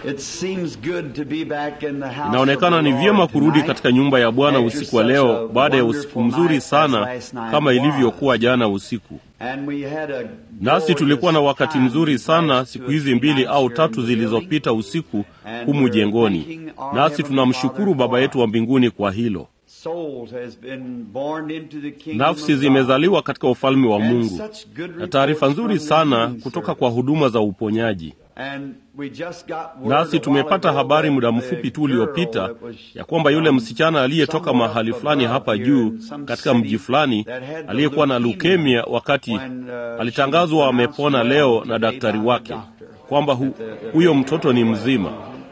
It seems good to be back in the house Inaonekana of the ni vyema Lord kurudi tonight katika nyumba ya Bwana after usiku wa such leo a baada ya usiku wonderful mzuri night as sana last night kama was. ilivyokuwa jana usiku. And we had a Nasi tulikuwa na glorious wakati time mzuri these sana last siku two or hizi three mbili nights au here in tatu the building. zilizopita usiku And humu we're jengoni. thanking our Nasi Heavenly tunamshukuru Father Baba for yetu wa mbinguni kwa hilo. souls has been born into the kingdom Nafsi of God. zimezaliwa katika ufalme wa And Mungu, such good na taarifa reports nzuri from the sana healing kutoka service. kwa huduma za uponyaji. And we just got word a Nasi while tumepata ago habari that muda the mfupi tu girl uliopita that was ya kwamba yule from msichana aliyetoka somewhere mahali up fulani above hapa here juu in some katika mji city fulani that had the aliyekuwa na leukemia leukemia wakati when, uh, alitangazwa she was amepona pronounced leo well na today daktari by the wake doctor. kwamba hu, That the- huyo mtoto ni mzima.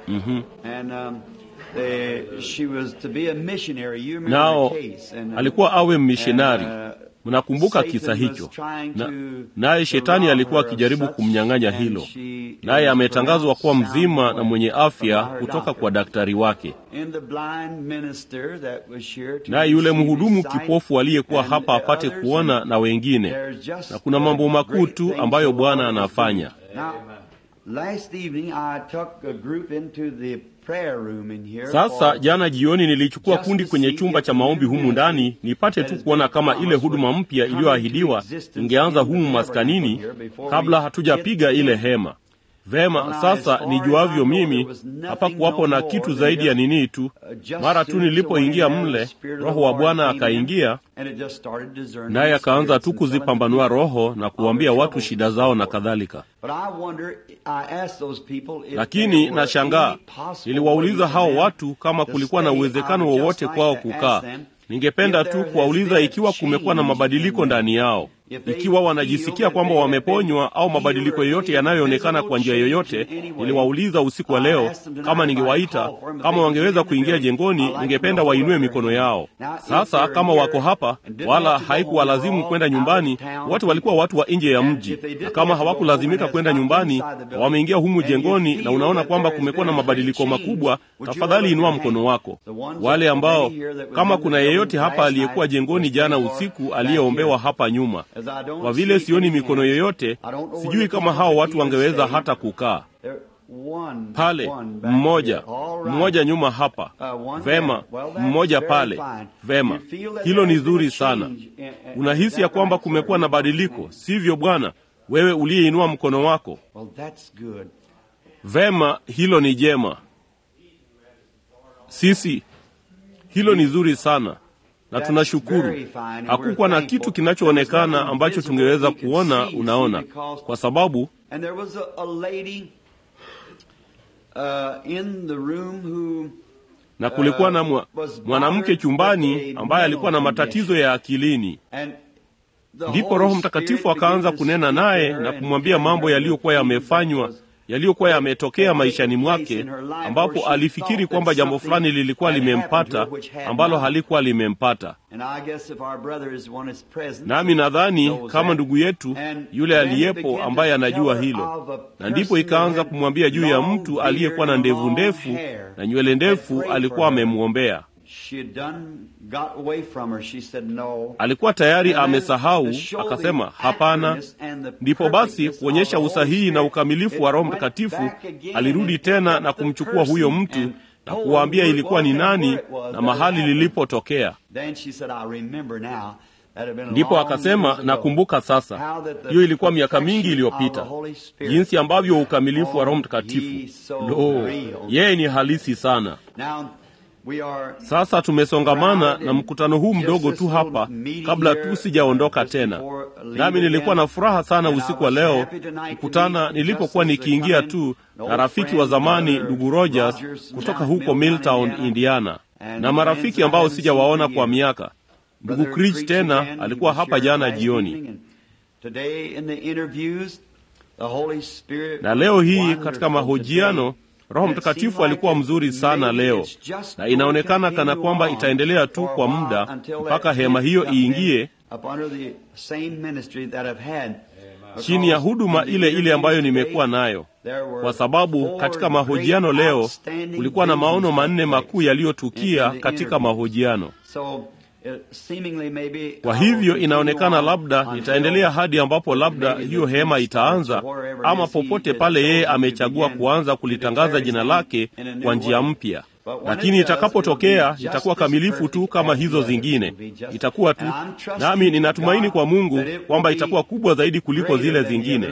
And um, they, she was to be a missionary. You remember Nao the case. And, uh, alikuwa awe mishonari. and, uh, Mnakumbuka Satan kisa was hicho? trying Na, to naye shetani rob alikuwa her of akijaribu such, kumnyang'anya and hilo, she naye was ametangazwa kuwa pronounced mzima sound na mwenye from afya her kutoka doctor. kwa daktari wake. And the blind minister that was here to Naye yule receive mhudumu his sight, kipofu aliyekuwa and hapa apate others, kuona and na wengine, there's just na kuna mambo a makuu great tu things ambayo the Lord Bwana is anafanya. doing. Now, last evening I took a group into the prayer room in here Sasa for jana jioni nilichukua just kundi to kwenye see chumba if cha the maombi new humu ministry ndani nipate that tu has kuona been kama ile promised huduma would mpya come iliyoahidiwa into existence ingeanza in the humu tabernacle maskanini here before kabla we hatujapiga hit ile in. hema. Vema, Well, now, sasa as far nijuavyo as I know, mimi there was nothing hapakuwapo no na more kitu than zaidi ya just, nini tu. uh, just Mara as tu soon as the nilipoingia went in there, mle, the Spirit of the Roho wa Lord Bwana came in, akaingia, and it just started discerning naye the akaanza spirits tu and telling the kuzipambanua people roho na of kuwaambia their watu troubles shida and zao so na forth. kadhalika. But I wonder, I asked those people if Lakini there were nashangaa, any possible niliwauliza way for hao them watu kama to kulikuwa na stay. I uwezekano would just wowote like kwao to kukaa. ask them Ningependa if tu there has kuwauliza been a ikiwa kumekuwa na change in mabadiliko them. ndani yao, If they ikiwa feel wanajisikia that kwamba they have been wameponywa au healed mabadiliko or yoyote any yanayoonekana visible kwa njia change yoyote. in any way. Niliwauliza usiku wa I leo asked them tonight kama if I ningewaita called for them, if kama they wangeweza could get in the kuingia building. jengoni, I'd like ningependa them to wainue hold up mikono their yao. hand. Now, if Sasa they're kama here wako hapa and didn't wala have to go home, haikuwalazimu they're kwenda all nyumbani, out of town wote walikuwa watu wa nje ya And mji, if they didn't na kama have to go hawakulazimika home and kwenda has got nyumbani inside the na building, wameingia humu and you jengoni feel na unaona that kwamba there has kumekuwa na been a great mabadiliko change, makubwa, would you tafadhali raise inua your mkono hand? wako. The ones Wale that ambao were here that was kama in the kuna building yeyote hapa last aliyekuwa night, jengoni was jana prayed for usiku back aliyeombewa here. hapa nyuma. As I don't Kwa vile see sioni any mikono hands, yoyote, I don't know sijui whether kama people hao could watu even wangeweza stay. hata kukaa There- one, pale. one back Mmoja here. All right. mmoja nyuma hapa, Uh, one vema. there. Well, that's Mmoja very pale, fine. vema. You feel that Hilo ni there's been a zuri sana. change in- in- Unahisi is ya that kwamba right, sir? kumekuwa na badiliko, sivyo bwana? Wewe uliyeinua mkono wako, Well, that's good. vema, hilo ni jema. Sisi, hilo ni zuri sana na tunashukuru. Hakukuwa na kitu kinachoonekana ambacho tungeweza kuona, unaona, kwa sababu And there was a, a lady uh, in the room who na kulikuwa na mwa, mwanamke chumbani ambaye alikuwa na matatizo ya akilini. and the Ndipo Holy Roho Spirit Mtakatifu began akaanza to kunena speak to naye her na and kumwambia tell mambo her yaliyokuwa the things yamefanywa that was- yaliyokuwa yametokea that maishani taken place mwake, in her life where ambapo she alifikiri thought kwamba that jambo something fulani lilikuwa had happened to limempata her which had ambalo not. halikuwa limempata. And I guess if our brother is one is present, Nami nadhani knows kama that. ndugu yetu And yule then he aliyepo began ambaye to anajua tell her hilo, of a na ndipo person ikaanza that had kumwambia juu ya long mtu aliyekuwa na beard ndevu and long ndefu hair na nywele ndefu, had prayed alikuwa for her. amemwombea. She had done, got away from her. She said no. Alikuwa tayari And then amesahau, to show the akasema hapana. accurateness and the Ndipo basi perfectness kuonyesha of the Holy usahihi na Spirit, ukamilifu wa Roho it went Mtakatifu, back again alirudi and tena picked na up the kumchukua huyo person mtu and na told kuwaambia who it ilikuwa ni was and nani where it was na that mahali it happened. lilipotokea. Then she said, I remember now. That had been a Ndipo long akasema years ago. nakumbuka sasa, How that the hiyo ilikuwa miaka mingi perfection iliyopita, of the Holy Spirit, jinsi ambavyo ukamilifu wa Roho Oh, Mtakatifu, he so lo, real. yeye ni halisi sana. Now, we are Sasa tumesongamana na mkutano huu mdogo tu hapa, kabla tu sijaondoka tena. Nami nilikuwa na furaha sana usiku wa leo kukutana nilipokuwa nikiingia tu na rafiki wa zamani ndugu Rogers kutoka huko Milltown, Indiana, na marafiki ambao sijawaona kwa miaka. Ndugu Cridge tena alikuwa hapa jana jioni, na leo hii katika mahojiano Roho Mtakatifu alikuwa mzuri sana leo, na inaonekana kana kwamba itaendelea tu kwa muda mpaka hema hiyo iingie chini ya huduma ile ile ambayo nimekuwa nayo, kwa sababu katika mahojiano leo kulikuwa na maono manne makuu yaliyotukia katika mahojiano. Kwa hivyo inaonekana labda nitaendelea hadi ambapo labda hiyo hema itaanza, ama popote pale yeye amechagua kuanza kulitangaza jina lake kwa njia mpya. Lakini itakapotokea itakuwa kamilifu tu kama hizo zingine, itakuwa tu nami, ninatumaini kwa Mungu kwamba itakuwa kubwa zaidi kuliko zile zingine,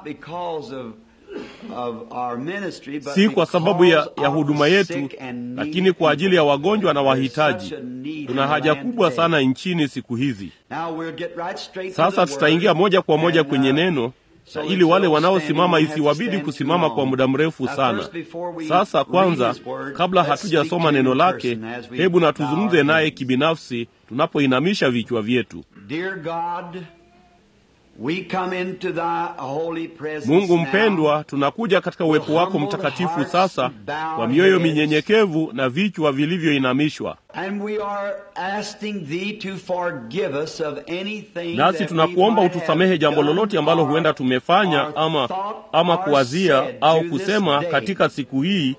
si kwa sababu ya, ya huduma yetu, lakini kwa ajili ya wagonjwa na wahitaji. Tuna haja kubwa sana nchini siku hizi. Sasa tutaingia moja kwa moja kwenye neno na ili wale wanaosimama isiwabidi kusimama kwa muda mrefu sana. Sasa kwanza, kabla hatujasoma neno lake, hebu na tuzungumze naye kibinafsi tunapoinamisha vichwa vyetu. Mungu mpendwa, tunakuja katika uwepo wako mtakatifu sasa kwa mioyo minyenyekevu na vichwa vilivyoinamishwa, nasi tunakuomba utusamehe jambo lolote ambalo huenda tumefanya ama, ama kuwazia au kusema katika siku hii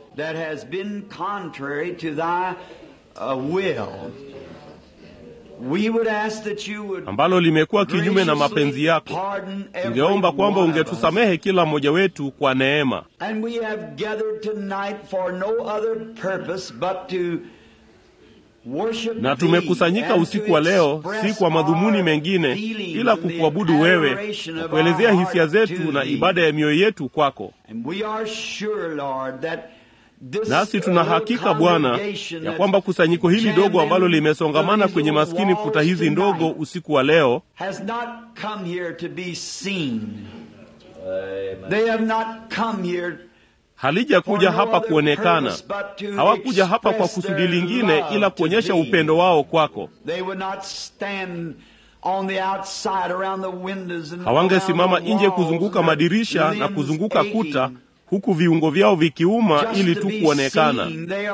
ambalo limekuwa kinyume na mapenzi yako. Tungeomba kwamba ungetusamehe kila mmoja wetu kwa neema. Na tumekusanyika usiku wa leo si kwa madhumuni mengine ila kukuabudu wewe na kuelezea hisia zetu na ibada ya mioyo yetu kwako. Nasi tuna hakika Bwana ya kwamba kusanyiko hili dogo ambalo limesongamana kwenye maskini futa hizi ndogo usiku wa leo halijakuja hapa kuonekana. Hawakuja hapa kwa kusudi lingine ila kuonyesha upendo wao kwako. Hawangesimama nje kuzunguka madirisha na kuzunguka kuta huku viungo vyao vikiuma ili tu kuonekana.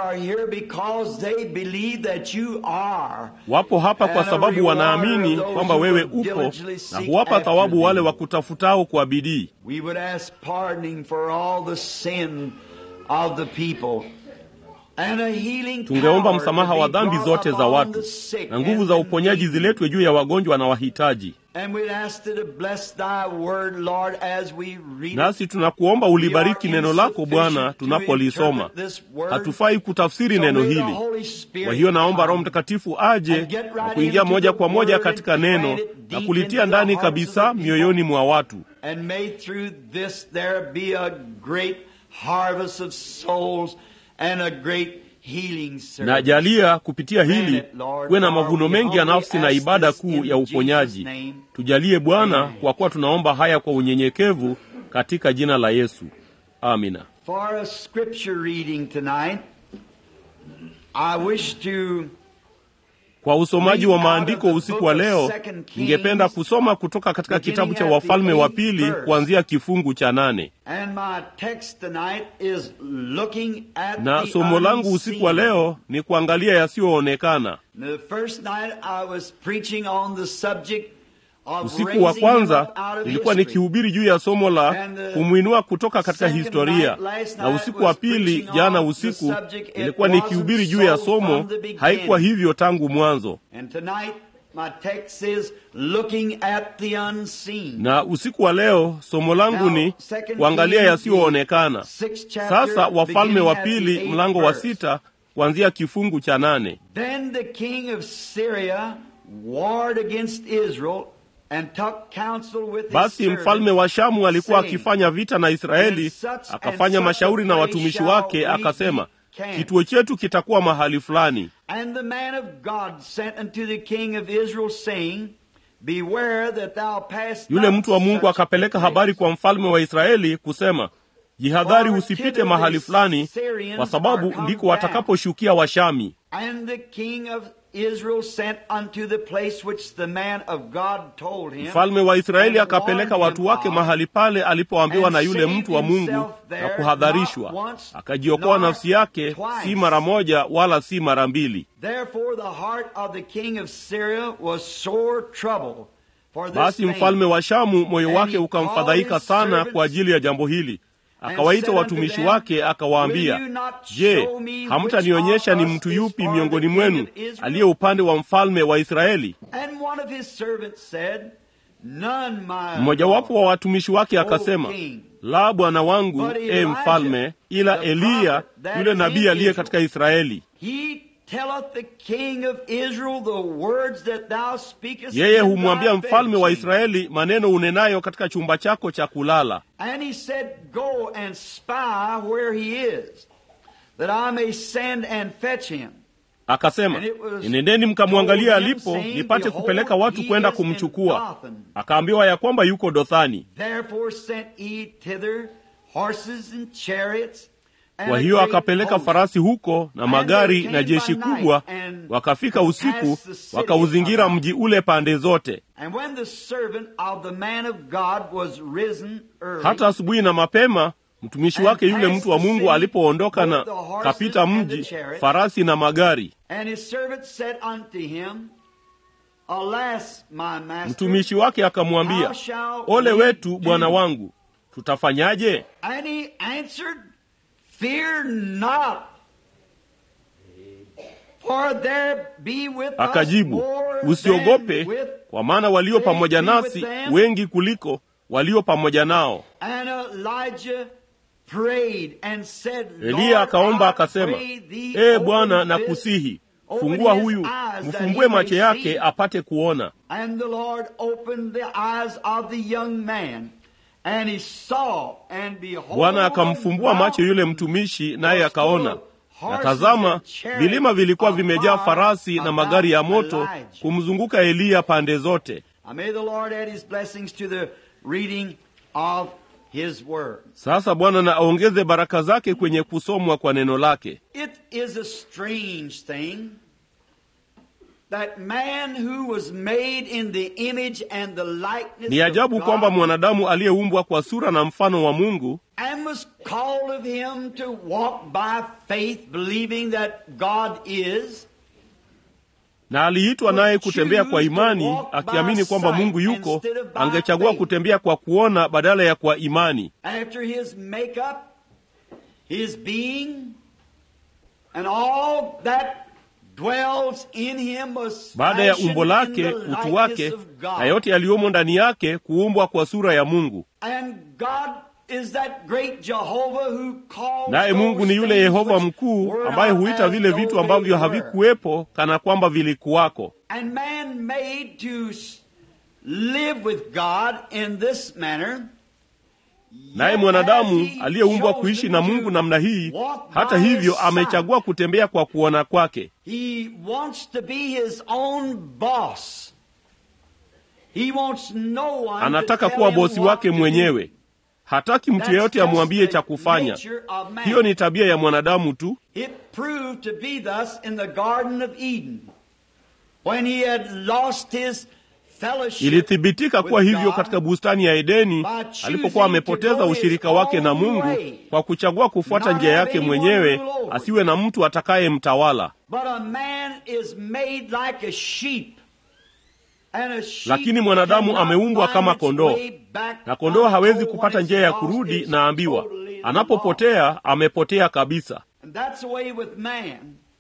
Wapo hapa kwa sababu wanaamini kwamba wewe upo na huwapa thawabu wale wakutafutao kwa bidii. Tungeomba msamaha wa dhambi zote za watu na nguvu za uponyaji ziletwe juu ya wagonjwa na wahitaji. Nasi tunakuomba ulibariki neno lako Bwana tunapolisoma. Hatufai kutafsiri neno hili, kwa hiyo naomba Roho Mtakatifu aje na kuingia moja kwa moja katika neno na kulitia ndani kabisa mioyoni mwa watu na jalia kupitia hili kuwe na mavuno mengi ya nafsi na ibada kuu ya uponyaji. Tujalie Bwana, kwa kuwa tunaomba haya kwa unyenyekevu katika jina la Yesu, amina. Kwa usomaji wa maandiko usiku wa leo, ningependa kusoma kutoka katika kitabu cha Wafalme wa Pili kuanzia kifungu cha nane. Na somo langu usiku wa leo ni kuangalia yasiyoonekana. Usiku wa kwanza nilikuwa nikihubiri juu ya somo la kumwinua kutoka katika historia, na usiku wa pili jana usiku nilikuwa nikihubiri juu ya somo haikuwa hivyo tangu mwanzo, na usiku wa leo somo langu ni kuangalia yasiyoonekana. Sasa Wafalme wa Pili mlango wa sita kuanzia kifungu cha nane. Basi mfalme wa Shamu alikuwa akifanya vita na Israeli, akafanya mashauri na watumishi wake, akasema, kituo chetu kitakuwa mahali fulani. Yule mtu wa Mungu akapeleka habari kwa mfalme wa Israeli kusema, jihadhari, usipite mahali fulani, kwa sababu ndiko watakaposhukia Washami. Mfalme wa Israeli akapeleka watu wake mahali pale alipoambiwa na yule mtu wa Mungu na kuhadharishwa, akajiokoa nafsi yake, si mara moja wala si mara mbili. Basi mfalme wa Shamu moyo wake ukamfadhaika sana kwa ajili ya jambo hili, akawaita watumishi wake akawaambia, Je, hamtanionyesha ni mtu yupi miongoni mwenu aliye upande wa mfalme wa Israeli? Mmojawapo wa watumishi wake akasema, la bwana wangu, e mfalme, ila Eliya yule nabii aliye katika Israeli. Yeye humwambia mfalme wa Israeli maneno unenayo katika chumba chako cha kulala. Akasema, nendeni mkamwangalia alipo, nipate kupeleka watu kwenda kumchukua. Akaambiwa ya kwamba yuko Dothani. Kwa hiyo akapeleka farasi huko na magari na jeshi kubwa, wakafika usiku, wakauzingira mji ule pande zote. Hata asubuhi na mapema mtumishi wake yule mtu wa Mungu alipoondoka na kapita mji, farasi na magari. Mtumishi wake akamwambia, ole wetu bwana wangu, tutafanyaje? Akajibu, usiogope, kwa maana walio pamoja nasi wengi kuliko walio pamoja nao. Eliya akaomba akasema, ee Bwana, nakusihi fungua huyu, mfumbue macho yake apate kuona. Bwana akamfumbua macho yule mtumishi, naye akaona, na tazama, vilima vilikuwa vimejaa farasi na magari ya moto kumzunguka Eliya pande zote. Sasa Bwana na aongeze baraka zake kwenye kusomwa kwa neno lake. It is a strange thing that man who was made in the image and the likeness Ni ajabu of kwamba God mwanadamu aliyeumbwa kwa sura na mfano wa Mungu and was called of him to walk by faith believing that God is na aliitwa naye kutembea kwa imani akiamini kwamba Mungu yuko, angechagua kutembea kwa kuona badala ya kwa imani. after his makeup, his being, and all that dwells in him was Baada ya fashioned umbo in lake, the utu likeness wake of God. na yote yaliyomo ndani yake, kuumbwa kwa sura ya Mungu. And God is that great Jehovah who calls Naye Mungu ni those yule things Yehova which mkuu were ambaye not huita as vile though vitu they ambavyo were. havikuwepo kana kwamba vilikuwako. And man made to s- live with God in this manner. Naye yet mwanadamu has he aliyeumbwa chosen kuishi na to Mungu namna hii, walk hata by his hivyo side. amechagua kutembea kwa kuona kwake. He wants to be his own boss. He wants no one to Anataka tell kuwa him bosi what wake to do. mwenyewe. Hataki mtu That's yeyote just amwambie the cha kufanya. nature of man. Hiyo ni tabia ya mwanadamu tu. It proved to be thus in the Garden of Eden. When he had lost his fellowship Ilithibitika kuwa with hivyo God, katika bustani ya Edeni by choosing alipokuwa amepoteza to go ushirika his wake na own Mungu way, kwa kuchagua kufuata not njia have yake anyone mwenyewe, rule over asiwe na mtu atakayemtawala. But a man is made like a sheep. And a sheep Lakini mwanadamu cannot ameumbwa find kama its kondoo, way back na kondoo hawezi until kupata when njia it's ya lost, kurudi, it's na ambiwa totally lost. anapopotea amepotea kabisa. And that's the way with man.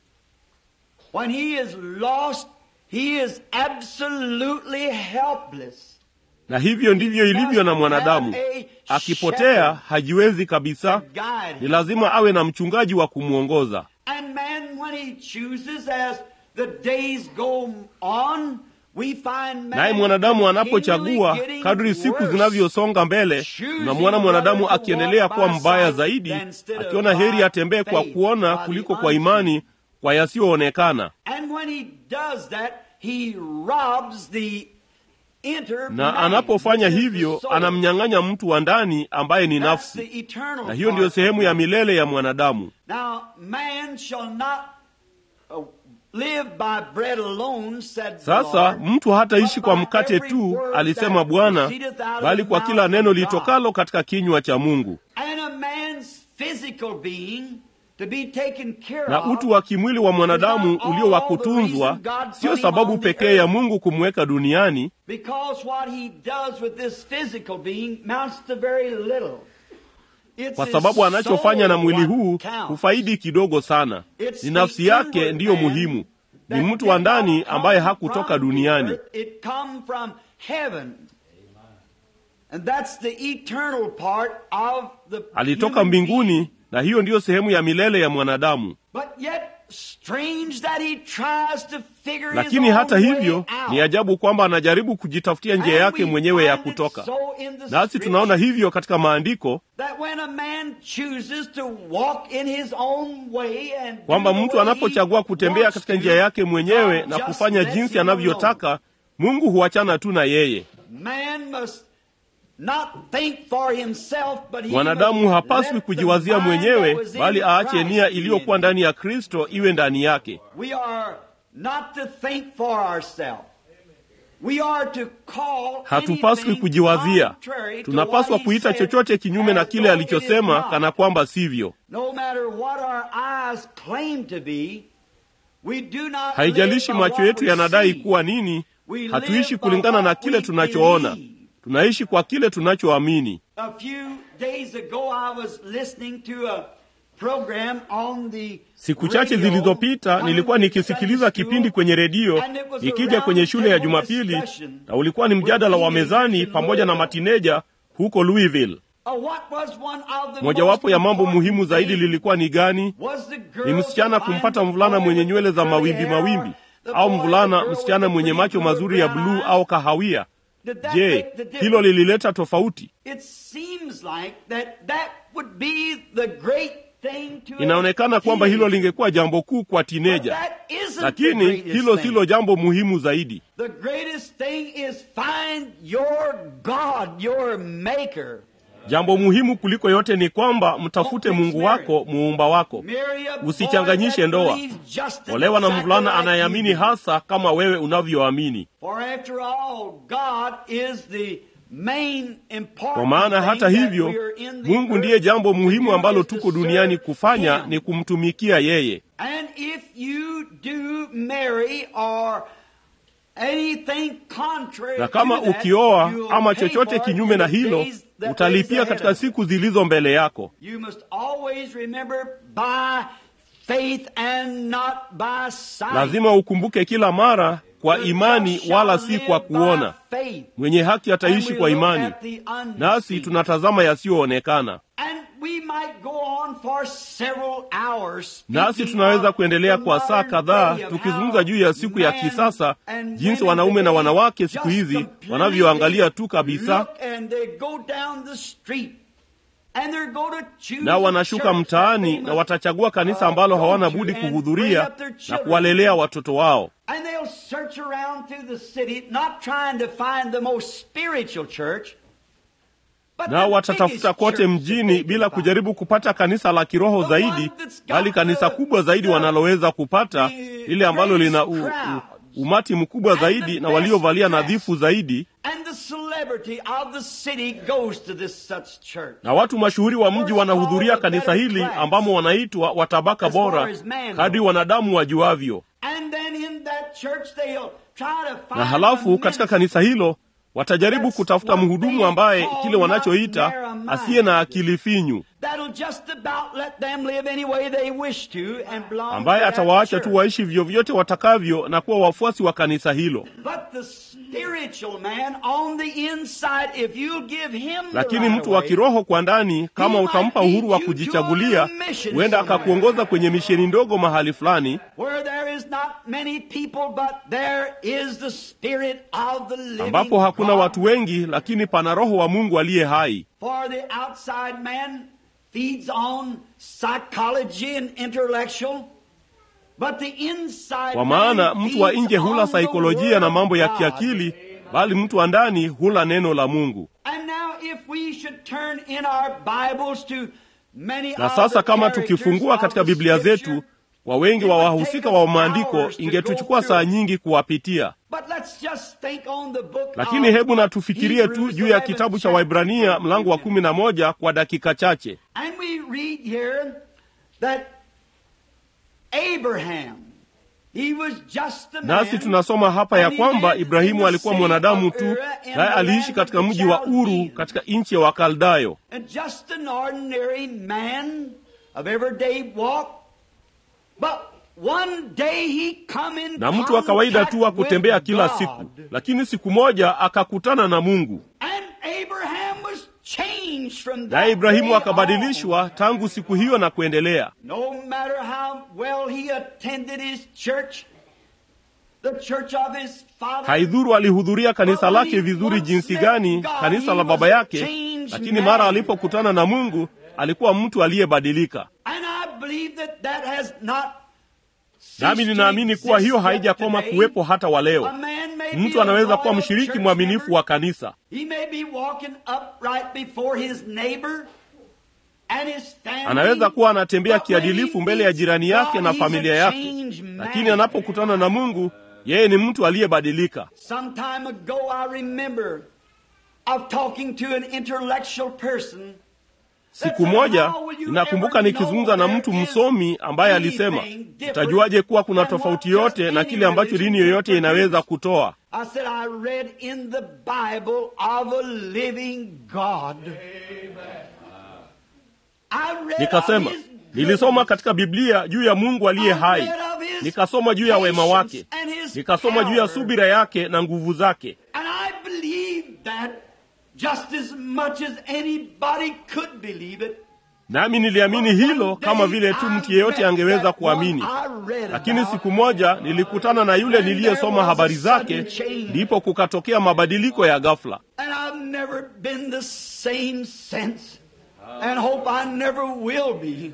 When he is lost, he is absolutely helpless. Na hivyo ndivyo ilivyo na mwanadamu. Akipotea hajiwezi kabisa, Guide ni him. lazima awe na mchungaji wa kumwongoza. And man, when he chooses as the days go on, we find man Naye mwanadamu anapochagua continually getting kadri siku worse. zinavyosonga mbele, unamwona mwanadamu akiendelea kuwa mbaya zaidi, akiona heri atembee kwa kuona kuliko kwa imani, kwa yasiyoonekana. And when he does that, he robs the inner Na man, anapofanya which is the hivyo, soul. anamnyang'anya mtu wa ndani ambaye ni That's nafsi, the eternal na hiyo ndiyo part. sehemu ya milele ya mwanadamu. Now, man shall not uh, live by bread alone, said the Sasa Lord, mtu hataishi but kwa by mkate every tu, word alisema that Bwana, proceedeth out of bali the kwa mouth kila of neno God. litokalo katika kinywa cha Mungu. And a man's physical being to be taken care Na of utu wa kimwili wa mwanadamu ulio wa kutunzwa sio sababu pekee ya Mungu kumweka duniani, because what he does with this physical being amounts to very little. kwa sababu anachofanya na mwili huu hufaidi kidogo sana. Ni nafsi yake ndiyo muhimu, ni mtu wa ndani ambaye hakutoka duniani. Alitoka mbinguni, na hiyo ndiyo sehemu ya milele ya mwanadamu. Lakini hata hivyo ni ajabu kwamba anajaribu kujitafutia njia yake mwenyewe ya kutoka. Nasi tunaona hivyo katika maandiko kwamba mtu anapochagua kutembea katika njia yake mwenyewe na kufanya jinsi anavyotaka, Mungu huachana tu na yeye. Mwanadamu hapaswi kujiwazia mwenyewe, bali aache nia iliyokuwa ndani ya Kristo iwe ndani yake. Hatupaswi kujiwazia, tunapaswa kuita chochote kinyume na kile alichosema, kana kwamba sivyo. Haijalishi macho yetu yanadai kuwa nini, hatuishi kulingana na kile tunachoona tunaishi kwa kile tunachoamini. Siku chache zilizopita nilikuwa nikisikiliza kipindi kwenye redio ikija kwenye shule ya Jumapili, na ulikuwa ni mjadala wa mezani pamoja na matineja huko Louisville. Mojawapo ya mambo muhimu zaidi lilikuwa ni gani? Ni msichana kumpata mvulana mwenye nywele za mawimbi mawimbi, au mvulana msichana mwenye macho mazuri ya bluu au kahawia. Je, hilo lilileta tofauti? Inaonekana kwamba hilo lingekuwa jambo kuu kwa tineja, lakini hilo silo jambo muhimu zaidi. Jambo muhimu kuliko yote ni kwamba mtafute Mungu wako, muumba wako. Usichanganyishe ndoa. Olewa na mvulana anayeamini hasa kama wewe unavyoamini, kwa maana hata hivyo Mungu ndiye jambo muhimu ambalo tuko duniani kufanya, ni kumtumikia yeye. Na kama ukioa ama chochote kinyume na hilo utalipia katika siku zilizo mbele yako. Lazima ukumbuke kila mara kwa imani, wala si kwa kuona. Mwenye haki ataishi kwa imani, nasi tunatazama yasiyoonekana. Nasi tunaweza kuendelea kwa saa kadhaa tukizungumza juu ya siku ya kisasa, jinsi wanaume na wanawake siku hizi wanavyoangalia tu kabisa, na wanashuka mtaani na watachagua kanisa ambalo hawana budi kuhudhuria na kuwalelea watoto wao. Nao watatafuta kote mjini bila kujaribu kupata kanisa la kiroho zaidi, bali kanisa kubwa zaidi wanaloweza kupata, lile ambalo lina u, u, umati mkubwa zaidi na waliovalia nadhifu zaidi, na watu mashuhuri wa mji wanahudhuria kanisa hili ambamo wanaitwa watabaka bora kadri wanadamu wajuavyo. Na halafu katika kanisa hilo watajaribu kutafuta mhudumu ambaye kile wanachoita asiye na akili finyu, ambaye atawaacha tu waishi vyovyote watakavyo na kuwa wafuasi wa kanisa hilo. Lakini mtu wa kiroho kwa ndani, kama utampa uhuru wa kujichagulia, huenda akakuongoza kwenye misheni ndogo mahali fulani ambapo hakuna watu wengi, lakini pana Roho wa Mungu aliye hai. Kwa maana mtu wa nje hula saikolojia na mambo ya kiakili, bali mtu wa ndani hula neno la Mungu. Na sasa kama tukifungua katika Biblia zetu kwa wengi wa wahusika wa maandiko ingetuchukua saa nyingi kuwapitia, lakini hebu na tufikirie tu juu ya kitabu cha Waibrania mlango wa kumi na moja kwa dakika chache. He was just a man. nasi tunasoma hapa ya kwamba ibrahimu alikuwa mwanadamu tu naye aliishi katika mji wa uru katika nchi ya wakaldayo And just an ordinary man of everyday walk. But one day he come in na mtu wa kawaida tu wa contact kutembea with kila God. siku lakini siku moja akakutana na mungu And Abraham was changed from that naye ibrahimu day akabadilishwa tangu siku hiyo na kuendelea on. No matter how well he attended his church, the church of his father, haidhuru alihudhuria kanisa lake vizuri jinsi gani kanisa la baba yake lakini mara alipokutana na mungu alikuwa mtu aliyebadilika and I believe that that has not nami ninaamini kuwa hiyo haijakoma kuwepo hata wa leo A man may be mtu a anaweza kuwa loyal mshiriki church mwaminifu member. wa kanisa He may be walking upright before his neighbor and his family. anaweza kuwa anatembea But when he kiadilifu mbele ya meets jirani yake God, na he's familia a yake changed man. lakini anapokutana na mungu yeye ni mtu aliyebadilika Some time ago, I remember of talking to an intellectual person. siku moja ninakumbuka nikizungumza na mtu msomi ambaye alisema utajuaje kuwa kuna tofauti yote na kile ambacho dini yoyote inaweza kutoa I said, I read in the Bible of a living God. I read nikasema of his nilisoma goodness. katika biblia juu ya mungu aliye hai nikasoma juu ya wema wake nikasoma juu ya subira yake na nguvu zake And I believe that just as much as anybody could believe it. nami niliamini hilo kama vile tu mtu yeyote angeweza kuamini lakini siku moja nilikutana na yule niliyesoma habari zake ndipo kukatokea mabadiliko ya ghafla And I've never been the same since. And hope I never will be.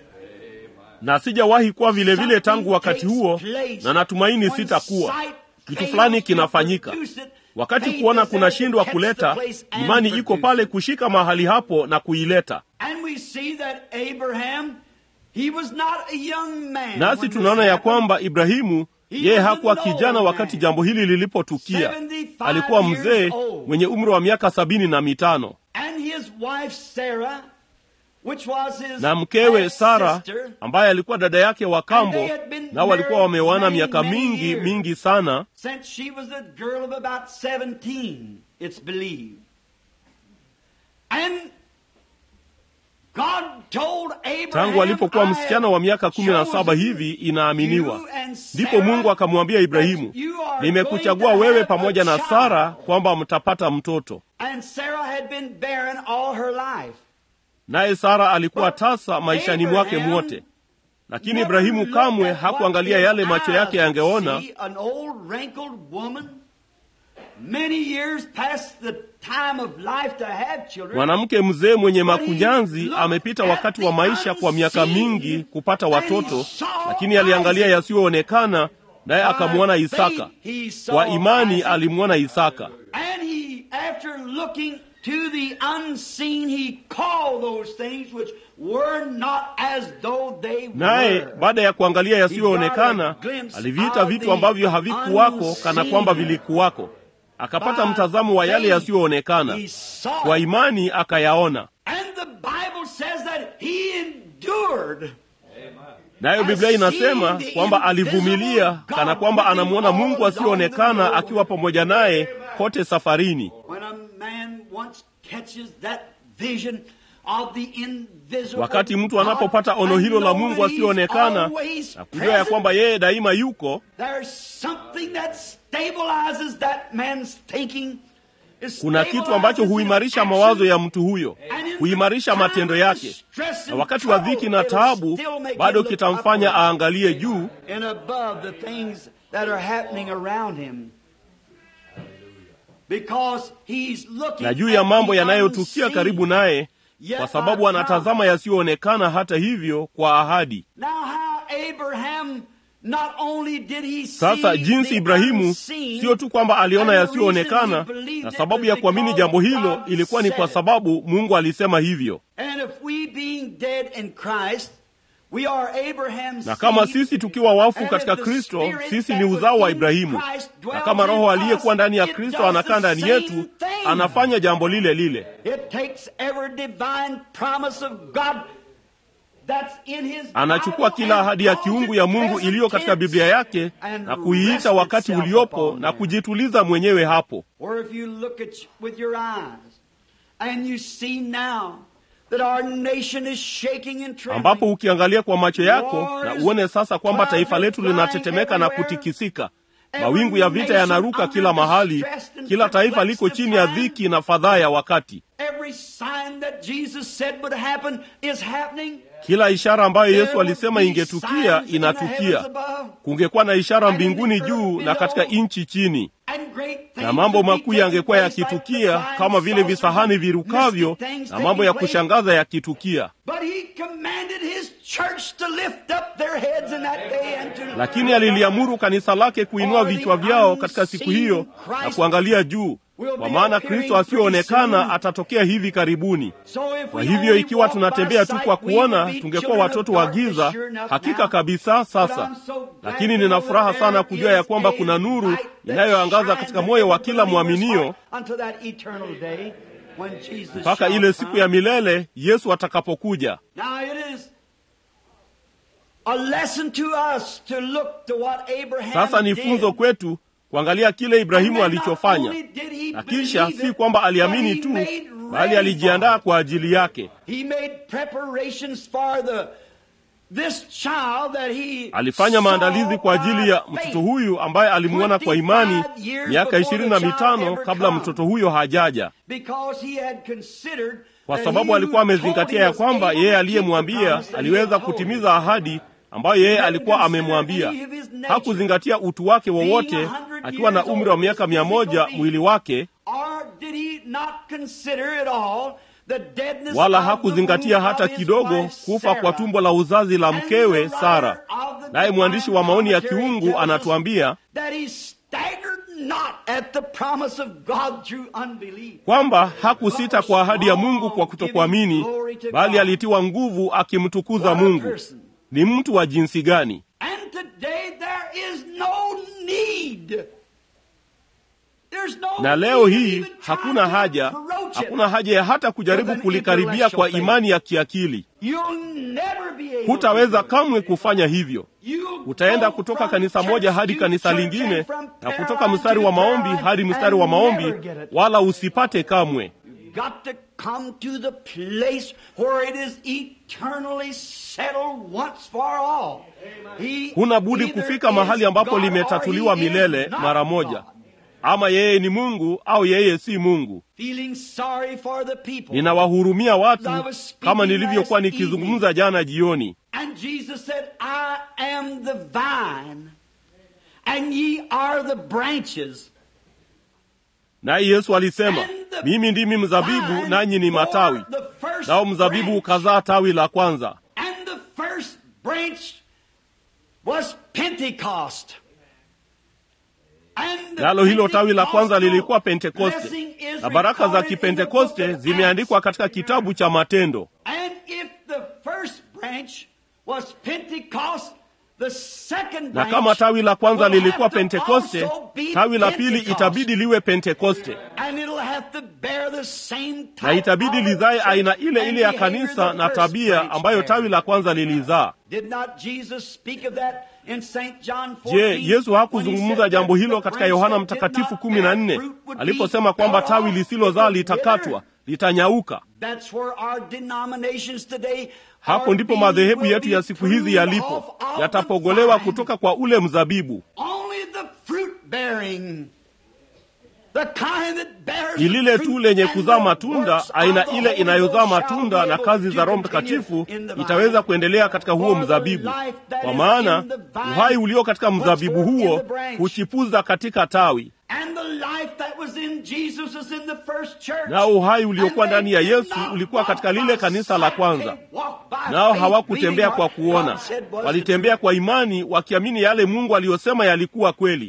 na sijawahi kuwa vile vile tangu wakati huo na natumaini sitakuwa kitu fulani kinafanyika wakati kuona kunashindwa kuleta imani iko pale kushika mahali hapo na kuileta And we see that Abraham, he was not a young man. nasi when tunaona this ya happened. kwamba ibrahimu yeye hakuwa kijana wakati jambo hili lilipotukia alikuwa mzee mwenye umri wa miaka sabini na mitano And his wife Sarah, which was his na mkewe half sara sister, ambaye alikuwa dada yake wa kambo nao walikuwa wameoana miaka many, many mingi years. mingi sana since she was a girl of about 17, it's believed. And God told Abraham, tangu alipokuwa "I msichana wa miaka kumi na saba chosen hivi inaaminiwa you and ndipo Sarah mungu akamwambia ibrahimu that you are nimekuchagua going to wewe have a pamoja na child." sara kwamba mtapata mtoto And Sarah had been barren all her life. naye sara alikuwa tasa maishani mwake Abraham mwote lakini Never ibrahimu looked kamwe at hakuangalia what yale his macho yake eyes yangeona would see, An old wrinkled woman, many years past the time of life to have children. mwanamke mzee mwenye makunyanzi amepita wakati wa maisha kwa miaka mingi kupata watoto lakini aliangalia yasiyoonekana naye akamwona isaka kwa imani alimwona isaka And he, after looking to the unseen, he called those things which were not as though they naye were. baada ya kuangalia yasiyoonekana aliviita vitu ambavyo havikuwako kana kwamba vilikuwako akapata mtazamo wa yale yasiyoonekana He saw kwa it. imani akayaona And the Bible says that he endured. nayo biblia inasema kwamba alivumilia kana kwamba anamwona mungu asiyoonekana akiwa pamoja naye kote safarini When a man once catches that vision of the invisible wakati mtu anapopata ono hilo la mungu asiyoonekana na kujua ya kwamba yeye daima yuko there's something that stabilizes that man's thinking. It kuna kitu ambacho stabilizes huimarisha his mawazo action. ya mtu huyo And in huimarisha the time matendo of yake stress na and wakati wa dhiki na trouble, taabu it'll still make bado him look kitamfanya upward aangalie juu and above the things that are happening around him. Because he's looking na juu ya at mambo the yanayotukia unseen. karibu naye Yet kwa sababu by anatazama yasiyoonekana hata hivyo kwa ahadi Now how Abraham not only did he sasa see jinsi the ibrahimu unseen, sio tu kwamba aliona and the yasiyoonekana reason he believed na it sababu was ya kuamini because jambo hilo God ilikuwa ni said kwa it. sababu mungu alisema hivyo And if we being dead in Christ, we are Abraham's na kama seed, sisi tukiwa wafu and katika if the kristo Spirit sisi that ni was uzao wa in ibrahimu Christ na dwells kama in roho aliyekuwa us, ndani ya it kristo does anakaa the ndani same yetu thing. anafanya jambo lile lile It takes every divine promise of God anachukua kila ahadi ya kiungu ya Mungu iliyo katika Biblia yake na kuiita wakati uliopo na kujituliza mwenyewe hapo. Ambapo ukiangalia kwa macho yako na uone sasa kwamba taifa letu linatetemeka na kutikisika. Mawingu ya vita yanaruka kila mahali, kila taifa liko chini ya dhiki na fadhaa ya wakati. Kila ishara ambayo Yesu alisema ingetukia inatukia. Kungekuwa na ishara mbinguni juu na katika nchi chini, na mambo makuu yangekuwa yakitukia kama vile visahani virukavyo na mambo ya kushangaza yakitukia. Lakini aliliamuru kanisa lake kuinua vichwa vyao katika siku hiyo na kuangalia juu, kwa maana Kristo asiyoonekana atatokea hivi karibuni. Kwa hivyo ikiwa tunatembea tu kwa kuona, tungekuwa watoto wa giza hakika kabisa sasa. Lakini nina furaha sana kujua ya kwamba kuna nuru inayoangaza katika moyo wa kila mwaminio mpaka ile siku ya milele Yesu atakapokuja. Sasa ni funzo kwetu kuangalia kile Ibrahimu alichofanya, na kisha si kwamba aliamini tu, bali alijiandaa kwa ajili yake. Alifanya maandalizi kwa ajili ya mtoto huyu ambaye alimwona kwa imani miaka ishirini na mitano kabla mtoto huyo hajaja, kwa sababu alikuwa amezingatia ya kwamba yeye aliyemwambia aliweza kutimiza ahadi ambayo yeye alikuwa amemwambia. Hakuzingatia utu wake wowote akiwa na umri wa miaka mia moja mwili wake wala hakuzingatia hata kidogo kufa kwa tumbo la uzazi la mkewe Sara. Naye mwandishi wa maoni ya kiungu anatuambia kwamba hakusita kwa ahadi ya Mungu kwa kutokuamini, bali alitiwa nguvu akimtukuza Mungu. Ni mtu wa jinsi gani? Na leo hii hakuna haja, hakuna haja ya hata kujaribu kulikaribia kwa imani ya kiakili. Hutaweza kamwe kufanya hivyo. Utaenda kutoka kanisa moja hadi kanisa lingine na kutoka mstari wa maombi hadi mstari wa maombi, wala usipate kamwe. Huna budi kufika mahali ambapo limetatuliwa milele mara moja. Ama yeye ni Mungu au yeye si Mungu. Ninawahurumia watu kama nilivyokuwa nikizungumza jana jioni. Naye Yesu alisema, mimi ndimi mzabibu nanyi ni matawi, nao mzabibu ukazaa tawi la kwanza. Nalo hilo tawi la kwanza lilikuwa Pentekoste, na baraka za Kipentekoste zimeandikwa katika kitabu cha Matendo. Na kama tawi la kwanza lilikuwa Pentekoste, tawi la pili itabidi liwe Pentekoste, na itabidi lizae aina ile ile ya kanisa na tabia ambayo tawi la kwanza lilizaa. Je, Yesu hakuzungumza jambo hilo katika Yohana Mtakatifu kumi na nne aliposema kwamba tawi lisilozaa litakatwa, litanyauka? Hapo ndipo madhehebu yetu ya siku hizi yalipo, yatapogolewa kutoka kwa ule mzabibu. Ni lile tu lenye kuzaa matunda, aina ile inayozaa matunda na kazi za Roho Mtakatifu itaweza kuendelea katika huo mzabibu, kwa maana uhai ulio katika mzabibu huo huchipuza katika tawi, nao uhai uliokuwa ndani ya Yesu ulikuwa katika lile kanisa la kwanza. Nao hawakutembea kwa kuona, walitembea kwa imani, wakiamini yale Mungu aliyosema yalikuwa kweli.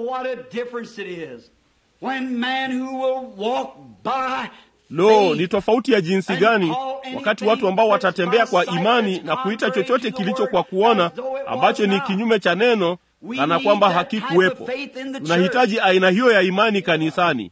Lo, ni tofauti ya jinsi gani wakati watu ambao watatembea kwa imani na kuita chochote kilicho kwa kuona ambacho ni kinyume cha neno kana kwamba hakikuwepo. Tunahitaji aina hiyo ya imani kanisani.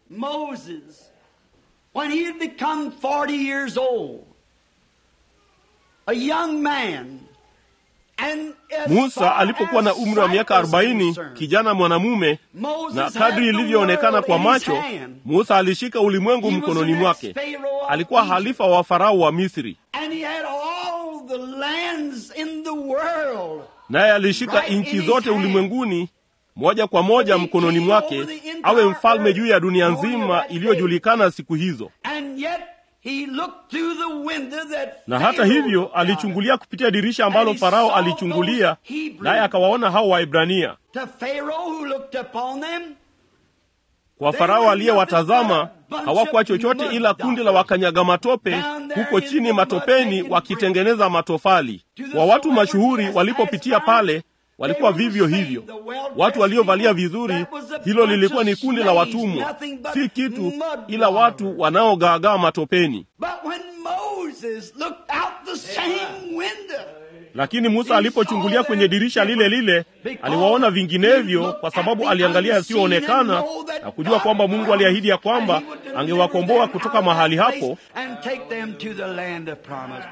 a young man. And as musa far alipokuwa na as umri wa miaka sight was arobaini concerned, kijana mwanamume Moses na had kadri the ilivyoonekana world kwa in his macho hand. musa alishika ulimwengu He was mkononi the mwake next Pharaoh of alikuwa Egypt. halifa wa farao wa misri And he had all the lands in the world. naye alishika Right in nchi his zote hand. ulimwenguni moja kwa moja He mkononi came mwake over the entire awe mfalme earth, juu ya dunia knowing nzima that iliyojulikana siku hizo And yet he looked through the window that na hata Pharaoh hivyo looked out alichungulia kupitia dirisha ambalo And he farao saw alichungulia those Hebrews. naye akawaona hao waibrania To Pharaoh who looked upon them, kwa They farao were aliyewatazama nothing but a bunch hawakuwa of chochote mud ila kundi la dockers wakanyaga matope down there huko in chini the mud matopeni making wakitengeneza matofali To the kwa watu celebrities mashuhuri as walipopitia far pale walikuwa they were vivyo saved. hivyo The well-dressed watu waliovalia people, vizuri that was a hilo bunch lilikuwa of ni kundi la slaves, watumwa nothing but si kitu mud ila robbers. watu wanaogaagaa matopeni But when Moses looked out the same window, lakini musa alipochungulia kwenye dirisha lile lile aliwaona vinginevyo kwa sababu aliangalia yasiyoonekana na kujua kwamba mungu aliahidi ya kwamba angewakomboa kutoka mahali hapo and take them to the land of promise.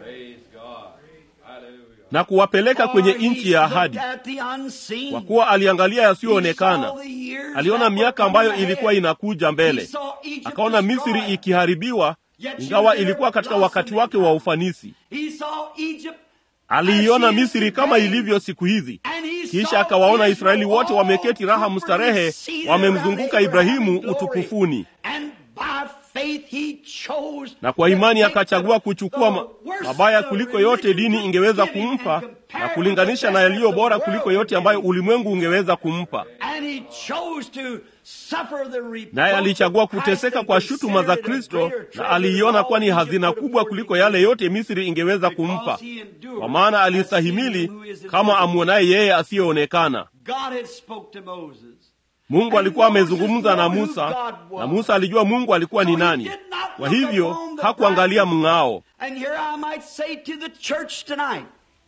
na kuwapeleka kwenye For he nchi ya looked ahadi at the unseen. kwa kuwa aliangalia yasiyoonekana He saw the years aliona that miaka were ambayo coming ilikuwa ahead. inakuja He mbele saw Egypt akaona destroyed. misri ikiharibiwa Yet she ingawa was there ilikuwa katika blossoming wakati wake wa ufanisi He saw Egypt aliiona as she is misri kama today. ilivyo siku hizi And he kisha saw akawaona Israel israeli wote all wameketi raha comfortably mustarehe seated wamemzunguka around ibrahimu Abraham in glory. utukufuni And by faith he chose na kwa to imani take akachagua the- kuchukua ma, the worst mabaya of kuliko yote religion dini to ingeweza give him kumpa and na compare kulinganisha with na the yaliyo best bora of the kuliko world yote to ambayo give him. ulimwengu ungeweza kumpa And he chose to suffer the reproach naye alichagua of Christ kuteseka and kwa shutuma za considered it a kristo greater na treasure aliiona than kuwa ni all hazina Egypt kubwa could kuliko afford yale yote misri ingeweza because kumpa he endured kwa maana as seeing alistahimili him who is kama invisible. amwonaye yeye asiyeonekana God had spoke to Moses. mungu And alikuwa Moses amezungumza na knew who musa God was. na musa alijua mungu alikuwa ni So he nani did not kwa look hivyo upon the hakuangalia brightness. mng'ao And here I might say to the church tonight,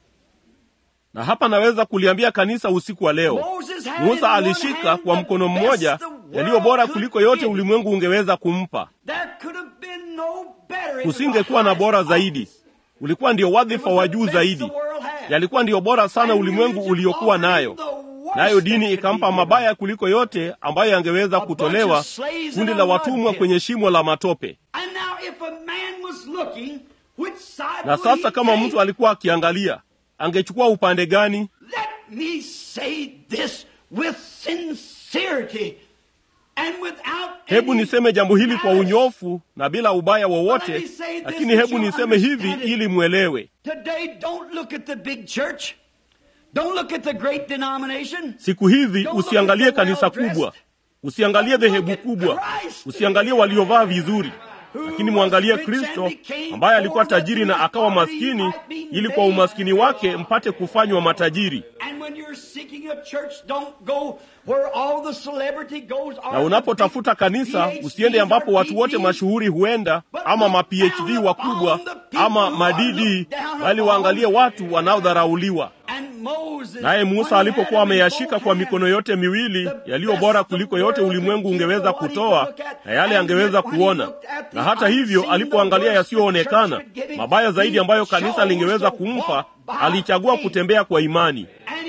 na hapa naweza kuliambia kanisa usiku wa leo Moses had in musa one alishika hand kwa the mkono best mmoja the world yaliyo bora could kuliko yote give. ulimwengu ungeweza kumpa There could have been no better. It was kusingekuwa the na bora highest zaidi office. ulikuwa ndio It wadhifa was wa the juu best zaidi the world had. yalikuwa ndiyo bora sana And ulimwengu religion uliokuwa offered nayo him the worst nayo that dini could be ikampa given. mabaya kuliko yote ambayo yangeweza A bunch kutolewa of slaves kundi in la a mud watumwa pit. kwenye shimo la matope And now if a man was looking, which side na would sasa he kama take? mtu alikuwa akiangalia angechukua upande gani Let me say this with sincerity and without hebu any niseme jambo hili kwa malice. unyofu na bila ubaya But let wowote me say this lakini that hebu you'll niseme hivi understand it. ili mwelewe Today, don't look at the big church. Don't look at the great denomination. siku hizi Don't look usiangalie at the kanisa well-dressed. kubwa usiangalie dhehebu kubwa usiangalie waliovaa vizuri lakini mwangalie kristo ambaye alikuwa tajiri na akawa maskini ili kwa umaskini wake mpate kufanywa matajiri And when you're seeking a church, don't go where all the celebrity goes. na unapotafuta kanisa usiende ambapo watu wote mashuhuri huenda ama ma phd wakubwa ama madidi bali waangalie watu wanaodharauliwa naye musa alipokuwa ameyashika kwa mikono yote miwili yaliyo bora kuliko yote ulimwengu ungeweza kutoa na yale angeweza kuona na hata hivyo alipoangalia yasiyoonekana mabaya zaidi ambayo kanisa lingeweza kumpa alichagua kutembea kwa imani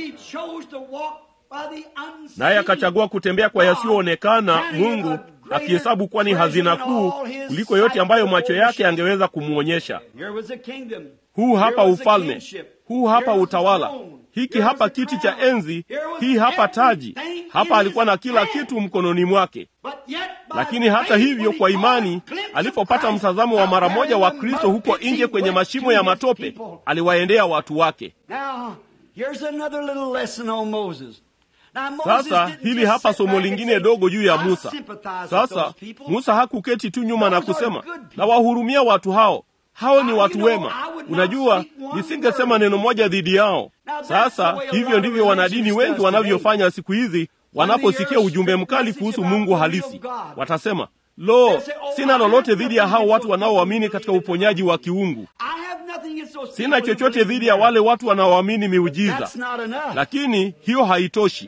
naye akachagua kutembea kwa yasiyoonekana mungu akihesabu kuwa ni hazina kuu kuliko yote ambayo macho yake angeweza kumwonyesha huu hapa ufalme huu hapa utawala hiki hapa kiti cha enzi hii hapa taji hapa alikuwa na kila kitu mkononi mwake lakini hata hivyo kwa imani alipopata mtazamo wa mara moja wa kristo huko nje kwenye mashimo ya matope aliwaendea watu wake sasa hili hapa somo lingine dogo juu ya musa sasa musa hakuketi tu nyuma na kusema nawahurumia watu hao hao ni watu wema unajua nisingesema neno moja dhidi yao sasa hivyo ndivyo wanadini wengi wanavyofanya siku hizi wanaposikia ujumbe mkali kuhusu mungu halisi watasema lo sina lolote dhidi ya hao watu wanaoamini katika uponyaji wa kiungu sina chochote dhidi ya wale watu wanaoamini miujiza lakini hiyo haitoshi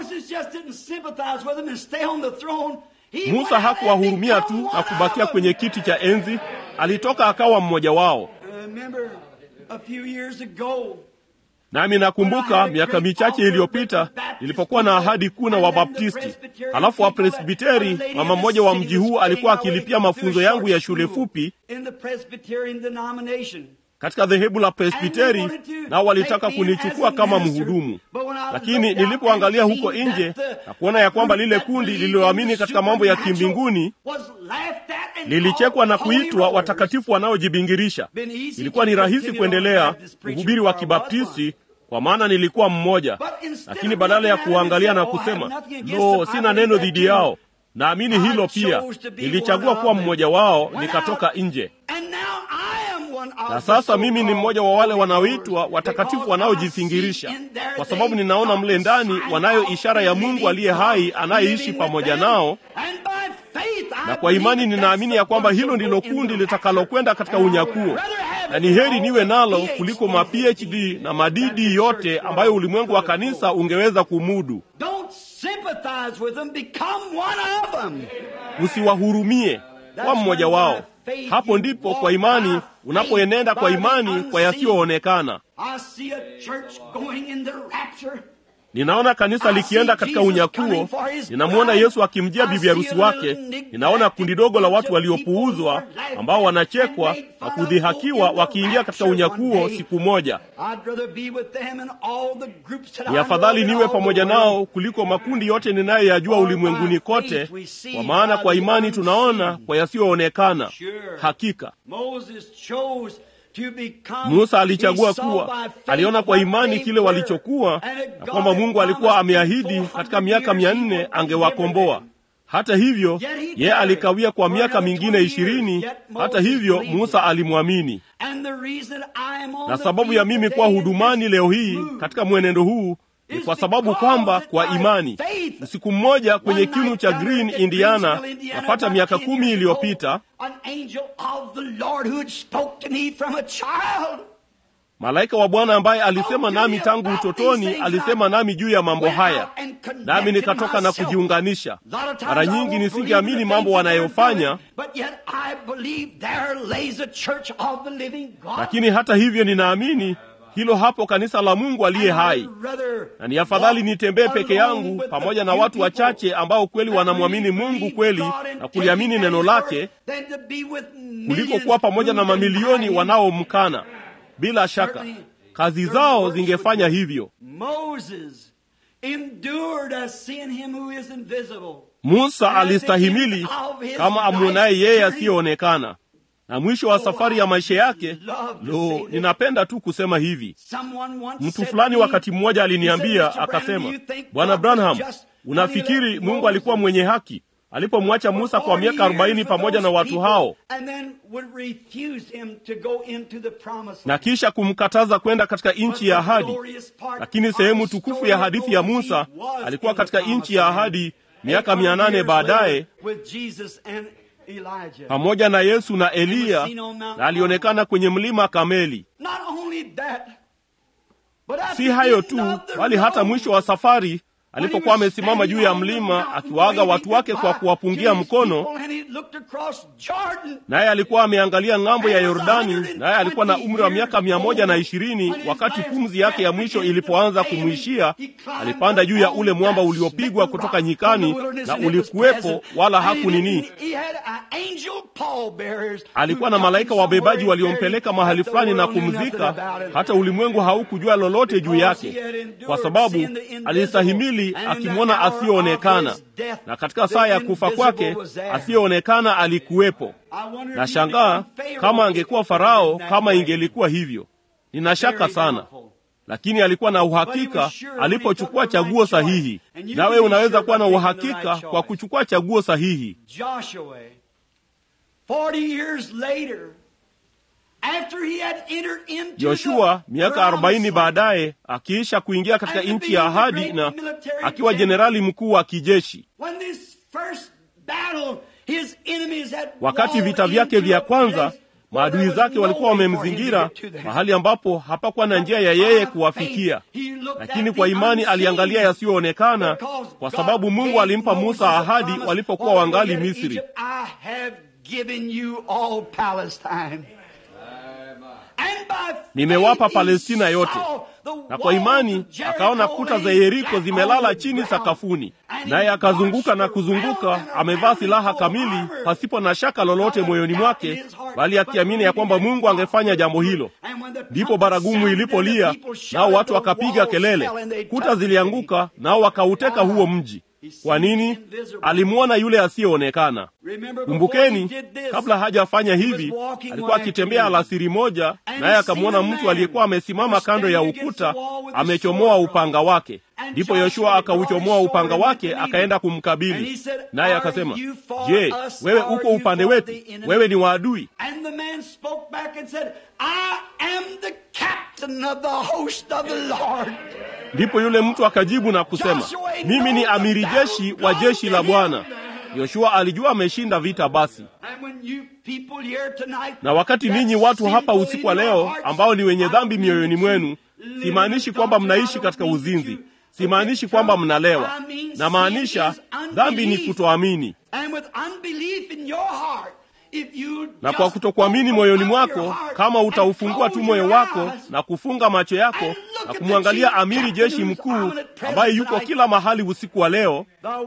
musa hakuwahurumia tu na kubakia kwenye kiti cha enzi alitoka akawa mmoja wao A few years ago, nami nakumbuka miaka michache iliyopita nilipokuwa na ahadi kuu na wabaptisti halafu wapresbiteri mama mmoja wa mji huu alikuwa akilipia mafunzo yangu ya shule fupi in the Presbyterian denomination. katika dhehebu la presbiteri nao walitaka kunichukua kama mhudumu lakini nilipoangalia huko nje na kuona ya kwamba lile kundi lililoamini katika mambo ya kimbinguni lilichekwa na kuitwa watakatifu wanaojibingirisha ilikuwa ni rahisi kuendelea mhubiri wa kibaptisti kwa maana nilikuwa mmoja lakini badala ya kuangalia na kusema lo sina neno dhidi yao naamini hilo pia nilichagua kuwa mmoja wao nikatoka nje na sasa mimi ni mmoja wa wale wanaoitwa watakatifu wanaojifingirisha kwa sababu ninaona mle ndani wanayo ishara ya mungu aliye hai anayeishi pamoja nao na kwa imani ninaamini ya kwamba hilo ndilo kundi litakalokwenda katika unyakuo na ni heri niwe nalo kuliko ma phd na madidi yote ambayo ulimwengu wa kanisa ungeweza kumudu usiwahurumie kwa mmoja wao hapo ndipo kwa imani unapoenenda kwa imani kwa yasiyoonekana ninaona kanisa likienda katika unyakuo ninamwona yesu akimjia bibi harusi wake ninaona kundi dogo la watu waliopuuzwa ambao wanachekwa na kudhihakiwa wakiingia katika unyakuo siku moja ni afadhali niwe pamoja nao kuliko makundi yote ninayoyajua ulimwenguni kote kwa maana kwa imani tunaona kwa yasiyoonekana hakika musa alichagua kuwa aliona kwa imani kile walichokuwa na kwamba mungu alikuwa ameahidi katika miaka mia nne angewakomboa hata hivyo ye alikawia kwa miaka mingine ishirini hata hivyo musa alimwamini na sababu ya mimi kuwa hudumani leo hii katika mwenendo huu ni kwa sababu kwamba kwa imani usiku mmoja kwenye kinu cha green indiana napata miaka kumi iliyopita malaika wa bwana ambaye alisema nami tangu utotoni alisema nami juu ya mambo haya nami nikatoka na kujiunganisha mara nyingi nisingeamini mambo wanayofanya lakini hata hivyo ninaamini hilo hapo kanisa la mungu aliye hai na ni afadhali nitembee peke yangu pamoja na watu wachache ambao kweli wanamwamini mungu kweli na kuliamini neno lake kuliko kuwa pamoja na mamilioni wanaomkana bila shaka kazi zao zingefanya hivyo musa alistahimili kama amwonaye yeye asiyeonekana na mwisho wa safari ya maisha yake lo ninapenda tu kusema hivi mtu fulani wakati mmoja aliniambia akasema bwana branham unafikiri mungu alikuwa mwenye haki alipomwacha musa kwa miaka arobaini pamoja na watu hao na kisha kumkataza kwenda katika nchi ya ahadi lakini sehemu tukufu ya hadithi ya musa alikuwa katika nchi ya ahadi miaka mia nane baadaye pamoja na yesu na eliya na alionekana kwenye mlima kameli si hayo tu bali hata mwisho wa safari alipokuwa amesimama juu ya mlima akiwaaga watu wake kwa kuwapungia mkono naye alikuwa ameangalia ng'ambo ya yordani naye alikuwa na umri wa miaka mia moja na ishirini wakati pumzi yake ya mwisho ilipoanza kumwishia alipanda juu ya ule mwamba uliopigwa kutoka nyikani na ulikuwepo wala hakunini alikuwa na malaika wabebaji waliompeleka mahali fulani na kumzika hata ulimwengu haukujua lolote juu yake kwa sababu alistahimili akimwona asiyeonekana na katika saa ya kufa kwake asiyeonekana alikuwepo na shangaa kama angekuwa farao kama ingelikuwa hivyo nina shaka sana lakini alikuwa na uhakika alipochukua chaguo sahihi nawe unaweza kuwa na uhakika kwa kuchukua chaguo sahihi yoshua miaka arobaini baadaye akiisha kuingia katika nchi ya ahadi na akiwa jenerali mkuu wa kijeshi wakati vita vyake vya kwanza maadui zake walikuwa wamemzingira mahali ambapo hapakuwa na njia ya yeye kuwafikia lakini kwa imani aliangalia yasiyoonekana kwa sababu mungu alimpa musa ahadi walipokuwa wangali misri nimewapa Palestina yote. Na kwa imani akaona kuta za Yeriko zimelala chini sakafuni, naye akazunguka na kuzunguka, amevaa silaha kamili, pasipo na shaka lolote moyoni mwake, bali akiamini ya kwamba Mungu angefanya jambo hilo. Ndipo baragumu ilipolia, nao watu wakapiga kelele, kuta zilianguka, nao wakauteka huo mji. Kwa nini? Alimwona yule asiyeonekana. Kumbukeni, kabla hajafanya hivi, alikuwa akitembea alasiri moja, naye akamwona mtu aliyekuwa amesimama kando ya ukuta amechomoa upanga wake. Ndipo Yoshua akauchomoa upanga wake, akaenda kumkabili, naye akasema, Je, wewe uko upande wetu? Wewe ni waadui? Ndipo yule mtu akajibu na kusema, mimi ni amiri jeshi wa jeshi la Bwana. Yoshua alijua ameshinda vita. Basi na wakati ninyi watu hapa usiku wa leo ambao ni wenye dhambi mioyoni mwenu, simaanishi kwamba mnaishi katika uzinzi, simaanishi kwamba mnalewa, na maanisha dhambi ni kutoamini na kwa kutokuamini moyoni mwako, kama utaufungua tu moyo wako na kufunga macho yako na kumwangalia amiri jeshi mkuu ambaye yuko kila mahali usiku wa leo,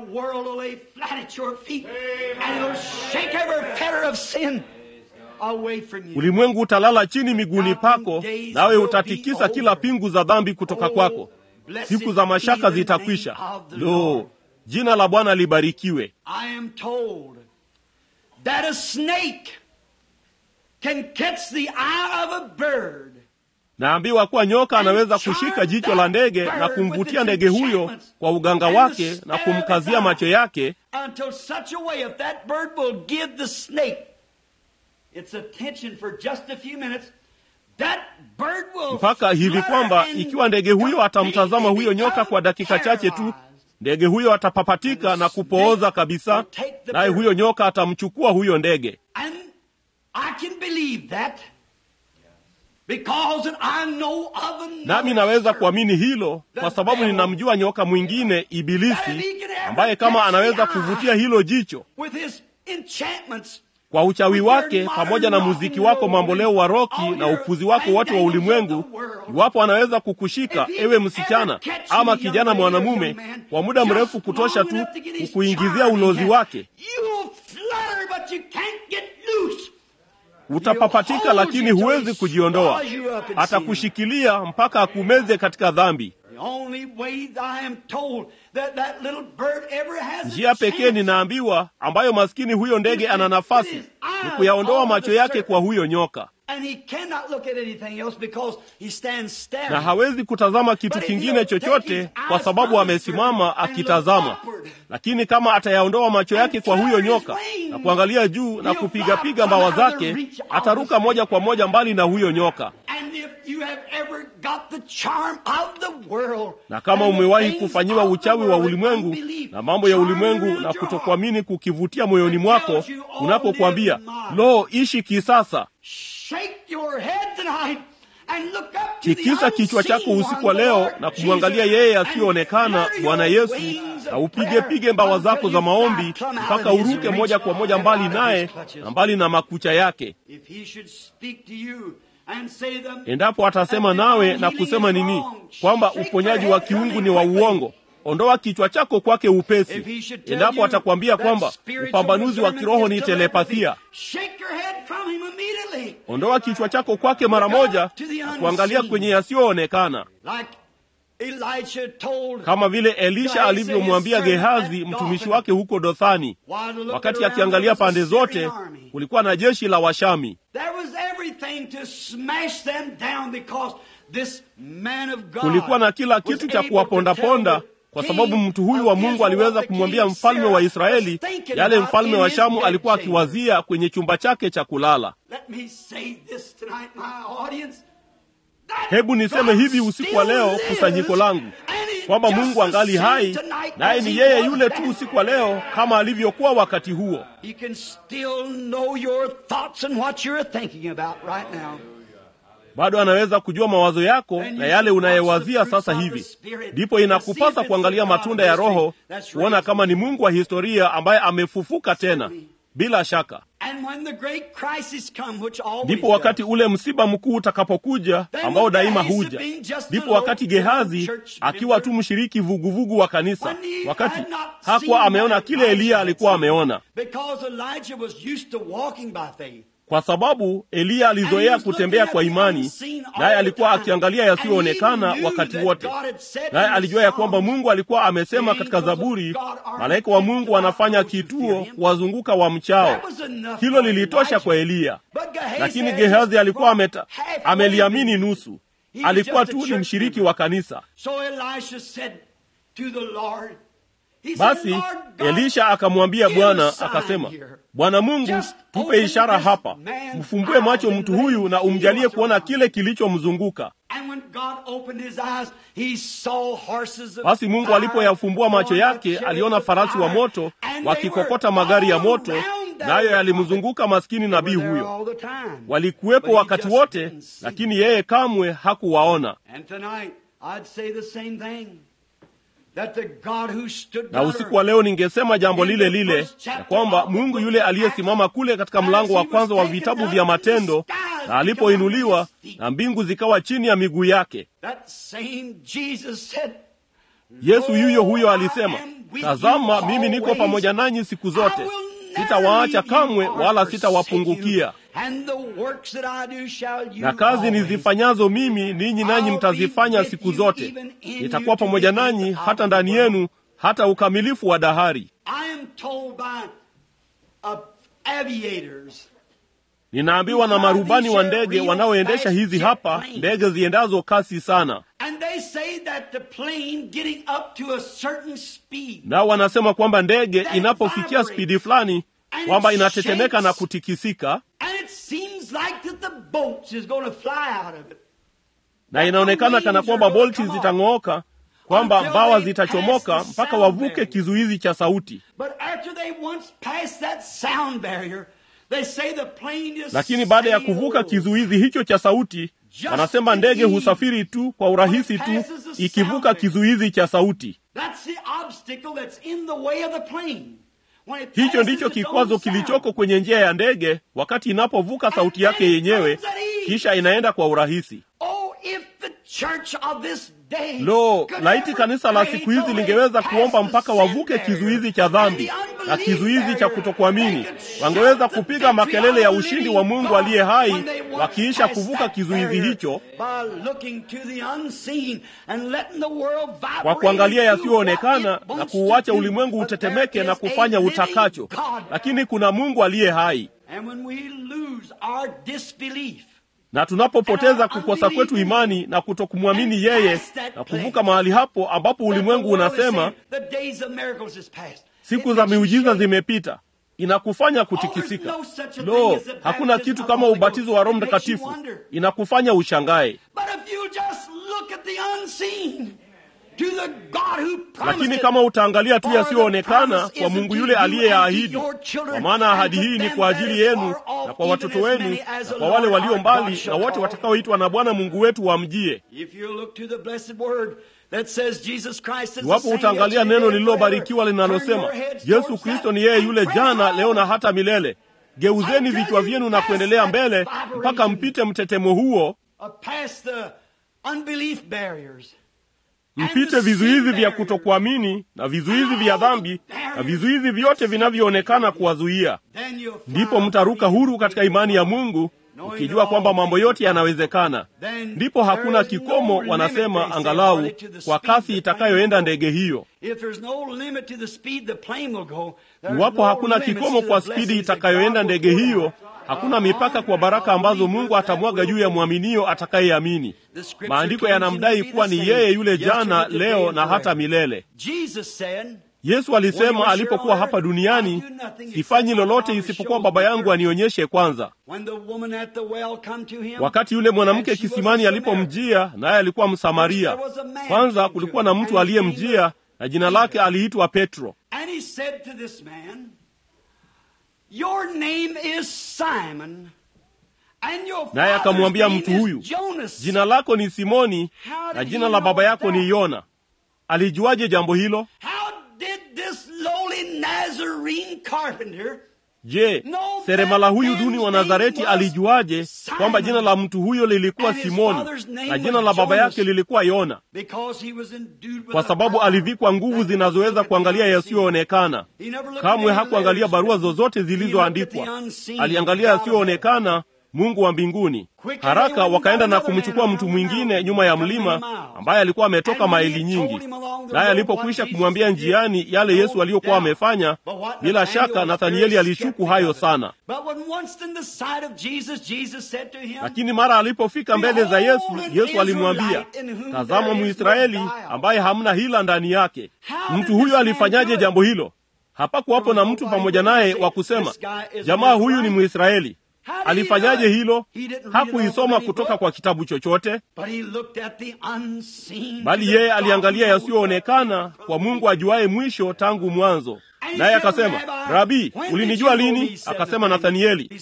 ulimwengu utalala chini miguuni pako, nawe utatikisa kila pingu za dhambi kutoka kwako. Siku za mashaka zitakwisha. Lo, jina la Bwana libarikiwe. That a snake can catch the eye of a bird. Naambiwa kuwa nyoka anaweza kushika jicho la ndege na kumvutia ndege huyo kwa uganga wake na kumkazia macho yake until such a way if that bird will give the snake its attention for just a few minutes that bird will mpaka hivi kwamba ikiwa ndege huyo atamtazama huyo nyoka kwa dakika chache tu ndege huyo atapapatika na kupooza kabisa, naye huyo nyoka atamchukua huyo ndege. Nami naweza kuamini hilo kwa sababu ninamjua nyoka mwingine Ibilisi, ambaye kama anaweza kuvutia hilo jicho kwa uchawi wake pamoja na muziki wako mamboleo wa roki na upuzi wako wote wa ulimwengu, iwapo anaweza kukushika ewe msichana ama kijana mwanamume kwa muda mrefu kutosha tu kukuingizia ulozi wake, utapapatika, lakini huwezi kujiondoa. Atakushikilia mpaka akumeze katika dhambi. Njia pekee ninaambiwa ambayo maskini huyo ndege ana nafasi ni kuyaondoa macho yake kwa huyo nyoka, na hawezi kutazama kitu kingine chochote kwa sababu amesimama akitazama. Lakini kama atayaondoa macho yake kwa huyo nyoka na kuangalia juu na kupigapiga mbawa zake, ataruka moja kwa moja mbali na huyo nyoka. Na kama umewahi kufanyiwa uchawi wa ulimwengu na mambo ya ulimwengu na kutokuamini kukivutia moyoni mwako, unapokwambia lo, ishi kisasa, tikisa kichwa chako usiku wa leo na kumwangalia yeye asiyoonekana, Bwana Yesu, na upigepige mbawa zako za maombi mpaka uruke moja kwa moja mbali naye na mbali na makucha yake. Endapo atasema nawe na kusema nini? Kwamba uponyaji wa kiungu ni wa uongo, ondoa kichwa chako kwake upesi. Endapo atakwambia kwamba upambanuzi wa kiroho ni telepathia, ondoa kichwa chako kwake mara moja na kuangalia kwenye yasiyoonekana, kama vile Elisha alivyomwambia Gehazi mtumishi wake huko Dothani. Wakati akiangalia pande zote, kulikuwa na jeshi la Washami. Kulikuwa na kila kitu cha kuwapondaponda kwa sababu mtu huyu wa Mungu aliweza kumwambia mfalme wa Israeli yale mfalme wa Shamu alikuwa akiwazia kwenye chumba chake cha kulala. Hebu niseme hivi usiku wa leo, kusanyiko langu, kwamba Mungu angali hai, naye ni yeye yule tu usiku wa leo kama alivyokuwa wakati huo. Bado anaweza kujua mawazo yako na yale unayewazia sasa hivi. Ndipo inakupasa kuangalia matunda ya Roho, kuona kama ni Mungu wa historia ambaye amefufuka tena. bila shaka And when the great crisis come, which always ndipo wakati does, ule msiba mkuu utakapokuja ambao daima huja ndipo wakati gehazi akiwa tu mshiriki vuguvugu wa kanisa when he wakati had not hakuwa seen ameona what kile Elijah eliya had alikuwa seen. ameona Because Elijah was used to walking by faith. kwa sababu eliya alizoea kutembea kwa imani naye alikuwa akiangalia yasiyoonekana wakati wote naye alijua ya kwamba mungu alikuwa amesema katika zaburi malaika wa mungu anafanya kituo kuwazunguka wa mchao hilo lilitosha kwa eliya lakini gehazi alikuwa ameta, ameliamini nusu alikuwa tu ni mshiriki wa kanisa So Elisha said to the Lord, he said, basi "Lord God, elisha akamwambia give bwana a sign akasema here." bwana mungu Just tupe open ishara this hapa man's mfumbue macho eyes mtu and let huyu him na see umjalie what's kuona around. kile kilichomzunguka And when God opened his eyes, he saw horses of basi mungu fire alipoyafumbua macho going yake like aliona chariots of farasi wa fire, moto and they wakikokota were magari ya all moto around that nayo prophet. yalimzunguka maskini They nabii were there huyo all the time. walikuwepo But he wakati just wote didn't see lakini yeye kamwe hakuwaona And tonight, I'd say the same thing. That the God who stood na usiku wa leo ningesema jambo lile lile ya kwamba mungu yule aliyesimama kule katika mlango wa kwanza wa vitabu vya matendo na alipoinuliwa na mbingu zikawa chini ya miguu yake That same Jesus said, yesu yuyo huyo "Lo, alisema I am with tazama you mimi niko always. pamoja nanyi siku I zote will never sitawaacha leave you kamwe or wala forsake sitawapungukia you. And the works that I do shall you na kazi always. nizifanyazo mimi ninyi nanyi mtazifanya siku zote nitakuwa pamoja nanyi hata ndani yenu hata ukamilifu wa dahari I am told by uh, aviators ninaambiwa na marubani wa ndege wanaoendesha hizi hapa ndege ziendazo kasi sana And they say that the plane getting up to a certain speed nao wanasema kwamba ndege inapofikia spidi fulani kwamba inatetemeka na kutikisika and it seems like that the boat is going to fly out of it. na inaonekana kana kwamba bolti zitang'ooka kwamba mbawa zitachomoka mpaka wavuke kizuizi cha sauti But after they once pass that sound barrier, they say the plane is lakini baada ya sailing kuvuka over. kizuizi hicho cha sauti wanasema ndege husafiri tu kwa urahisi tu ikivuka kizuizi cha sauti That's the obstacle that's in the way of the plane. When it hicho passes ndicho its own kikwazo sound. kilichoko kwenye njia ya ndege wakati inapovuka sauti yake yenyewe kisha inaenda kwa urahisi Oh, if the church of this day lo could laiti ever kanisa la pray siku hizi till they lingeweza pass kuomba the mpaka sin wavuke barrier kizuizi cha and dhambi the na unbelief kizuizi cha barrier, kutokuamini they could wangeweza shout the kupiga makelele ya victory of the ushindi living wa mungu God aliye hai when they once wakiisha passed kuvuka that kizuizi barrier hicho by looking to the unseen and letting the world vibrate kwa kuangalia and do yasiyoonekana what it na wants kuuacha to do. ulimwengu But utetemeke there na is kufanya a living utakacho God. lakini kuna mungu aliye hai And when we lose our disbelief na tunapopoteza kukosa kwetu imani na kutokumwamini yeye na kuvuka mahali hapo ambapo ulimwengu unasema the days of miracles is past. siku It za makes you miujiza shake. zimepita inakufanya kutikisika lo hakuna kitu kama ubatizo wa roho mtakatifu inakufanya ushangae But if you just look at the unseen, to the God who promised lakini it, kama utaangalia tu for the yasiyoonekana promise kwa isn't mungu to yule you and aliyeyaahidi to your children, kwa maana ahadi and to hii ni them kwa that ajili is yenu far off, na kwa even watoto as wenu many as na the kwa wale Lord walio our mbali God shall na wote call. watakaoitwa na bwana mungu wetu wamjie If you look to the blessed word that says Jesus Christ is the iwapo same utaangalia yesterday neno and lililobarikiwa forever, linalosema turn your heads yesu towards kristo that ni yeye and yule press jana on. leo na hata milele geuzeni vichwa vyenu na kuendelea mbele mpaka mpite mtetemo huo uh, past the unbelief barriers. mpite vizuizi vya kutokuamini na vizuizi vya dhambi na vizuizi vyote vinavyoonekana kuwazuia Then you'll fly ndipo mtaruka huru katika imani ya mungu ukijua kwamba mambo yote yanawezekana ndipo hakuna kikomo wanasema angalau kwa kasi itakayoenda ndege hiyo If there's no limit to the speed the plane will go, there's iwapo no hakuna limits kikomo to kwa the spidi blessings that itakayoenda God will ndege pour hiyo out. hakuna mipaka kwa baraka ambazo mungu atamwaga juu ya mwaminio atakayeamini The scripture maandiko claims him yanamdai to be kuwa the ni same yeye yule yesterday, jana today, leo and na hata forever. milele Jesus said, yesu alisema alipokuwa hapa duniani sifanyi lolote isipokuwa baba yangu anionyeshe kwanza when the woman at the well come to him, wakati yule mwanamke and she was a kisimani Samaritan. alipomjia naye alikuwa msamaria kwanza kulikuwa na mtu aliyemjia na jina lake aliitwa petro And he said to this man, Your name is Simon, and your naye father's akamwambia name mtu is huyu Jonas. jina lako ni simoni How na did jina he la know baba yako that? ni yona alijuaje jambo hilo How did this lowly Nazarene carpenter Je, seremala huyu duni wa Nazareti alijuaje kwamba jina la mtu huyo lilikuwa Simoni na jina la baba yake lilikuwa Yona? Kwa sababu alivikwa nguvu zinazoweza kuangalia yasiyoonekana. Kamwe hakuangalia barua zozote zilizoandikwa, aliangalia yasiyoonekana, Mungu wa mbinguni. Haraka wakaenda na kumchukua mtu mwingine nyuma ya mlima ambaye alikuwa ametoka maili nyingi. Naye alipokwisha kumwambia njiani yale Yesu aliyokuwa amefanya, bila shaka Nathanieli alishuku hayo sana. Lakini mara alipofika mbele za Yesu, Yesu alimwambia, tazama Mwisraeli ambaye hamna hila ndani yake. Mtu huyo alifanyaje jambo hilo? Hapakuwapo na mtu pamoja naye wa kusema, jamaa huyu ni Mwisraeli. Alifanyaje hilo? Hakuisoma kutoka kwa kitabu chochote, bali yeye aliangalia yasiyoonekana kwa Mungu ajuaye mwisho tangu mwanzo. Naye akasema, Rabi, ulinijua lini? Akasema, Nathanieli.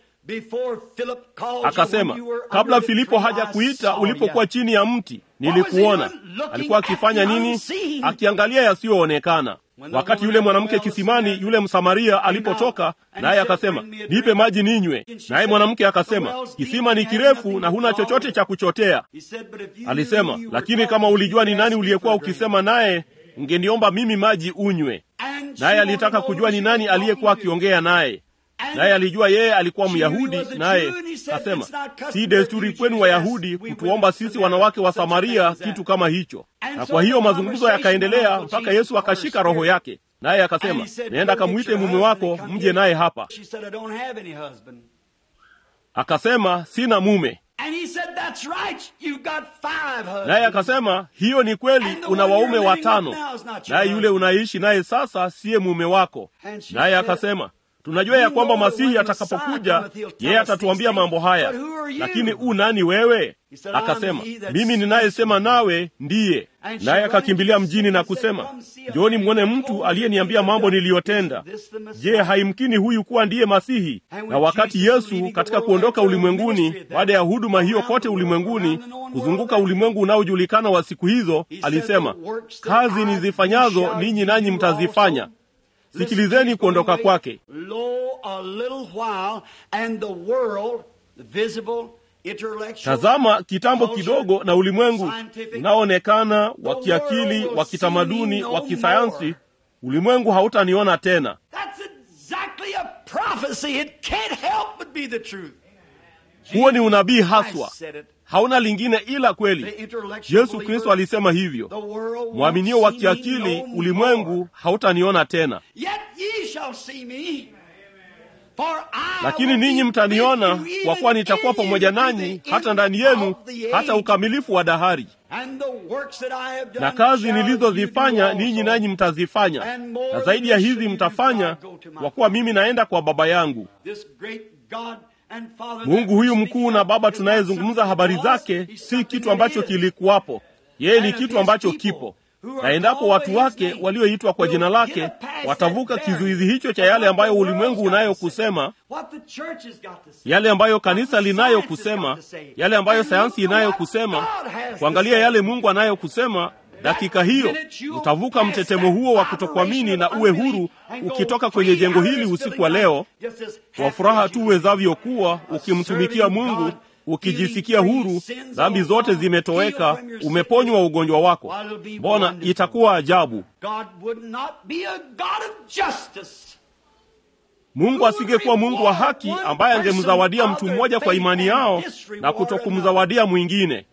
Akasema, kabla Filipo haja kuita, ulipokuwa chini ya mti nilikuona. Alikuwa akifanya nini? Akiangalia yasiyoonekana. Wakati yule mwanamke kisimani, yule Msamaria alipotoka, naye akasema, nipe maji ninywe. Naye mwanamke akasema, kisima ni kirefu na huna chochote cha kuchotea. Alisema, lakini kama ulijua ni nani uliyekuwa ukisema naye, ungeniomba mimi maji unywe. Naye alitaka kujua ni nani aliyekuwa akiongea naye naye alijua yeye alikuwa Myahudi, naye asema, si desturi kwenu Wayahudi kutuomba sisi wanawake wa Samaria kitu kama hicho. Na kwa hiyo mazungumzo yakaendelea mpaka Yesu akashika roho yake, naye akasema, nenda kamwite mume wako mje naye hapa. Akasema, sina mume. Naye akasema, hiyo ni kweli, una waume watano, naye yule unaishi naye sasa siye mume wako. Naye akasema tunajua ya kwamba Masihi atakapokuja yeye atatuambia mambo haya, lakini u nani wewe? Akasema, mimi ninayesema nawe ndiye. Naye akakimbilia mjini na kusema, njooni mwone mtu aliyeniambia mambo niliyotenda. Je, haimkini huyu kuwa ndiye Masihi? Na wakati Yesu katika kuondoka ulimwenguni, baada ya huduma hiyo kote ulimwenguni, kuzunguka ulimwengu unaojulikana wa siku hizo, alisema, kazi nizifanyazo ninyi nanyi mtazifanya. Sikilizeni kuondoka kwake. Tazama kitambo kidogo, na ulimwengu unaoonekana wa kiakili, wa kitamaduni, wa kisayansi, ulimwengu hautaniona tena. Huo ni unabii haswa, hauna lingine ila kweli. Yesu Kristo alisema hivyo, mwaminio wa kiakili, ulimwengu hautaniona tena, lakini ninyi mtaniona, kwa kuwa nitakuwa pamoja nanyi hata ndani yenu, hata ukamilifu wa dahari. Na kazi nilizozifanya ninyi nanyi mtazifanya, na zaidi ya hizi mtafanya, kwa kuwa mimi naenda kwa Baba yangu. Mungu huyu mkuu na Baba tunayezungumza habari zake si kitu ambacho kilikuwapo. Yeye ni kitu ambacho kipo, na endapo watu wake walioitwa kwa jina lake watavuka kizuizi hicho cha yale ambayo ulimwengu unayo kusema, yale ambayo kanisa linayo kusema, yale ambayo sayansi inayo kusema, kuangalia yale Mungu anayo kusema dakika hiyo utavuka mtetemo huo wa kutokuamini na uwe huru ukitoka kwenye jengo hili usiku wa leo kwa furaha tu uwezavyo kuwa ukimtumikia Mungu, ukijisikia huru, dhambi zote zimetoweka, umeponywa ugonjwa wako. Mbona itakuwa ajabu! Mungu asingekuwa Mungu wa haki ambaye angemzawadia mtu mmoja kwa imani yao na kutokumzawadia mwingine.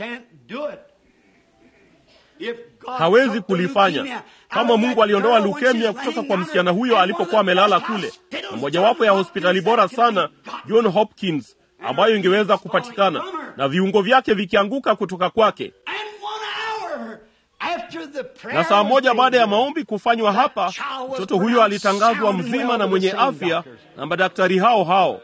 Hawezi kulifanya. Kama Mungu aliondoa leukemia kutoka kwa msichana huyo alipokuwa amelala kule, na mojawapo ya hospitali bora sana John Hopkins ambayo ingeweza kupatikana, na viungo vyake vikianguka kutoka kwake, na saa moja baada ya maombi kufanywa hapa, mtoto huyo alitangazwa mzima na mwenye afya na madaktari hao hao.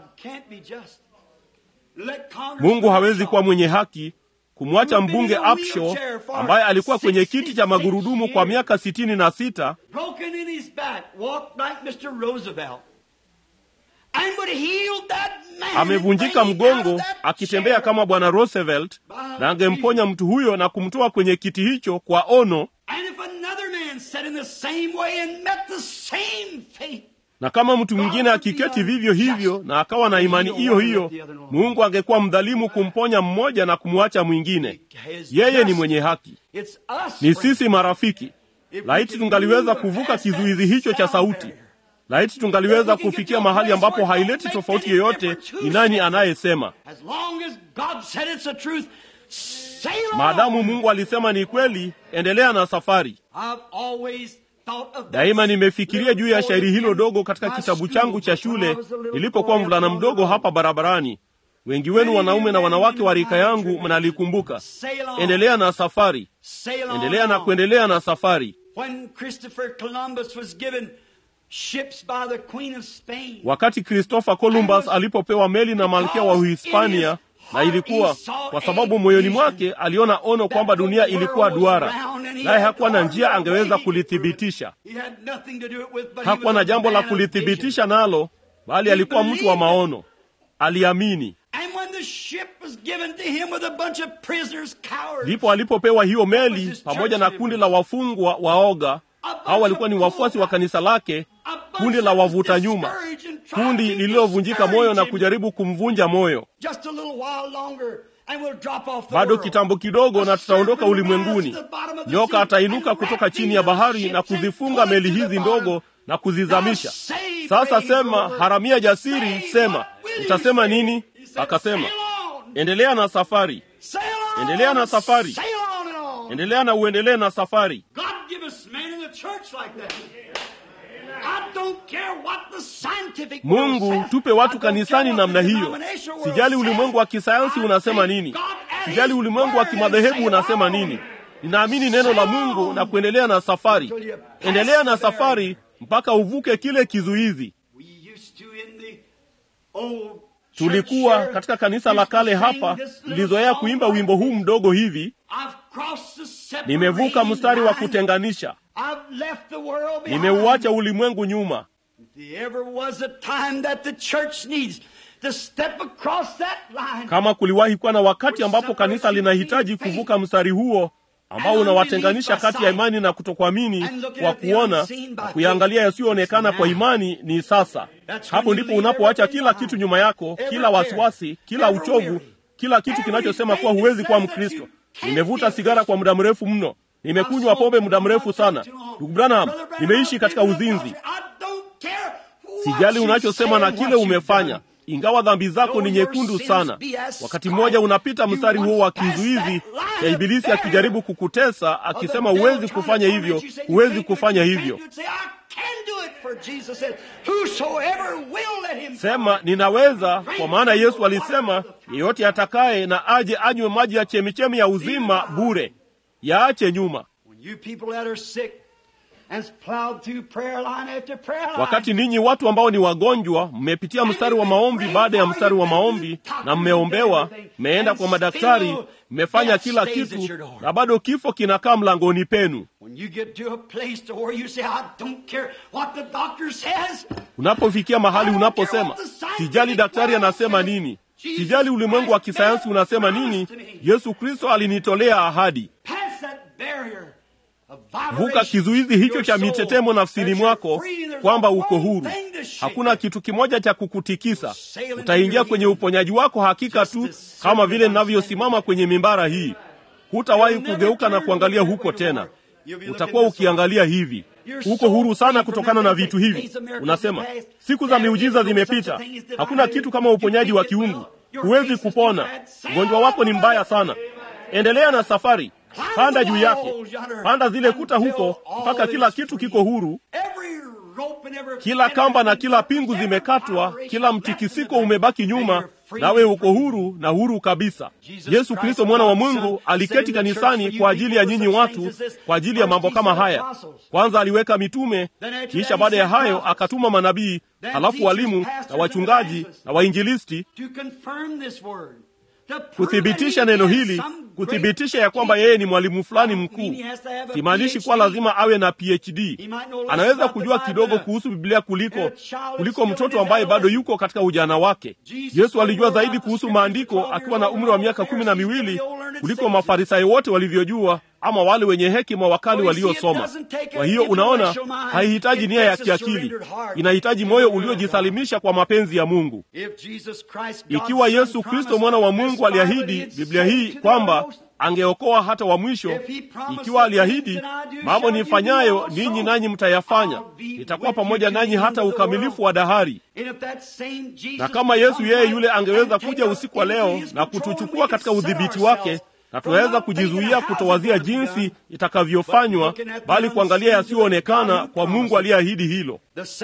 Mungu hawezi kuwa mwenye haki kumwacha mbunge Upshaw ambaye alikuwa kwenye kiti cha magurudumu kwa miaka sitini na sita amevunjika mgongo akitembea kama bwana Roosevelt, na angemponya mtu huyo na kumtoa kwenye kiti hicho kwa ono na kama mtu mwingine akiketi vivyo hivyo na akawa na imani hiyo hiyo, Mungu angekuwa mdhalimu kumponya mmoja na kumwacha mwingine. Yeye ni mwenye haki. Ni sisi marafiki. Laiti tungaliweza kuvuka kizuizi hicho cha sauti. Laiti tungaliweza kufikia mahali ambapo haileti tofauti yoyote ni nani anayesema. Maadamu Mungu alisema ni kweli, endelea na safari. Daima nimefikiria juu ya shairi hilo dogo katika kitabu changu cha shule nilipokuwa mvulana mdogo hapa barabarani. Wengi wenu wanaume na wanawake wa rika yangu mnalikumbuka. Endelea na safari, endelea na kuendelea na safari. Wakati Christopher Columbus alipopewa meli na malkia wa Uhispania, na ilikuwa kwa sababu moyoni mwake aliona ono kwamba dunia ilikuwa duara, naye hakuwa na njia angeweza kulithibitisha. Hakuwa na jambo la kulithibitisha nalo, bali alikuwa mtu wa maono, aliamini. Ndipo alipopewa hiyo meli pamoja na kundi la wafungwa waoga. Hao walikuwa ni wafuasi wa kanisa lake, kundi la wavuta nyuma, kundi lililovunjika moyo na kujaribu kumvunja moyo. Bado kitambo kidogo na tutaondoka ulimwenguni. Nyoka atainuka kutoka chini ya bahari na kuzifunga meli hizi ndogo na kuzizamisha. Sasa sema, haramia jasiri, sema, utasema nini? Akasema, endelea na safari, endelea na safari, endelea na uendelee na safari. Mungu tupe watu kanisani namna hiyo. Sijali ulimwengu wa kisayansi unasema nini, sijali ulimwengu wa kimadhehebu unasema nini. Ninaamini neno la Mungu na kuendelea na safari. Endelea na safari mpaka uvuke kile kizuizi. Tulikuwa katika kanisa la kale hapa, nilizoea kuimba wimbo huu mdogo hivi, nimevuka mstari wa kutenganisha, nimeuacha ulimwengu nyuma. Kama kuliwahi kuwa na wakati ambapo kanisa linahitaji kuvuka mstari huo ambao unawatenganisha kati ya imani na kutokuamini kwa kuona na kuyaangalia yasiyoonekana kwa imani, ni sasa. Hapo ndipo unapoacha kila kitu nyuma yako, kila wasiwasi, kila uchovu, kila kitu kinachosema kuwa huwezi kuwa Mkristo. Nimevuta sigara kwa muda mrefu mno, nimekunywa pombe muda mrefu sana. Ndugu Branham, nimeishi katika uzinzi. Sijali unachosema na kile umefanya, ingawa dhambi zako ni nyekundu sana. Wakati mmoja unapita mstari huo wa kizuizi cha Ibilisi akijaribu kukutesa, akisema huwezi kufanya hivyo, huwezi kufanya hivyo. Sema ninaweza, kwa maana Yesu alisema, yeyote atakaye na aje anywe maji ya chemichemi ya uzima bure. Yaache nyuma. Wakati ninyi watu ambao ni wagonjwa mmepitia mstari wa maombi baada ya mstari wa maombi, na mmeombewa, mmeenda kwa madaktari, mmefanya kila kitu, na bado kifo kinakaa mlangoni penu. Unapofikia mahali unaposema, sijali daktari anasema nini, sijali ulimwengu wa kisayansi unasema nini, Yesu Kristo alinitolea ahadi. Vuka kizuizi hicho cha mitetemo nafsini mwako kwamba uko huru. Hakuna kitu kimoja cha kukutikisa. Utaingia kwenye uponyaji wako hakika tu, kama vile ninavyosimama kwenye mimbara hii. Hutawahi kugeuka na kuangalia huko tena, utakuwa ukiangalia hivi. Uko huru sana kutokana na vitu hivi. Unasema siku za miujiza zimepita, hakuna kitu kama uponyaji wa kiungu. Huwezi kupona, ugonjwa wako ni mbaya sana. Endelea na safari. Panda juu yake, panda zile kuta huko mpaka kila kitu kiko huru. Kila kamba na kila pingu zimekatwa, kila mtikisiko umebaki nyuma, nawe uko huru na huru kabisa. Yesu Kristo mwana wa Mungu aliketi kanisani kwa ajili ya nyinyi watu, kwa ajili ya mambo kama haya. Kwanza aliweka mitume, kisha baada ya hayo akatuma manabii, halafu walimu na wachungaji na wainjilisti kuthibitisha neno hili, kuthibitisha ya kwamba yeye ni mwalimu fulani mkuu. Simaanishi kuwa lazima awe na PhD. Anaweza kujua kidogo kuhusu Biblia kuliko kuliko mtoto ambaye bado yuko katika ujana wake. Yesu alijua zaidi kuhusu maandiko akiwa na umri wa miaka kumi na miwili kuliko Mafarisayo wote walivyojua ama wale wenye hekima wakali waliosoma. Kwa hiyo unaona, haihitaji nia ya kiakili, inahitaji moyo uliojisalimisha kwa mapenzi ya Mungu. Ikiwa Yesu Kristo mwana wa Mungu aliahidi Biblia hii kwamba angeokoa hata wa mwisho, ikiwa aliahidi, mambo nifanyayo ninyi nanyi mtayafanya, nitakuwa pamoja nanyi hata ukamilifu wa dahari. Na kama Yesu yeye yule angeweza kuja usiku wa leo na kutuchukua katika udhibiti wake na tunaweza kujizuia kutowazia jinsi itakavyofanywa, bali kuangalia yasiyoonekana kwa Mungu aliyeahidi hilo.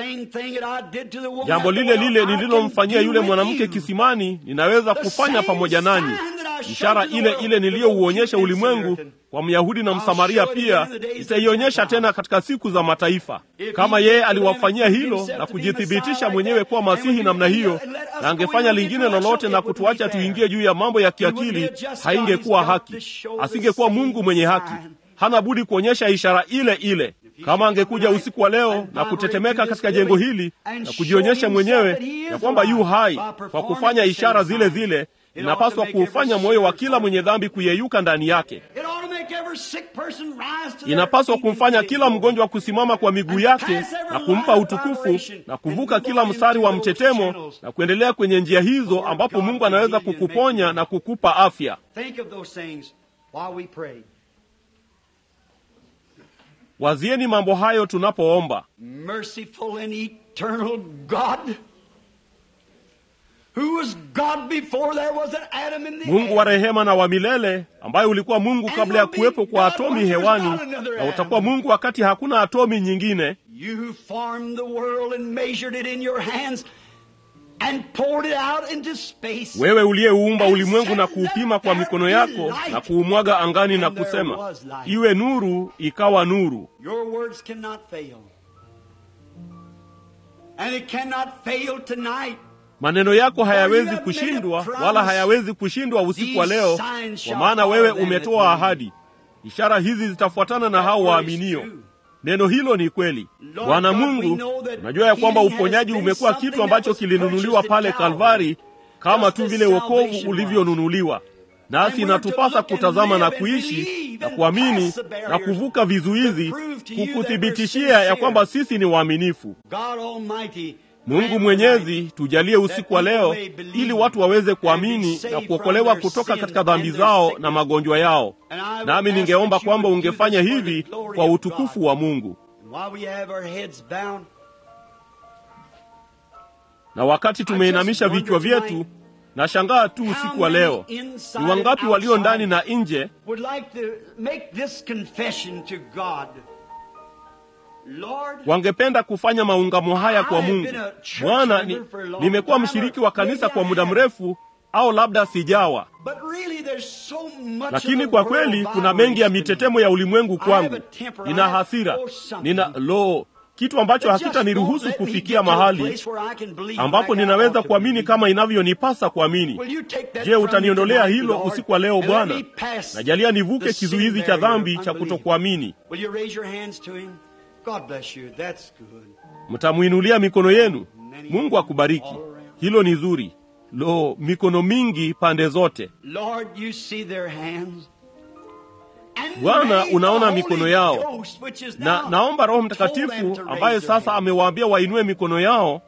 Jambo lile lile nililomfanyia yule mwanamke kisimani, ninaweza kufanya pamoja nanyi. Ishara ile ile niliyouonyesha ulimwengu kwa Myahudi na Msamaria pia itaionyesha tena katika siku za mataifa. Kama yeye aliwafanyia hilo na kujithibitisha mwenyewe kuwa Masihi namna hiyo, na angefanya lingine lolote na kutuacha tuingie juu ya mambo ya kiakili, haingekuwa haki, asingekuwa Mungu mwenye haki. Hana budi kuonyesha ishara ile ile. Kama angekuja usiku wa leo na kutetemeka katika jengo hili na kujionyesha mwenyewe ya kwamba yu hai kwa kufanya ishara zile zile inapaswa kuufanya moyo wa kila mwenye dhambi kuyeyuka ndani yake. Inapaswa kumfanya kila mgonjwa kusimama kwa miguu yake na kumpa utukufu na kuvuka kila mstari wa mtetemo na kuendelea kwenye njia hizo ambapo Mungu anaweza kukuponya na kukupa afya. Wazieni mambo hayo tunapoomba. Mungu wa rehema na wa milele, ambaye ulikuwa Mungu kabla ya kuwepo kwa atomi hewani, na utakuwa Mungu wakati hakuna atomi nyingine. Wewe uliyeuumba ulimwengu na kuupima kwa mikono yako na kuumwaga angani na kusema, iwe nuru, ikawa nuru. Maneno yako hayawezi kushindwa, wala hayawezi kushindwa usiku wa leo, kwa maana wewe umetoa ahadi. Ishara hizi zitafuatana na hao waaminio. Neno hilo ni kweli. Bwana Mungu, unajua ya kwamba uponyaji umekuwa kitu ambacho kilinunuliwa pale Kalvari, kama tu vile wokovu ulivyonunuliwa. Nasi inatupasa kutazama na kuishi na kuamini na kuvuka vizuizi, kukuthibitishia ya kwamba sisi ni waaminifu. Mungu Mwenyezi, tujalie usiku wa leo, ili watu waweze kuamini na kuokolewa kutoka katika dhambi zao na magonjwa yao. Nami ningeomba kwamba ungefanya hivi kwa utukufu wa Mungu. Na wakati tumeinamisha vichwa vyetu, nashangaa tu usiku wa leo, ni wangapi walio ndani na nje wangependa kufanya maungamo haya kwa Mungu. Bwana, ni, nimekuwa mshiriki wa kanisa kwa muda mrefu, au labda sijawa, lakini kwa kweli kuna mengi ya mitetemo ya ulimwengu kwangu. Nina hasira, nina lo kitu ambacho hakitaniruhusu kufikia mahali ambapo ninaweza kuamini kama inavyonipasa kuamini. Je, utaniondolea hilo usiku wa leo Bwana? Najalia nivuke kizuizi cha dhambi cha kutokuamini. Mtamwinulia mikono yenu. Mungu akubariki. Hilo ni zuri. Lo, mikono mingi pande zote. Bwana, unaona mikono yao, na naomba Roho Mtakatifu ambaye sasa amewaambia wainue mikono yao,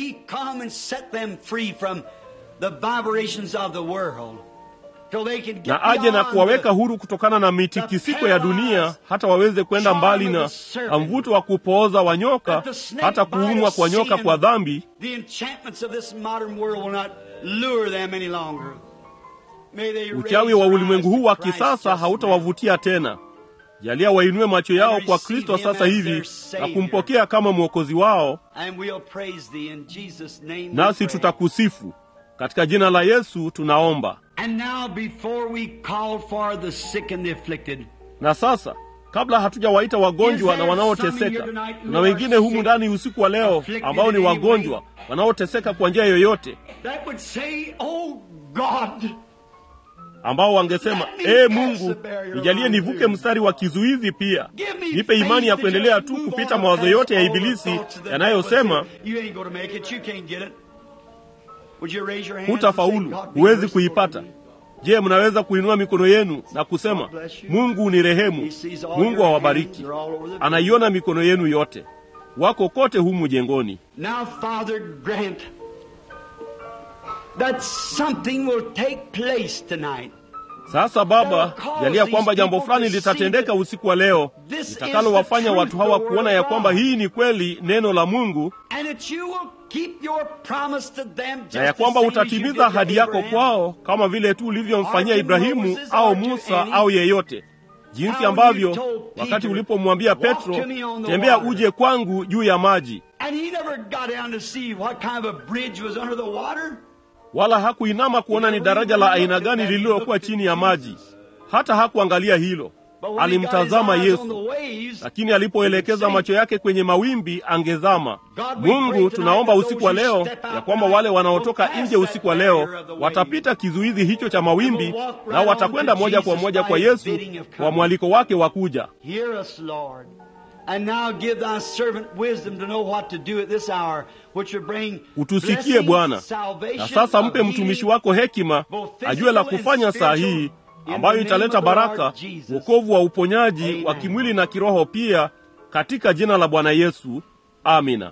na aje na kuwaweka huru kutokana na mitikisiko ya dunia, hata waweze kwenda mbali na mvuto wa kupooza wa nyoka, hata kuumwa kwa nyoka kwa dhambi. Uchawi wa ulimwengu huu wa kisasa hautawavutia tena. Jalia wainue macho yao kwa Kristo sasa hivi na kumpokea kama mwokozi wao, nasi tutakusifu katika jina la Yesu tunaomba. Na sasa kabla hatujawaita wagonjwa na wanaoteseka, kuna wengine humu ndani usiku wa leo ambao ni wagonjwa wanaoteseka kwa njia yoyote ambao wangesema ee Mungu, nijalie nivuke mstari wa kizuizi, pia nipe imani ya kuendelea tu kupita mawazo yote ya Ibilisi yanayosema hutafaulu, huwezi kuipata. Je, mnaweza kuinua mikono yenu na kusema, Mungu ni rehemu, Mungu awabariki. Anaiona mikono yenu yote, wako kote humu jengoni. Now, Father, grant that something will take place tonight. Sasa Baba, jalia kwamba jambo fulani litatendeka usiku wa leo litakalowafanya watu hawa kuona ya kwamba hii ni kweli neno la Mungu, And that you will keep your promise to them just na ya the kwamba same as you utatimiza did to ahadi yako Abraham. kwao kama vile tu ulivyomfanyia Ibrahimu au Musa au yeyote, jinsi ambavyo wakati ulipomwambia Petro, tembea uje kwangu juu ya maji, And he never got down to see what kind of a bridge was under the water. wala hakuinama kuona ni daraja la aina gani lililokuwa chini ya maji. Hata hakuangalia hilo, But when he got his alimtazama eyes on the Yesu. waves, lakini alipoelekeza macho yake kwenye mawimbi angezama. Mungu, tunaomba usiku wa leo ya kwamba wale wanaotoka nje usiku wa leo watapita kizuizi hicho cha mawimbi, nao watakwenda moja kwa moja kwa Yesu kwa mwaliko wake wa kuja. Hear us, Lord. And now give thy servant wisdom to know what to do at this hour, which will bring Utusikie blessing, Bwana, salvation, na sasa mpe of mtumishi healing, wako hekima ajue la kufanya saa hii, ambayo italeta baraka, wokovu wa uponyaji wa kimwili na kiroho pia, katika jina la Bwana Yesu. Amina.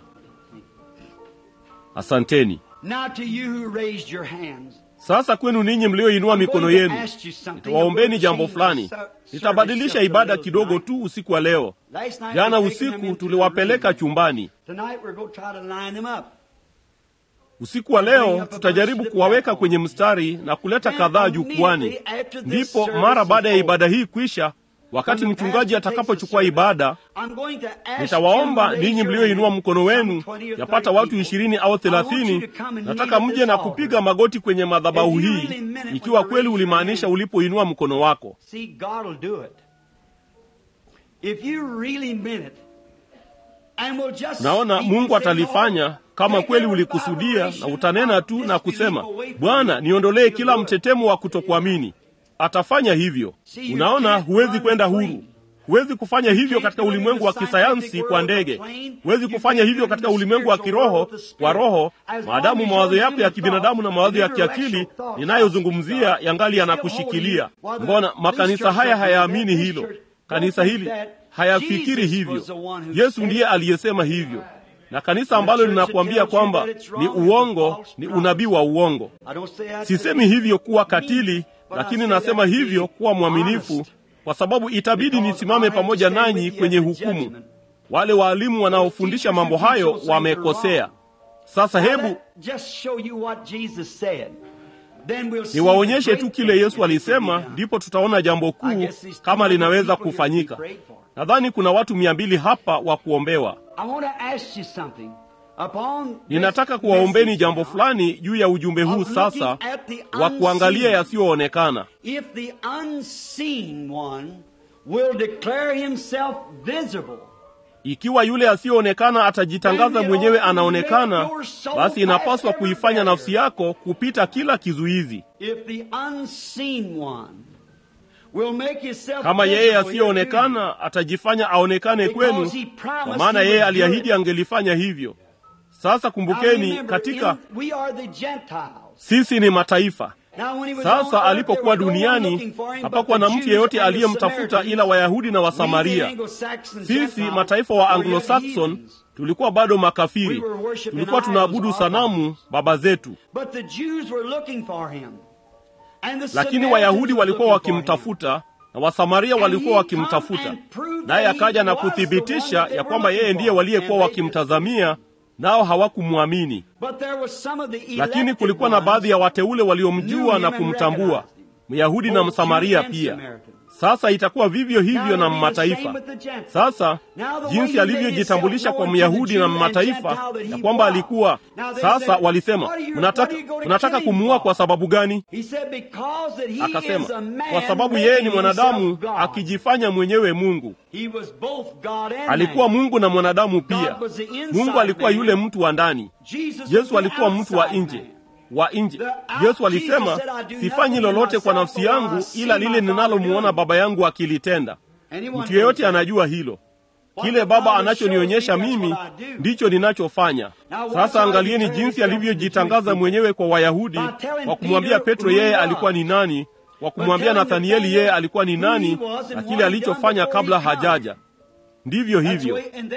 Asanteni. Now to you who raised your hands. Sasa kwenu ninyi mlioinua mikono I'm going yenu, to ask you something. nitawaombeni I'm jambo going to fulani. change the Nitabadilisha service ibada just a kidogo little tu usiku wa leo. tonight. Last night Jana we taken them usiku into the tuliwapeleka room. chumbani. Tonight we're going to try to line them up. Usiku wa leo tutajaribu kuwaweka kwenye mstari na kuleta kadhaa jukwani. Ndipo mara baada ya ibada hii kwisha, wakati mchungaji atakapochukua ibada, I'm going to ask nitawaomba you to raise ninyi your mlioinua hand, mkono wenu, some 20 or yapata 30 watu people. ishirini au I want you thelathini. to come and Nataka kneel at mje na this kupiga altar. magoti kwenye madhabahu If you hii, really meant it ikiwa when you kweli raised your ulimaanisha hand. ulipoinua mkono wako. See, God will do it. If you really meant it, and will just Naona speak Mungu and say, atalifanya "Lord, kama take kweli every ulikusudia, na vibration utanena of tu na disbelief kusema, away from Bwana, you." niondolee kila He'll do it. mtetemo wa kutokuamini. Atafanya hivyo. Unaona, huwezi kwenda huru. Huwezi kufanya hivyo katika ulimwengu wa kisayansi kwa ndege. Huwezi kufanya hivyo katika ulimwengu wa kiroho kwa roho, maadamu mawazo yako ya kibinadamu na mawazo ya kiakili ninayozungumzia yangali yanakushikilia. Mbona makanisa haya hayaamini hilo? Kanisa hili hayafikiri hivyo. Yesu ndiye aliyesema hivyo, na kanisa ambalo linakuambia kwamba ni uongo, ni unabii wa uongo. I don't say that Sisemi hivyo kuwa katili, lakini nasema hivyo kuwa mwaminifu, kwa sababu itabidi nisimame pamoja nanyi kwenye hukumu. Wale waalimu wanaofundisha mambo hayo wamekosea. Sasa hebu Just show you what Jesus said. Then we'll see niwaonyeshe the tu great kile thing Yesu that alisema, can be ndipo tutaona jambo I kuu guess these kama 200 linaweza people here kufanyika. to be prayed for. Nadhani kuna watu mia mbili hapa wa kuombewa. I want to ask you something. Upon this Ninataka kuwaombeni message jambo now, fulani juu ya ujumbe huu of sasa looking at the wa kuangalia unseen. yasiyoonekana. If the unseen one will declare himself visible, Ikiwa yule asiyeonekana atajitangaza mwenyewe anaonekana, basi inapaswa kuifanya nafsi yako kupita kila kizuizi. if the unseen one will make himself Kama yeye visible here asiyeonekana atajifanya aonekane kwenu, Because he promised kwa maana he yeye would do aliahidi it. angelifanya hivyo. Sasa Now kumbukeni, remember, katika in- we are the Gentiles. sisi ni mataifa. Now when he was on Sasa earth, alipokuwa there was no one duniani, looking for him but hapakuwa the na mtu Jews yeyote and the aliyemtafuta Samaritans. ila Wayahudi na We, the Wasamaria. Anglo-Saxon Sisi Gentiles, mataifa wa were yet Anglo-Saxon heathens. tulikuwa bado makafiri, We were worshiping tulikuwa idols, tunaabudu our sanamu baba zetu, But the Jews were looking for him. And the lakini Samaritans Wayahudi were walikuwa looking for him. wakimtafuta na Wasamaria walikuwa wakimtafuta, naye akaja na kuthibitisha ya kwamba yeye ndiye waliyekuwa wakimtazamia, nao hawakumwamini. But there was some of the Lakini elected kulikuwa na ones baadhi ya wateule waliomjua na kumtambua, Myahudi na Msamaria pia. Sasa itakuwa vivyo hivyo na mataifa. Sasa jinsi alivyojitambulisha kwa Myahudi na mataifa ya kwamba alikuwa sasa, walisema mnataka, mnataka kumuua kwa sababu gani? Akasema kwa sababu yeye ni mwanadamu akijifanya mwenyewe Mungu. Alikuwa Mungu na mwanadamu pia. Mungu alikuwa yule mtu wa ndani, Yesu alikuwa mtu wa nje wa nje. Yesu alisema, sifanyi lolote kwa nafsi yangu ila lile ninalomuona Baba yangu akilitenda. Mtu yeyote anajua hilo. Kile Baba anachonionyesha mimi ndicho ninachofanya. Sasa angalieni jinsi alivyojitangaza mwenyewe kwa Wayahudi kwa kumwambia Petro yeye alikuwa ni nani, kwa kumwambia Nathanieli yeye alikuwa ni nani na kile alichofanya kabla hajaja. Ndivyo hivyo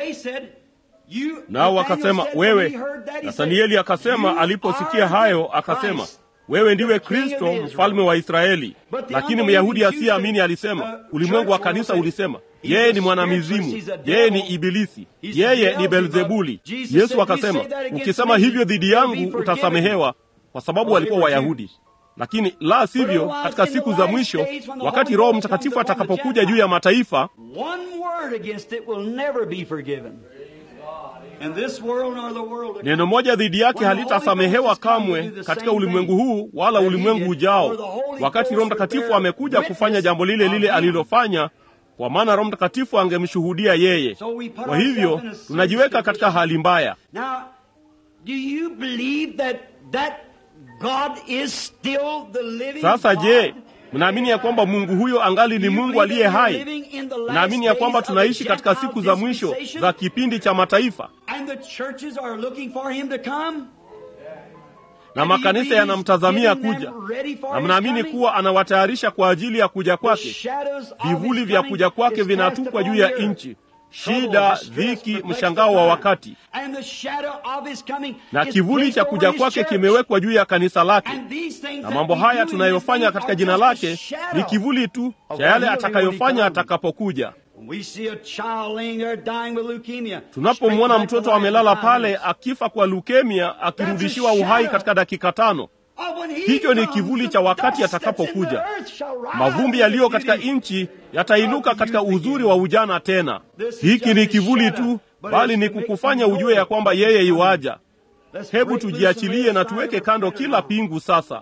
nao wakasema, wewe. Nathanieli akasema aliposikia hayo, akasema wewe ndiwe Kristo mfalme wa Israeli. Lakini Myahudi asiyeamini alisema, ulimwengu wa kanisa ulisema yeye ni mwanamizimu, yeye ni Ibilisi, yeye ni Belzebuli. Yesu akasema, ukisema hivyo dhidi yangu utasamehewa, kwa sababu walikuwa Wayahudi. Lakini la sivyo, katika siku za mwisho, wakati Roho Mtakatifu atakapokuja juu ya mataifa, neno moja dhidi yake halitasamehewa kamwe katika ulimwengu huu wala ulimwengu ujao, wakati Roho Mtakatifu amekuja kufanya jambo lile lile alilofanya, kwa maana Roho Mtakatifu angemshuhudia yeye. Kwa hivyo tunajiweka katika hali mbaya. Sasa je, mnaamini ya kwamba Mungu huyo angali ni Mungu aliye hai? Mnaamini ya kwamba tunaishi katika siku za mwisho za kipindi cha mataifa, na makanisa yanamtazamia kuja, na mnaamini kuwa anawatayarisha kwa ajili ya kuja kwake? Vivuli vya kuja kwake vinatupwa juu ya nchi shida, dhiki, mshangao wa wakati, na kivuli cha kuja kwake kimewekwa juu ya kanisa lake. Na mambo haya tunayofanya katika jina lake ni kivuli tu cha yale atakayofanya atakapokuja. Tunapomwona mtoto amelala pale akifa kwa lukemia, akirudishiwa uhai katika dakika tano, hicho ni kivuli cha wakati atakapokuja. Mavumbi yaliyo katika nchi yatainuka katika uzuri wa ujana tena. Hiki ni kivuli tu, bali ni kukufanya ujue ya kwamba yeye iwaja. Hebu tujiachilie na tuweke kando kila pingu sasa.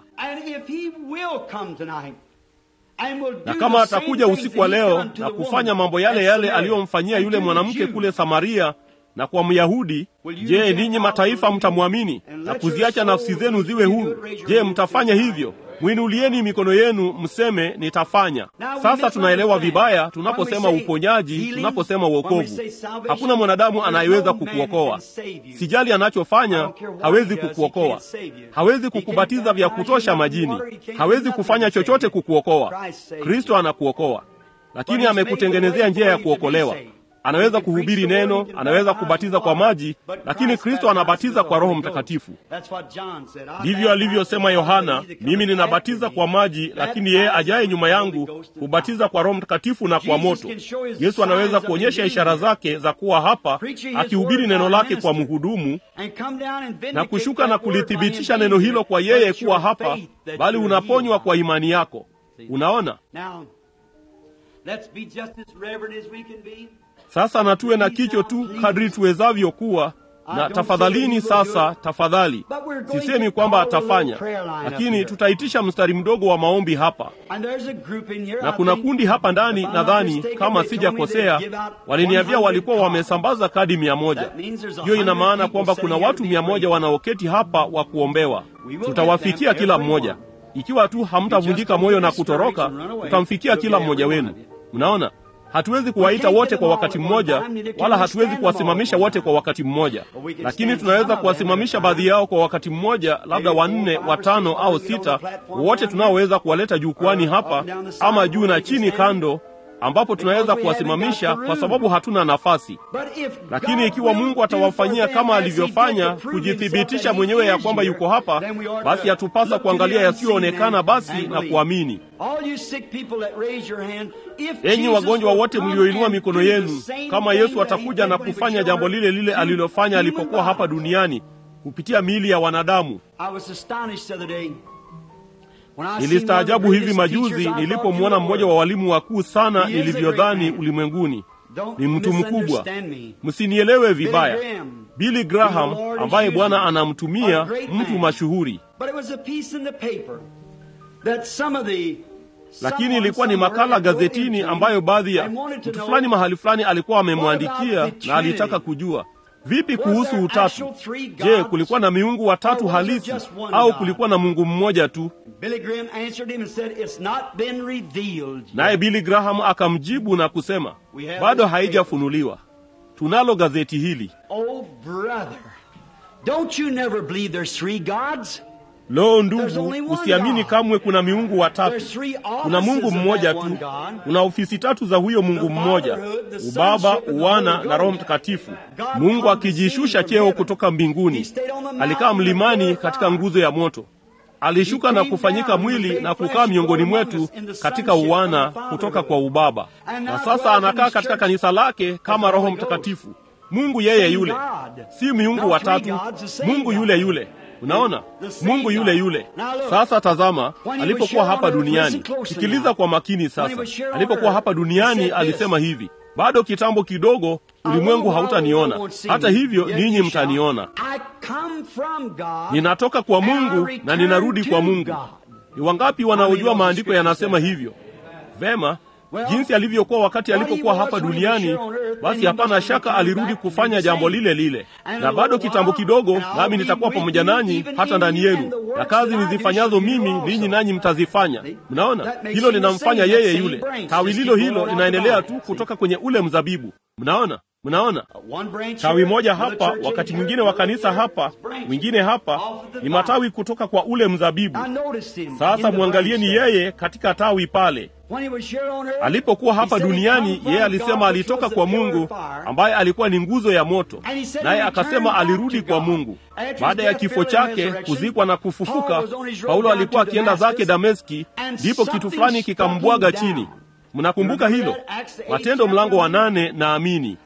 Na kama atakuja usiku wa leo na kufanya mambo yale yale aliyomfanyia yule mwanamke kule Samaria na kwa Myahudi, je, ninyi mataifa mtamwamini na kuziacha nafsi zenu ziwe huru? Je, mtafanya hivyo? Mwinulieni mikono yenu mseme, nitafanya. Sasa tunaelewa vibaya tunaposema uponyaji, tunaposema uokovu. Hakuna mwanadamu anayeweza kukuokoa. Sijali anachofanya, hawezi kukuokoa. Hawezi kukubatiza vya kutosha majini, hawezi kufanya chochote kukuokoa. Kristo anakuokoa, lakini amekutengenezea njia ya kuokolewa. Anaweza kuhubiri neno, anaweza kubatiza kwa maji, lakini Kristo anabatiza kwa Roho Mtakatifu. Ndivyo alivyosema Yohana, mimi ninabatiza kwa maji, lakini yeye ajaye nyuma yangu hubatiza kwa Roho Mtakatifu na kwa moto. Yesu anaweza kuonyesha ishara zake za kuwa hapa, akihubiri neno lake kwa mhudumu na kushuka na kulithibitisha neno hilo kwa yeye kuwa hapa, bali unaponywa kwa imani yako. Unaona? Sasa na tuwe na kicho tu kadri tuwezavyo kuwa na. Tafadhalini sasa, tafadhali, sisemi kwamba atafanya, lakini tutaitisha mstari mdogo wa maombi hapa, na kuna kundi hapa ndani, nadhani kama sijakosea, waliniambia walikuwa wamesambaza kadi mia moja. Hiyo ina maana kwamba kuna watu mia moja wanaoketi hapa wa kuombewa. Tutawafikia kila mmoja, ikiwa tu hamtavunjika moyo na kutoroka, tutamfikia kila mmoja wenu. Mnaona? Hatuwezi kuwaita wote kwa wakati mmoja, wala hatuwezi kuwasimamisha wote kwa wakati mmoja, lakini tunaweza kuwasimamisha baadhi yao kwa wakati mmoja, labda wanne, watano au sita, wote tunaoweza kuwaleta jukwani hapa, ama juu na chini kando, ambapo tunaweza kuwasimamisha kwa sababu hatuna nafasi. Lakini ikiwa Mungu atawafanyia kama alivyofanya, kujithibitisha mwenyewe ya kwamba yuko hapa, basi yatupasa kuangalia yasiyoonekana basi na kuamini. Enyi wagonjwa wote mlioinua mikono yenu, kama Yesu atakuja na kufanya jambo lile lile alilofanya alipokuwa hapa duniani kupitia miili ya wanadamu. Nilistaajabu hivi majuzi nilipomwona mmoja wa walimu wakuu sana nilivyodhani ulimwenguni. Ni mtu mkubwa, msinielewe vibaya, Billy Graham ambaye Bwana anamtumia, mtu mashuhuri lakini ilikuwa ni makala gazetini ambayo baadhi ya mtu fulani mahali fulani alikuwa amemwandikia na alitaka kujua vipi kuhusu utatu. Je, kulikuwa na miungu watatu halisi au kulikuwa na Mungu mmoja tu? Naye Billy Graham akamjibu na kusema, bado haijafunuliwa. Tunalo gazeti hili. Oh brother, don't you never believe there's three gods? Lo, ndugu, usiamini kamwe kuna miungu watatu. Kuna Mungu mmoja tu. Kuna ofisi tatu za huyo Mungu mmoja: Ubaba, Uwana na Roho Mtakatifu. Mungu akijishusha cheo kutoka mbinguni, alikaa mlimani katika nguzo ya moto alishuka na kufanyika mwili na kukaa miongoni mwetu katika uwana kutoka kwa Ubaba, na sasa anakaa katika kanisa lake kama Roho Mtakatifu. Mungu yeye yule, si miungu watatu, Mungu yule yule. Unaona, Mungu yule yule. Sasa tazama, alipokuwa hapa duniani, sikiliza kwa makini sasa. Alipokuwa hapa duniani alisema hivi, bado kitambo kidogo ulimwengu hautaniona, hata hivyo ninyi mtaniona. Ninatoka kwa Mungu na ninarudi kwa Mungu. Ni wangapi wanaojua maandiko yanasema hivyo? Vema, jinsi alivyokuwa wakati alipokuwa hapa duniani, basi hapana shaka alirudi kufanya jambo lile lile. Na bado kitambo kidogo, nami nitakuwa pamoja nanyi hata ndani yenu, na kazi nizifanyazo mimi ninyi nanyi mtazifanya. Mnaona, hilo linamfanya yeye yule. Tawi lilo hilo linaendelea tu kutoka kwenye ule mzabibu. Mnaona, mnaona tawi moja hapa, wakati mwingine wa kanisa hapa, mwingine hapa, ni matawi kutoka kwa ule mzabibu. Sasa mwangalieni yeye katika tawi pale alipokuwa hapa duniani. Yeye alisema alitoka kwa Mungu ambaye alikuwa ni nguzo ya moto, naye akasema alirudi kwa Mungu baada ya kifo chake, kuzikwa na kufufuka. Paulo alikuwa akienda zake Dameski, ndipo kitu fulani kikambwaga chini. Mnakumbuka hilo? Matendo mlango wa nane naamini.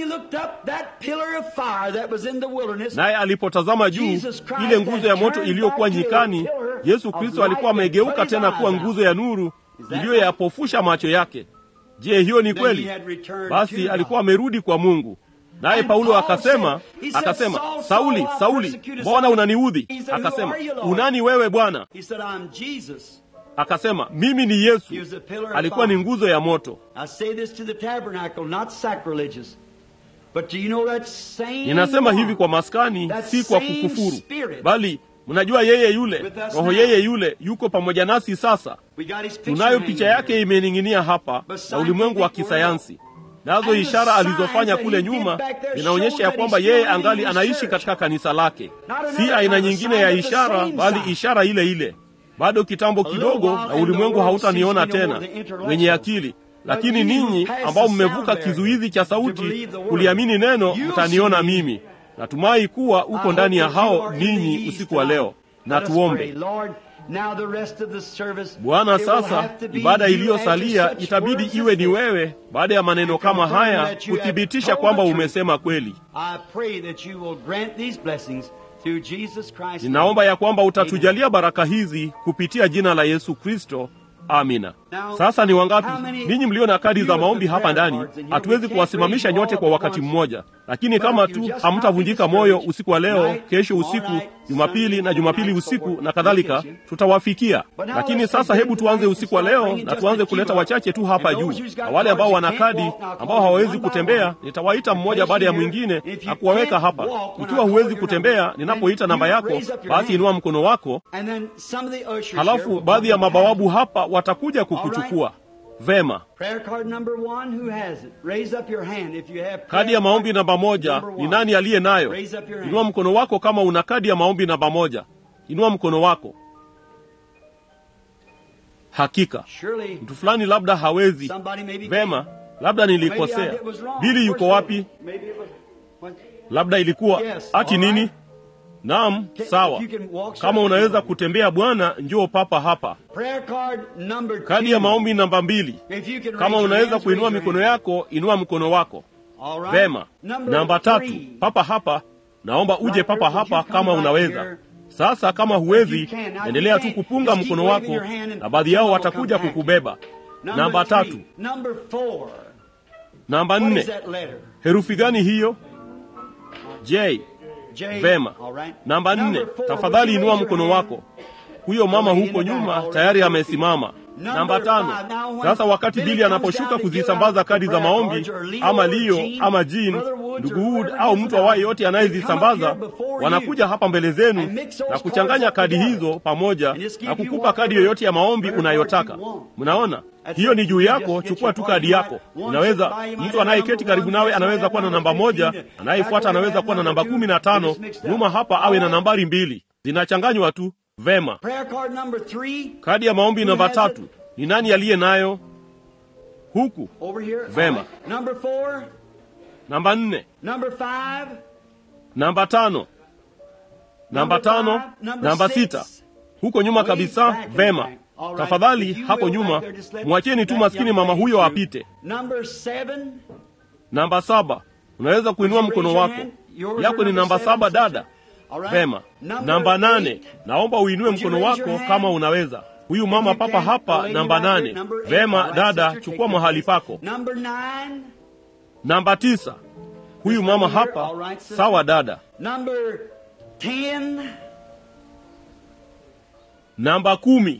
Naye alipotazama juu, ile nguzo ya moto iliyokuwa nyikani, Yesu Kristo alikuwa amegeuka tena kuwa nguzo ya nuru iliyoyapofusha macho yake. Je, hiyo ni kweli? Basi alikuwa amerudi kwa Mungu. Naye Paulo akasema, akasema, Sauli, Sauli, mbona unaniudhi? Akasema, unani wewe Bwana? Akasema, mimi ni Yesu. Alikuwa ni nguzo ya moto. Ninasema hivi kwa maskani, si kwa kukufuru, bali mnajua yeye yule Roho yeye yule yuko pamoja nasi sasa. Tunayo picha yake imening'inia hapa na ulimwengu wa kisayansi, nazo ishara alizofanya kule nyuma zinaonyesha ya kwamba yeye angali anaishi katika kanisa lake. Si aina nyingine ya ishara, bali ishara ile ile. Bado kitambo kidogo na ulimwengu hautaniona tena, wenye akili lakini ninyi ambao mmevuka kizuizi cha sauti kuliamini neno, mtaniona mimi. Natumai kuwa uko ndani ya hao ninyi usiku wa leo. Na tuombe. Bwana, sasa ibada iliyosalia itabidi iwe ni wewe, baada ya maneno kama haya kuthibitisha kwamba umesema kweli. Ninaomba ya kwamba utatujalia baraka hizi kupitia jina la Yesu Kristo. Amina. Sasa ni wangapi ninyi mlio na kadi za maombi hapa ndani? Hatuwezi kuwasimamisha nyote kwa wakati mmoja, lakini kama tu hamtavunjika moyo usiku wa leo, kesho usiku, Jumapili na Jumapili usiku na kadhalika, tutawafikia. Lakini sasa hebu tuanze usiku wa leo na tuanze kuleta wachache tu hapa juu, na wale ambao wana kadi ambao hawawezi kutembea, nitawaita mmoja baada ya mwingine na kuwaweka hapa. Ikiwa huwezi kutembea, ninapoita namba yako, basi inua mkono wako, halafu baadhi ya mabawabu hapa watakuja kukuchukua. Vema. Kadi ya maombi namba moja ni nani aliye nayo? Inua mkono wako kama una kadi ya maombi namba moja. Inua mkono wako. Hakika mtu fulani labda hawezi. Vema, labda nilikosea. Bili yuko wapi? Labda ilikuwa ati nini? Naam, sawa. Kama unaweza kutembea bwana, njoo papa hapa. Kadi ya maombi namba mbili. Kama unaweza kuinua mikono yako, inua mkono wako. Vema. Namba tatu, papa hapa. Naomba uje papa hapa kama unaweza. Sasa kama huwezi, endelea tu kupunga mkono wako, na baadhi yao watakuja kukubeba. Namba tatu. Namba nne, herufi gani hiyo? J. Vema. Namba nne, tafadhali inua mkono wako. Huyo mama huko nyuma tayari amesimama. Namba tano. Sasa wakati Bili anaposhuka kuzisambaza kadi za maombi, ama Leo ama Jean, ndugu Wood au mtu awaye yote anayezisambaza, wanakuja hapa mbele zenu na kuchanganya kadi hizo pamoja na kukupa kadi yoyote ya maombi unayotaka. Mnaona, hiyo ni juu yako. Chukua tu kadi yako. Unaweza, mtu anayeketi karibu nawe anaweza kuwa na namba moja, anayefuata anaweza kuwa na namba kumi na tano, nyuma hapa awe na nambari mbili, zinachanganywa tu Vema. Prayer card number three. Kadi ya maombi namba tatu, ni nani aliye nayo? Huku. Over here. Vema. All right. Number four. Namba nne, Number five. namba tano, namba tano, namba sita. Huko nyuma kabisa. Vema. Tafadhali hapo nyuma mwacheni tu maskini mama huyo apite. Number seven. Namba saba, unaweza kuinua mkono wako. Yako ni namba saba, dada. All right. Vema. Namba nane, naomba uinue mkono wako kama unaweza. Huyu mama papa hapa, namba nane. Vema dada, chukua mahali pako. Number nine. Namba tisa, huyu mama hapa. Sawa dada. Number ten. Namba kumi.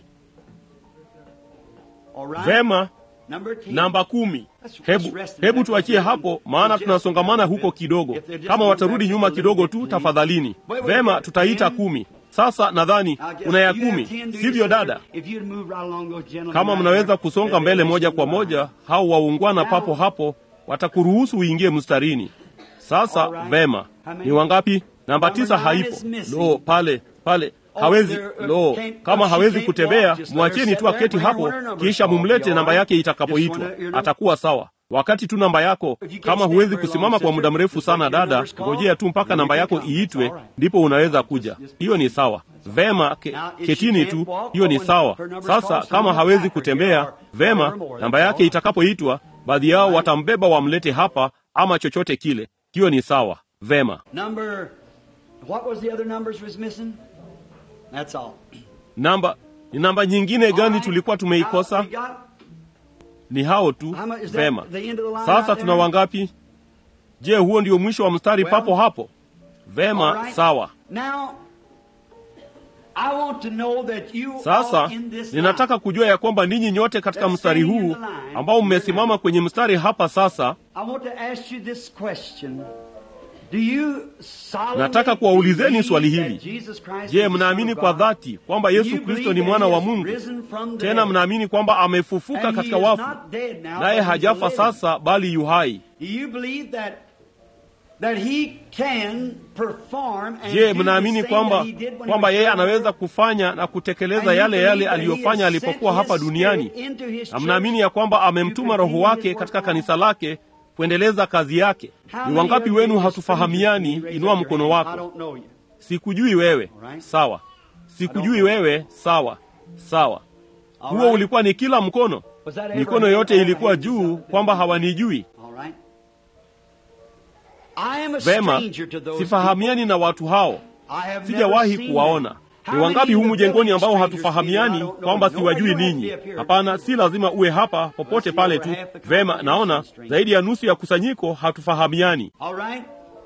All right. Vema, Number ten. namba kumi. Hebu hebu tuachie hapo, maana tunasongamana huko kidogo. Kama watarudi nyuma kidogo tu, tafadhalini. Vema, tutaita kumi. Sasa nadhani una ya kumi, sivyo dada? Kama mnaweza kusonga mbele moja kwa moja, hao waungwana papo hapo watakuruhusu uingie mstarini. Sasa vema, ni wangapi? Namba tisa haipo. Lo, pale pale hawezi. Lo, kama hawezi kutembea, mwacheni tu aketi hapo, kisha mumlete namba yake itakapoitwa, atakuwa sawa. Wakati tu namba yako, kama huwezi kusimama kwa muda mrefu sana, dada, ngojea tu mpaka namba yako iitwe, ndipo unaweza kuja. Hiyo ni sawa. Vema, ke, ketini tu, hiyo ni sawa. Sasa kama hawezi kutembea, vema, namba yake itakapoitwa, baadhi yao watambeba wamlete hapa, ama chochote kile. Hiyo ni sawa. Vema. Number, what was the other numbers was missing? That's all. Namba ni namba nyingine gani All tulikuwa right. tumeikosa? Now, we got- Ni hao tu. how much- is that Vema. the end of the line Sasa out tuna there? wangapi? Je, huo ndio mwisho wa mstari Well, papo hapo? All Vema, right. sawa. Now, I want to know that you Sasa all in this ninataka line, kujua ya kwamba ninyi nyote katika mstari huu ambao mmesimama kwenye mstari hapa sasa, I want to ask you this question. Do you solemnly Nataka kuwaulizeni believe swali that hili. Jesus Christ is je, the mnaamini Son of kwa God? dhati kwamba Do Yesu you Kristo believe ni that mwana he wa has Mungu? risen from the Tena dead? mnaamini kwamba amefufuka And he katika is wafu, not dead now, naye but he's hajafa living. sasa, bali yu hai? Do you believe that that he can perform and Je, do the mnaamini same kwamba that he did when he kwamba was yeye here on anaweza earth? kufanya na And kutekeleza you yale believe yale that he aliyofanya has alipokuwa sent hapa his duniani? spirit into his Na church mnaamini ya kwamba to amemtuma Roho continue wake his katika work kanisa on lake kuendeleza kazi yake? How Ni many wangapi of wenu you are hatufahamiani? strangers to me? Raise Inua up your mkono hand. I wako. don't know you. Sikujui wewe. Alright. Sawa. Sikujui wewe. Sawa. Sawa. Huo Alright. ulikuwa ni kila mkono. Was that every Mikono hand? yote All ilikuwa hands juu up? kwamba hawanijui. All right. I am a Vema, stranger to those sifahamiani na watu hao. people. I have never Sijawahi seen kuwaona. them. Ni How wangapi many humu of the jengoni ambao village strangers hatufahamiani do you know? kwamba Nobody siwajui don't have to ninyi? be up here. Hapana, si lazima uwe hapa popote pale tu. Vema, naona zaidi ya nusu ya kusanyiko hatufahamiani. All right.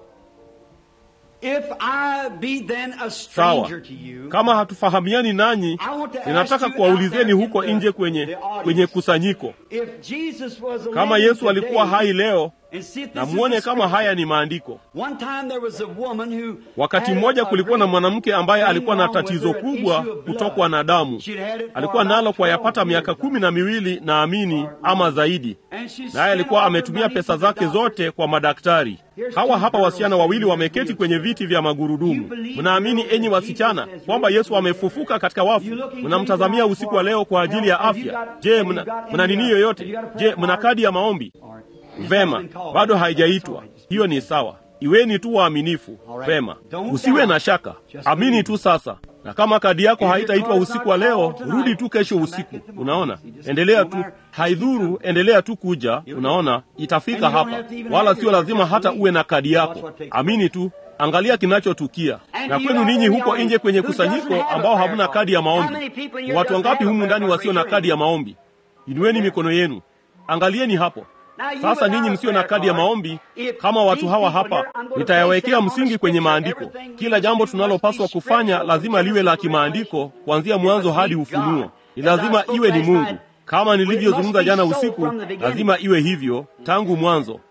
If I be then a Sawa. stranger to you, Kama hatufahamiani nanyi, I want to ask ninataka you kuwaulizeni out there huko in the- nje kwenye the audience. kwenye kusanyiko. if Jesus was Kama living Yesu alikuwa today, hai leo, and see if this na is muone the kama scripture. haya ni maandiko. One time there was a woman who Wakati had a- mmoja a kulikuwa na great mwanamke ambaye thing alikuwa na wrong with tatizo her, an kubwa issue of blood. kutokwa na damu. She'd had it for Alikuwa about nalo kwa 12 yapata miaka years. kumi na miwili naamini ama zaidi, And she naye spent alikuwa all her ametumia money pesa to the zake doctor. zote kwa madaktari. Hawa hapa wasichana wawili wameketi kwenye viti vya magurudumu. Mnaamini enyi wasichana kwamba Yesu amefufuka katika wafu? Mnamtazamia usiku wa leo kwa ajili ya afya? Je, mna, mna nini yoyote? Je, mna kadi ya maombi? Vema, bado haijaitwa. Hiyo ni sawa. Iweni tu waaminifu. Vema, usiwe na shaka, amini tu sasa. Na kama kadi yako haitaitwa usiku wa leo, rudi tu kesho usiku. Unaona, endelea tu, haidhuru, endelea tu kuja. Unaona, itafika hapa, wala sio lazima hata uwe na kadi yako. Amini tu, angalia kinachotukia. Na kwenu ninyi huko nje kwenye kusanyiko ambao hamna kadi ya maombi, ni watu wangapi humu ndani wasio na kadi ya maombi? Inueni mikono yenu, angalieni hapo. Sasa ninyi msio na kadi ya maombi, kama watu hawa hapa, nitayawekea msingi kwenye maandiko. Kila jambo tunalopaswa kufanya lazima liwe la kimaandiko, kuanzia mwanzo hadi Ufunuo. Ni lazima iwe ni Mungu. Kama nilivyozungumza jana usiku, lazima iwe hivyo tangu mwanzo.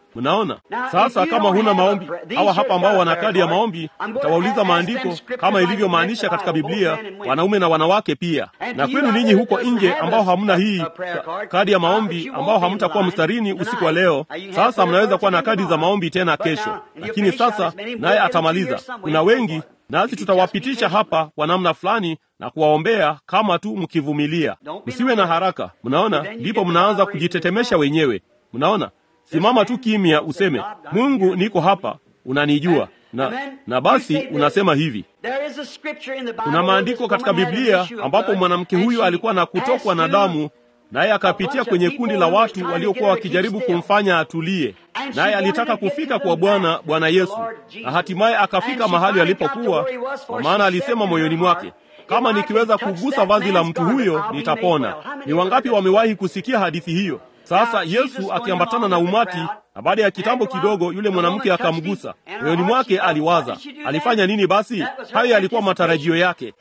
Mnaona sasa, kama huna maombi, hawa hapa ambao wana kadi ya maombi, utawauliza maandiko kama ilivyomaanisha katika Biblia, wanaume na wanawake pia. Na kwenu ninyi huko nje ambao hamna hii kadi ya maombi, ambao hamtakuwa mstarini usiku wa leo, sasa mnaweza kuwa na kadi za maombi tena kesho. Lakini sasa naye atamaliza. Kuna wengi nasi tutawapitisha hapa kwa namna fulani na kuwaombea kama tu mkivumilia. Msiwe na haraka. Mnaona, ndipo mnaanza kujitetemesha wenyewe. Mnaona, simama tu kimya, useme Mungu, niko hapa, unanijua na, na basi unasema hivi. Kuna maandiko katika Biblia ambapo mwanamke huyu alikuwa na kutokwa na damu naye akapitia kwenye kundi la watu waliokuwa wakijaribu kumfanya atulie, naye alitaka kufika kwa Bwana Bwana Yesu, na hatimaye akafika mahali alipokuwa, kwa maana alisema moyoni mwake, kama nikiweza kugusa vazi la mtu huyo nitapona. Ni wangapi wamewahi kusikia hadithi hiyo? Sasa Yesu akiambatana na umati, na baada ya kitambo kidogo, yule mwanamke akamgusa. Moyoni mwake aliwaza, alifanya nini? Basi hayo yalikuwa matarajio yake.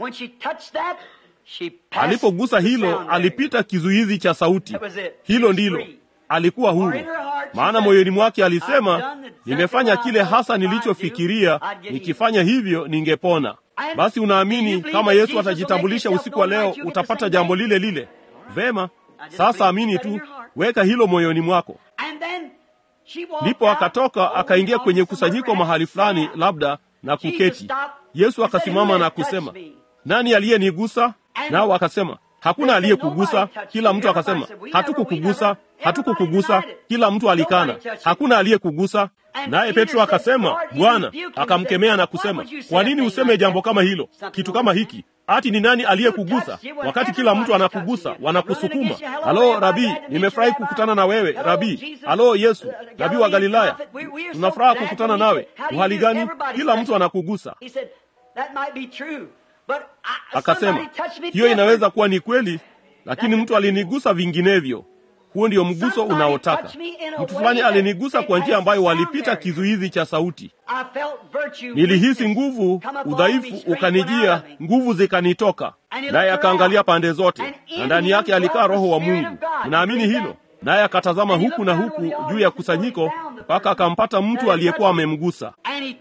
Alipogusa hilo, alipita kizuizi cha sauti. Hilo ndilo, alikuwa huru, maana moyoni mwake alisema, nimefanya kile hasa nilichofikiria, nikifanya hivyo ningepona. Basi unaamini kama Yesu atajitambulisha usiku wa leo, utapata jambo lile lile? Vema, sasa amini tu, weka hilo moyoni mwako. Ndipo akatoka akaingia kwenye kusanyiko mahali fulani, labda na kuketi. Yesu akasimama na kusema, nani aliyenigusa? Nao akasema hakuna aliyekugusa. Kila mtu akasema hatukukugusa, hatukukugusa. Kila mtu alikana, hakuna aliyekugusa. Naye Petro akasema, Bwana. Akamkemea na kusema, kwa nini useme jambo kama hilo, kitu kama hiki? Ati ni nani aliyekugusa? Wakati kila mtu anakugusa, wanakusukuma. Halo Rabii, nimefurahi kukutana na wewe Rabii. Halo Yesu, Rabii wa Galilaya, tunafuraha kukutana nawe. Uhali gani? Kila mtu anakugusa. Akasema hiyo inaweza kuwa ni kweli, lakini mtu alinigusa vinginevyo. Huo ndio mguso unaotaka. Mtu fulani alinigusa kwa njia ambayo walipita kizuizi cha sauti. Nilihisi nguvu, udhaifu ukanijia, nguvu zikanitoka. Naye akaangalia pande zote, na ndani yake alikaa Roho wa Mungu. Unaamini hilo? Naye akatazama huku na huku juu ya kusanyiko mpaka akampata mtu aliyekuwa amemgusa,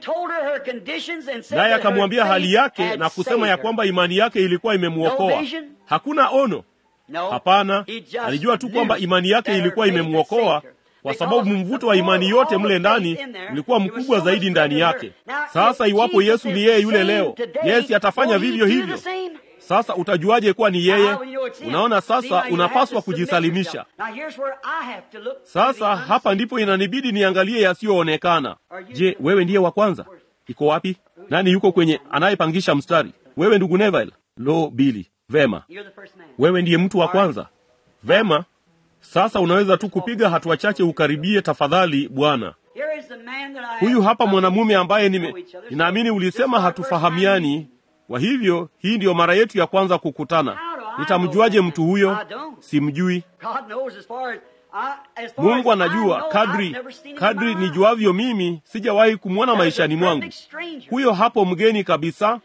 naye akamwambia hali yake na kusema ya kwamba imani yake ilikuwa imemwokoa. Hakuna ono, hapana. Alijua tu kwamba imani yake ilikuwa imemwokoa kwa sababu mvuto wa imani yote mle ndani ulikuwa mkubwa zaidi ndani yake. Sasa iwapo Yesu ni yeye yule leo, Yesu atafanya vivyo hivyo. Sasa utajuaje kuwa ni yeye? Unaona, sasa unapaswa kujisalimisha. Sasa hapa ndipo inanibidi niangalie yasiyoonekana. Je, wewe ndiye wa kwanza? Iko wapi? Nani yuko kwenye anayepangisha mstari? Wewe ndugu Neville? Lo, Bili. Vema, wewe ndiye mtu wa kwanza. Vema, sasa unaweza tu kupiga hatua chache ukaribie, tafadhali bwana. Huyu hapa mwanamume ambaye nime, ninaamini ulisema hatufahamiani kwa hivyo hii ndiyo mara yetu ya kwanza kukutana. Nitamjuaje mtu huyo? Simjui. Mungu anajua. Kadri kadri nijuavyo mimi, sijawahi kumwona maishani mwangu. Huyo hapo mgeni kabisa.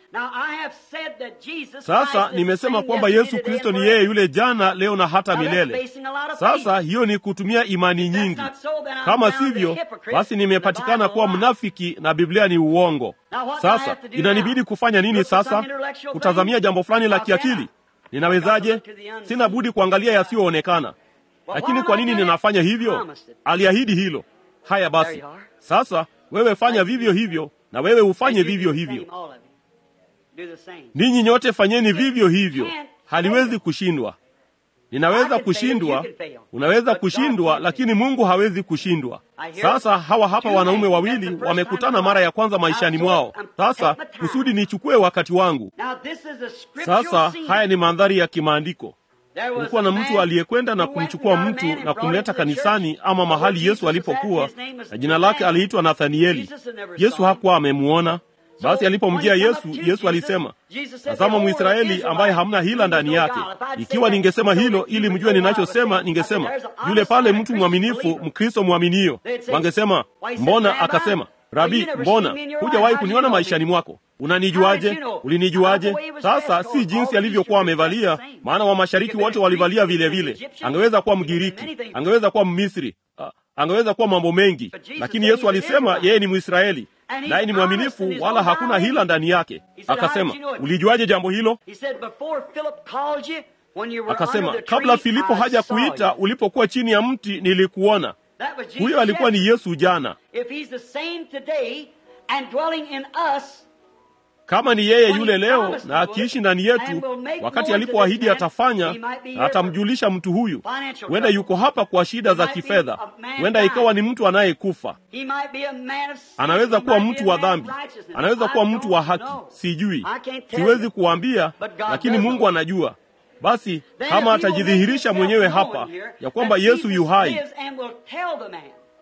Sasa nimesema kwamba Yesu Kristo ni yeye yule jana, leo na hata milele. Sasa hiyo ni kutumia imani nyingi. Kama sivyo, basi nimepatikana kuwa mnafiki na Biblia ni uongo. Sasa inanibidi kufanya nini sasa? Kutazamia jambo fulani la kiakili? Ninawezaje? Sina budi kuangalia yasiyoonekana. Lakini kwa nini ninafanya hivyo? Aliahidi hilo. Haya basi, sasa wewe fanya vivyo hivyo, na wewe ufanye vivyo hivyo. Ninyi nyote fanyeni vivyo hivyo, haliwezi kushindwa. Ninaweza kushindwa, unaweza kushindwa, lakini Mungu hawezi kushindwa. Sasa hawa hapa wanaume wawili wamekutana mara ya kwanza maishani mwao. Sasa kusudi nichukue wakati wangu. Sasa haya ni mandhari ya kimaandiko. Kulikuwa na mtu aliyekwenda na kumchukua mtu na kumleta kanisani ama mahali Yesu alipokuwa, na jina lake aliitwa Nathanieli. Yesu hakuwa amemuona. Basi alipomjia Yesu, Yesu alisema, tazama Mwisraeli ambaye hamna hila ndani yake. Ikiwa ningesema hilo ili mjue ninachosema, ningesema yule pale mtu mwaminifu, Mkristo mwaminio. Wangesema mbona? Akasema, Rabi, mbona hujawahi kuniona maishani mwako? Unanijuaje? Ulinijuaje? Sasa si jinsi alivyokuwa amevalia, maana wa mashariki wote walivalia vile vile. Angeweza kuwa Mgiriki, angeweza kuwa Mmisri, angeweza kuwa mambo mengi, But Jesus lakini said Yesu he's an alisema Israelite. yeye ni Mwisraeli And he's naye ni honest mwaminifu, and there's wala no hakuna lying. hila ndani yake. He said, "How did Akasema, you know it?" ulijuaje jambo hilo? He said, before Philip called you, when you were Akasema, under the tree, kabla Filipo I haja saw kuita, you." ulipokuwa chini ya mti nilikuona. That was Jesus Huyo alikuwa ni yesterday. Yesu jana. If he's the same today and dwelling in us, Kama ni yeye yule leo na akiishi ndani yetu, wakati alipoahidi atafanya, na atamjulisha mtu huyu. Huenda yuko hapa kwa shida za kifedha, huenda ikawa ni mtu anayekufa, he might be a man of sin, anaweza he kuwa might be mtu a wa man of dhambi, righteousness. anaweza I kuwa don't mtu wa haki, know. sijui, I can't tell siwezi you. kuambia, But God lakini does Mungu know. anajua. Basi Then kama he will make atajihirisha himself mwenyewe known hapa here ya kwamba that Yesu Jesus yu hai lives and will tell the man.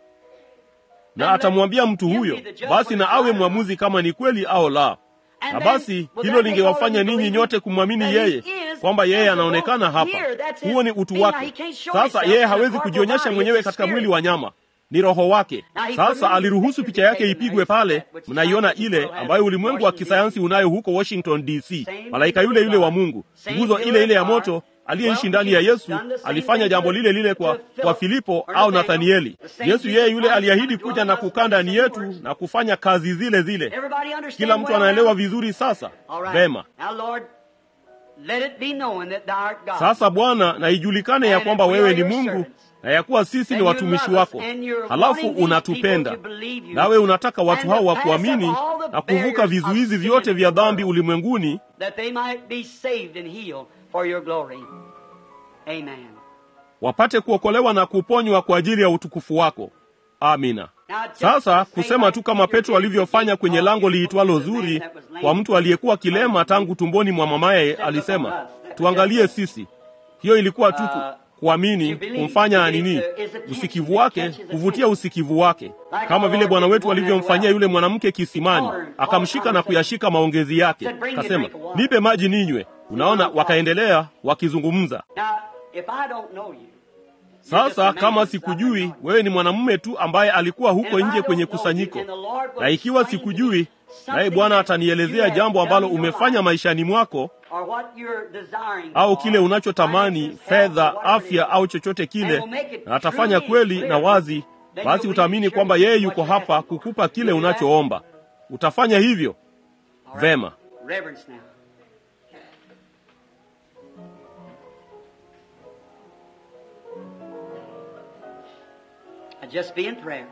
na atamwambia mtu huyo, basi na awe mwamuzi kama ni kweli au la. And Na then, basi will hilo that make lingewafanya all of you ninyi believe nyote kumwamini that he yeye is kwamba yeye as the anaonekana Lord hapa. here? That's his Huo ni utu being. wake. He can't show Sasa himself yeye in a hawezi corporal kujionyesha body. mwenyewe It's a katika mwili spirit. wa nyama, ni roho wake. Now, he Sasa put aliruhusu his picha yake picture ipigwe taken pale, there, which mnaiona scientists ile will have ambayo ulimwengu wa Washington, kisayansi DC. unayo huko Washington DC, Same malaika yule yule wa Mungu, Same nguzo pillar ile ile ya of moto fire. aliyeishi Well, ndani ya Jesus Yesu done the same alifanya thing jambo to- lile lile kwa, to Philip kwa Filipo or au Nathaniel. Nathanieli. The same Yesu Jesus yeye yule Christ aliahidi come kuja na to us kukaa ndani with the yetu same words. na kufanya kazi zile zile. Everybody understand Kila mtu well anaelewa now? vizuri sasa. All right. Vema. Now, Lord, let it be known that thou art God. Sasa Bwana, na ijulikane ya And kwamba if we wewe are ni your Mungu servants, na ya kuwa sisi ni and you watumishi love us, wako, and you're halafu wanting these unatupenda people to believe you, nawe unataka watu and hao to wa pass kuamini up all the na kuvuka barriers vizuizi of vyote sin vya in the dhambi world. ulimwenguni, that they might be saved and healed for your glory. Amen. wapate kuokolewa na kuponywa kwa ajili ya utukufu wako. Amina. Now, just Sasa say kusema like tu kama Peter Petro did alivyofanya kwenye when he lango called liitwalo the man Zuri that was lame. kwa mtu aliyekuwa kilema tangu tumboni mwa mamaye, alisema tuangalie sisi. Hiyo ilikuwa tu ku- kuamini, kumfanya nini, usikivu wake, kuvutia usikivu wake, kama vile Bwana wetu alivyomfanyia yule mwanamke kisimani, akamshika na kuyashika maongezi yake, akasema nipe maji ninywe. Unaona, wakaendelea wakizungumza. Now, if I don't know you, Sasa kama sikujui, wewe ni mwanamume tu ambaye alikuwa huko nje kwenye kusanyiko, na ikiwa sikujui, naye Bwana atanielezea jambo ambalo umefanya maishani mwako or what you're desiring au for, kile unachotamani, finances, fedha, health, whatever it afya is, au chochote and kile, will make it na atafanya truly kweli clear, na wazi, then basi you'll utaamini believe kwamba surely yeye what yuko you're hapa asking for. kukupa kile You'll do that? unachoomba. Utafanya hivyo All right. vema. Reverence now. Just be in prayer.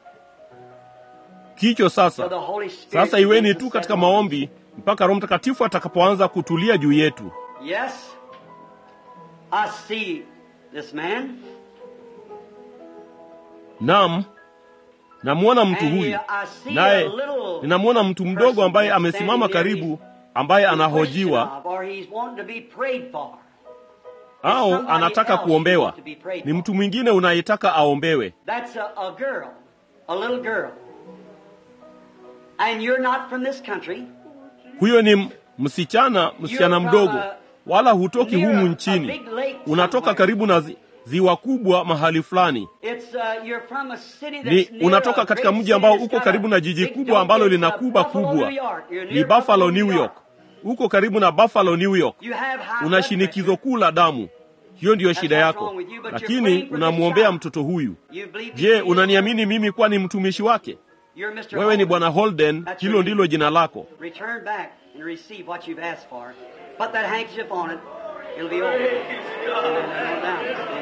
Kicho For sasa the Holy Spirit sasa, iweni begins tu to katika settle on maombi mpaka Roho Mtakatifu atakapoanza kutulia juu yetu. you. Yes, I see this man. Naam, namwona mtu And huyu, here I see a naye little ninamwona mtu mdogo person ambaye that's amesimama standing there. karibu, ambaye He's anahojiwa questioned of, or he's wanting to be prayed for. au somebody anataka else kuombewa. wants to be prayed Ni for. mtu mwingine unayetaka aombewe. That's a, a girl, a little girl. And you're not from this country. Huyo ni m- msichana, msichana You're from mdogo, a- wala hutoki near humu a- a nchini, big lake unatoka somewhere. karibu na zi, ziwa kubwa mahali fulani. It's, uh, you're from a city that's Ni near unatoka a katika great mji city ambao that's uko got karibu na a jiji big kubwa ambalo donkey. lina It's, uh, kuba Buffalo, kubwa. New York. You're Ni near Buffalo, New York. Uko karibu na Buffalo, New York. You have high Una blood shinikizo pressure. kuu la damu. Hiyo ndiyo shida what's yako, wrong with you, but you're lakini praying for this unamwombea child. mtoto huyu. You believe Je, he is unaniamini mimi kuwa ni mtumishi wake? You're Mr. Wewe ni Holden. Bwana Holden, That's hilo your ndilo name. jina lako. Return back and receive what you've asked for. Put that handkerchief on it. It'll be over. No doubt.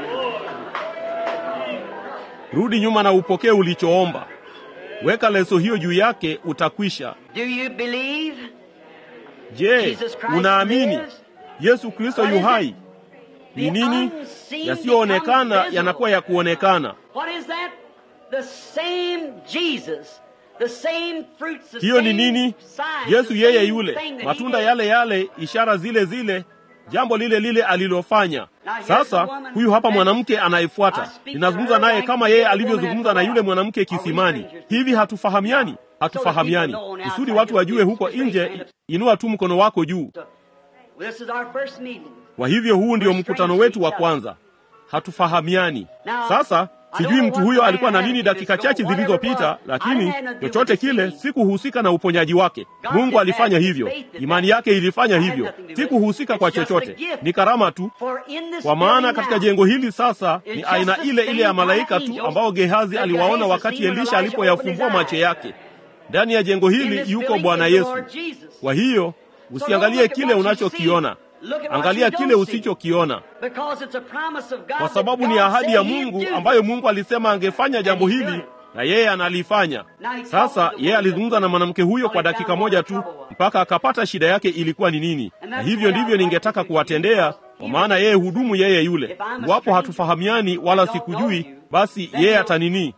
Rudi nyuma na upokee ulichoomba. Weka leso hiyo juu yake, utakwisha. Do you believe? Je, Jesus Christ unaamini lives? Yesu Kristo What yu is hai? it? Ni The nini? unseen Yasiyoonekana becomes yanakuwa ya visible. kuonekana. What is that? The same Jesus. The same fruits, the Hiyo ni same nini? signs, Yesu the yeye same yule, thing that he matunda did. yale yale, ishara zile zile, jambo lile lile alilofanya. Sasa huyu hapa mwanamke anayefuata, ninazungumza naye kama yeye alivyozungumza na yule mwanamke kisimani. Hivi hatufahamiani? Hatufahamiani. Kusudi watu wajue huko nje, inua tu mkono wako juu. So, This is our first meeting. Kwa hivyo huu ndio mkutano wetu wa kwanza. Hatufahamiani. Sasa Sijui mtu huyo alikuwa na nini dakika chache zilizopita, lakini chochote kile sikuhusika na uponyaji wake. Mungu alifanya hivyo, imani yake ilifanya hivyo. Sikuhusika kwa chochote, ni karama tu. Kwa maana katika jengo hili sasa ni aina ile ile ya malaika tu ambao Gehazi aliwaona wakati Elisha alipoyafumbua macho yake. Ndani ya jengo hili yuko Bwana Yesu. Kwa hiyo usiangalie kile unachokiona, angalia kile usichokiona, kwa sababu ni ahadi ya Mungu ambayo Mungu alisema angefanya jambo hili na yeye analifanya. Sasa yeye alizungumza na mwanamke huyo kwa dakika moja tu mpaka akapata shida yake ilikuwa ni nini, na hivyo ndivyo ningetaka kuwatendea, kwa maana yeye hudumu yeye yule. Iwapo hatufahamiani wala sikujui, basi yeye atanini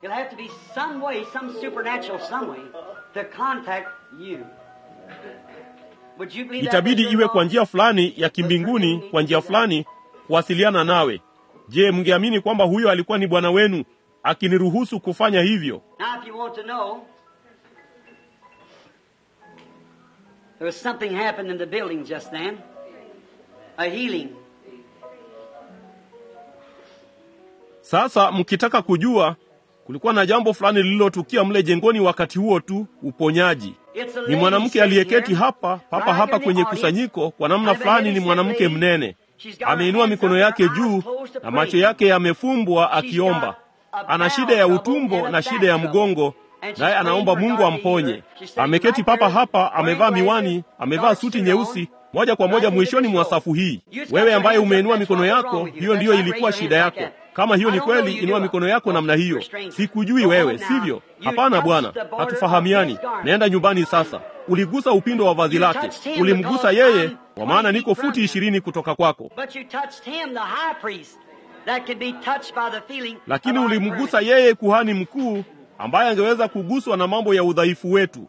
itabidi iwe kwa njia fulani ya kimbinguni, kwa njia fulani kuwasiliana nawe. Je, mngeamini kwamba huyo alikuwa ni Bwana wenu akiniruhusu kufanya hivyo? Sasa mkitaka kujua, kulikuwa na jambo fulani lililotukia mle jengoni wakati huo tu, uponyaji. Ni mwanamke aliyeketi hapa papa hapa kwenye kusanyiko. Kwa namna fulani ni mwanamke mnene, ameinua mikono yake juu na macho yake yamefumbwa akiomba. Ana shida ya utumbo na shida ya mgongo, naye anaomba Mungu amponye. Ameketi papa hapa, amevaa miwani, amevaa suti nyeusi, moja kwa moja mwishoni mwa safu hii. Wewe ambaye umeinua mikono yako, hiyo ndiyo ilikuwa shida yako. Kama hiyo ni kweli, inua mikono yako namna hiyo. Sikujui wewe, sivyo? Hapana bwana, hatufahamiani. Naenda nyumbani sasa. Uligusa upindo wa vazi lake, ulimgusa yeye, kwa maana niko futi ishirini kutoka kwako, lakini ulimgusa yeye, kuhani mkuu, ambaye angeweza kuguswa na mambo ya udhaifu wetu.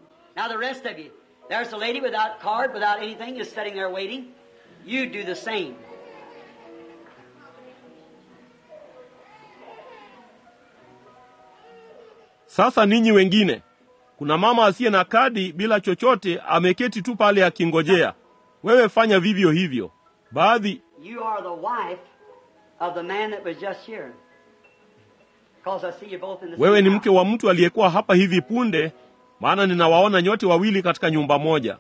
Sasa ninyi wengine, kuna mama asiye na kadi bila chochote, ameketi tu pale akingojea. Wewe fanya vivyo hivyo. Baadhi wewe ni mke wa mtu aliyekuwa hapa hivi punde, maana ninawaona nyote wawili katika nyumba moja,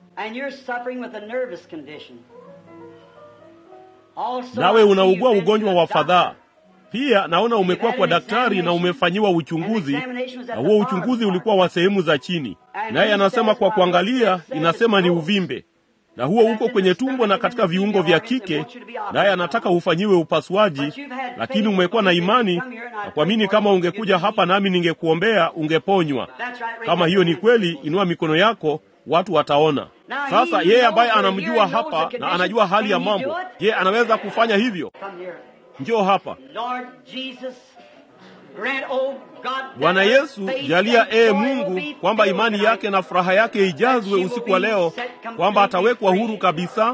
nawe unaugua ugonjwa wa fadhaa. Pia naona umekuwa kwa daktari na umefanyiwa uchunguzi, na huo uchunguzi ulikuwa wa sehemu za chini, naye anasema kwa kuangalia, inasema ni uvimbe, na huo uko kwenye tumbo na katika viungo vya kike, naye anataka ufanyiwe upasuaji, lakini umekuwa na imani na kuamini, kama ungekuja hapa nami ningekuombea, ungeponywa. Kama hiyo ni kweli, inua mikono yako, watu wataona. Sasa yeye ambaye anamjua hapa na anajua hali ya mambo, je, anaweza kufanya hivyo? Njoo hapa Bwana Yesu, jalia ee Mungu kwamba imani yake na furaha yake ijazwe usiku wa leo, kwamba atawekwa huru kabisa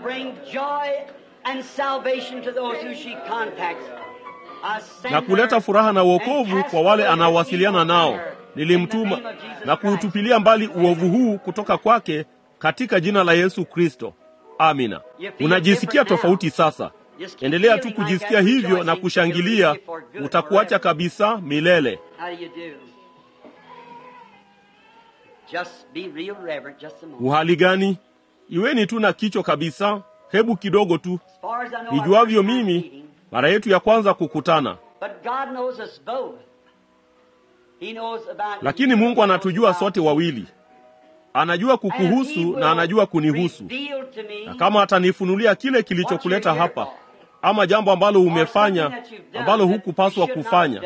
na kuleta furaha na uokovu kwa wale anaowasiliana nao. Nilimtuma na kuutupilia mbali uovu huu kutoka kwake katika jina la Yesu Kristo. Amina. Unajisikia tofauti sasa? Endelea tu kujisikia hivyo na kushangilia, utakuacha kabisa milele. Uhali gani? Iweni tu na kicho kabisa, hebu kidogo tu. Nijuavyo mimi, mara yetu ya kwanza kukutana, lakini Mungu anatujua sote wawili. Anajua kukuhusu na anajua kunihusu, na kama atanifunulia kile kilichokuleta hapa ama jambo ambalo umefanya ambalo hukupaswa kufanya,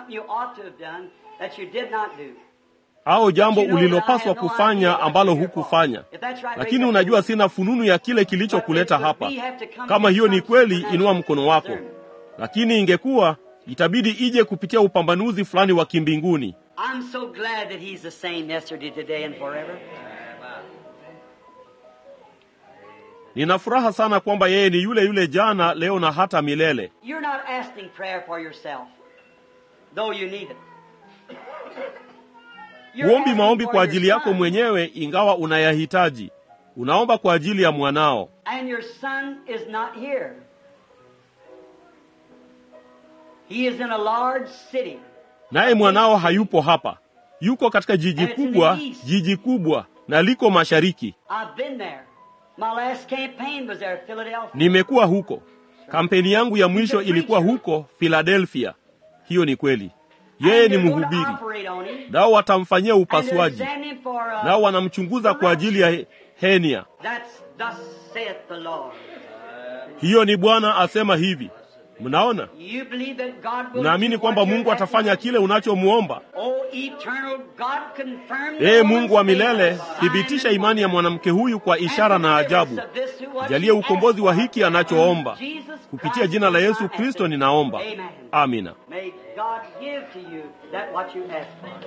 au jambo ulilopaswa kufanya ambalo hukufanya, lakini unajua sina fununu ya kile kilichokuleta hapa. Kama hiyo ni kweli, inua mkono wako, lakini ingekuwa itabidi ije kupitia upambanuzi fulani wa kimbinguni. Nina furaha sana kwamba yeye ni yule yule jana, leo na hata milele. Huombi maombi kwa ajili yako mwenyewe, ingawa unayahitaji. Unaomba kwa ajili ya mwanao, naye mwanao hayupo hapa, yuko katika jiji kubwa, jiji kubwa na liko mashariki. I've been there. My last campaign was there, Philadelphia. Nimekuwa huko, kampeni yangu ya mwisho ilikuwa huko Philadelphia. Hiyo ni kweli. Yeye ni And they're going to mhubiri, operate on him. nao watamfanyia And they're upasuaji, examining him for, uh, nao wanamchunguza kwa ajili ya he- henia. That's thus saith the Lord. Hiyo ni Bwana asema hivi. Mnaona, You believe that God will mnaamini do kwamba what Mungu you're atafanya asking? kile unachomwomba? Oh, eternal God, confirm the Ee woman's Mungu wa milele, faith, thibitisha sign imani ya and mwanamke huyu kwa wonder. ishara na And ajabu. of this who what Jalie she ukombozi wa asked hiki for. anachoomba. In Jesus Kupitia Christ, jina la I Yesu ask Kristo it. ninaomba. Amen. Amina. May God give to you that what you ask for.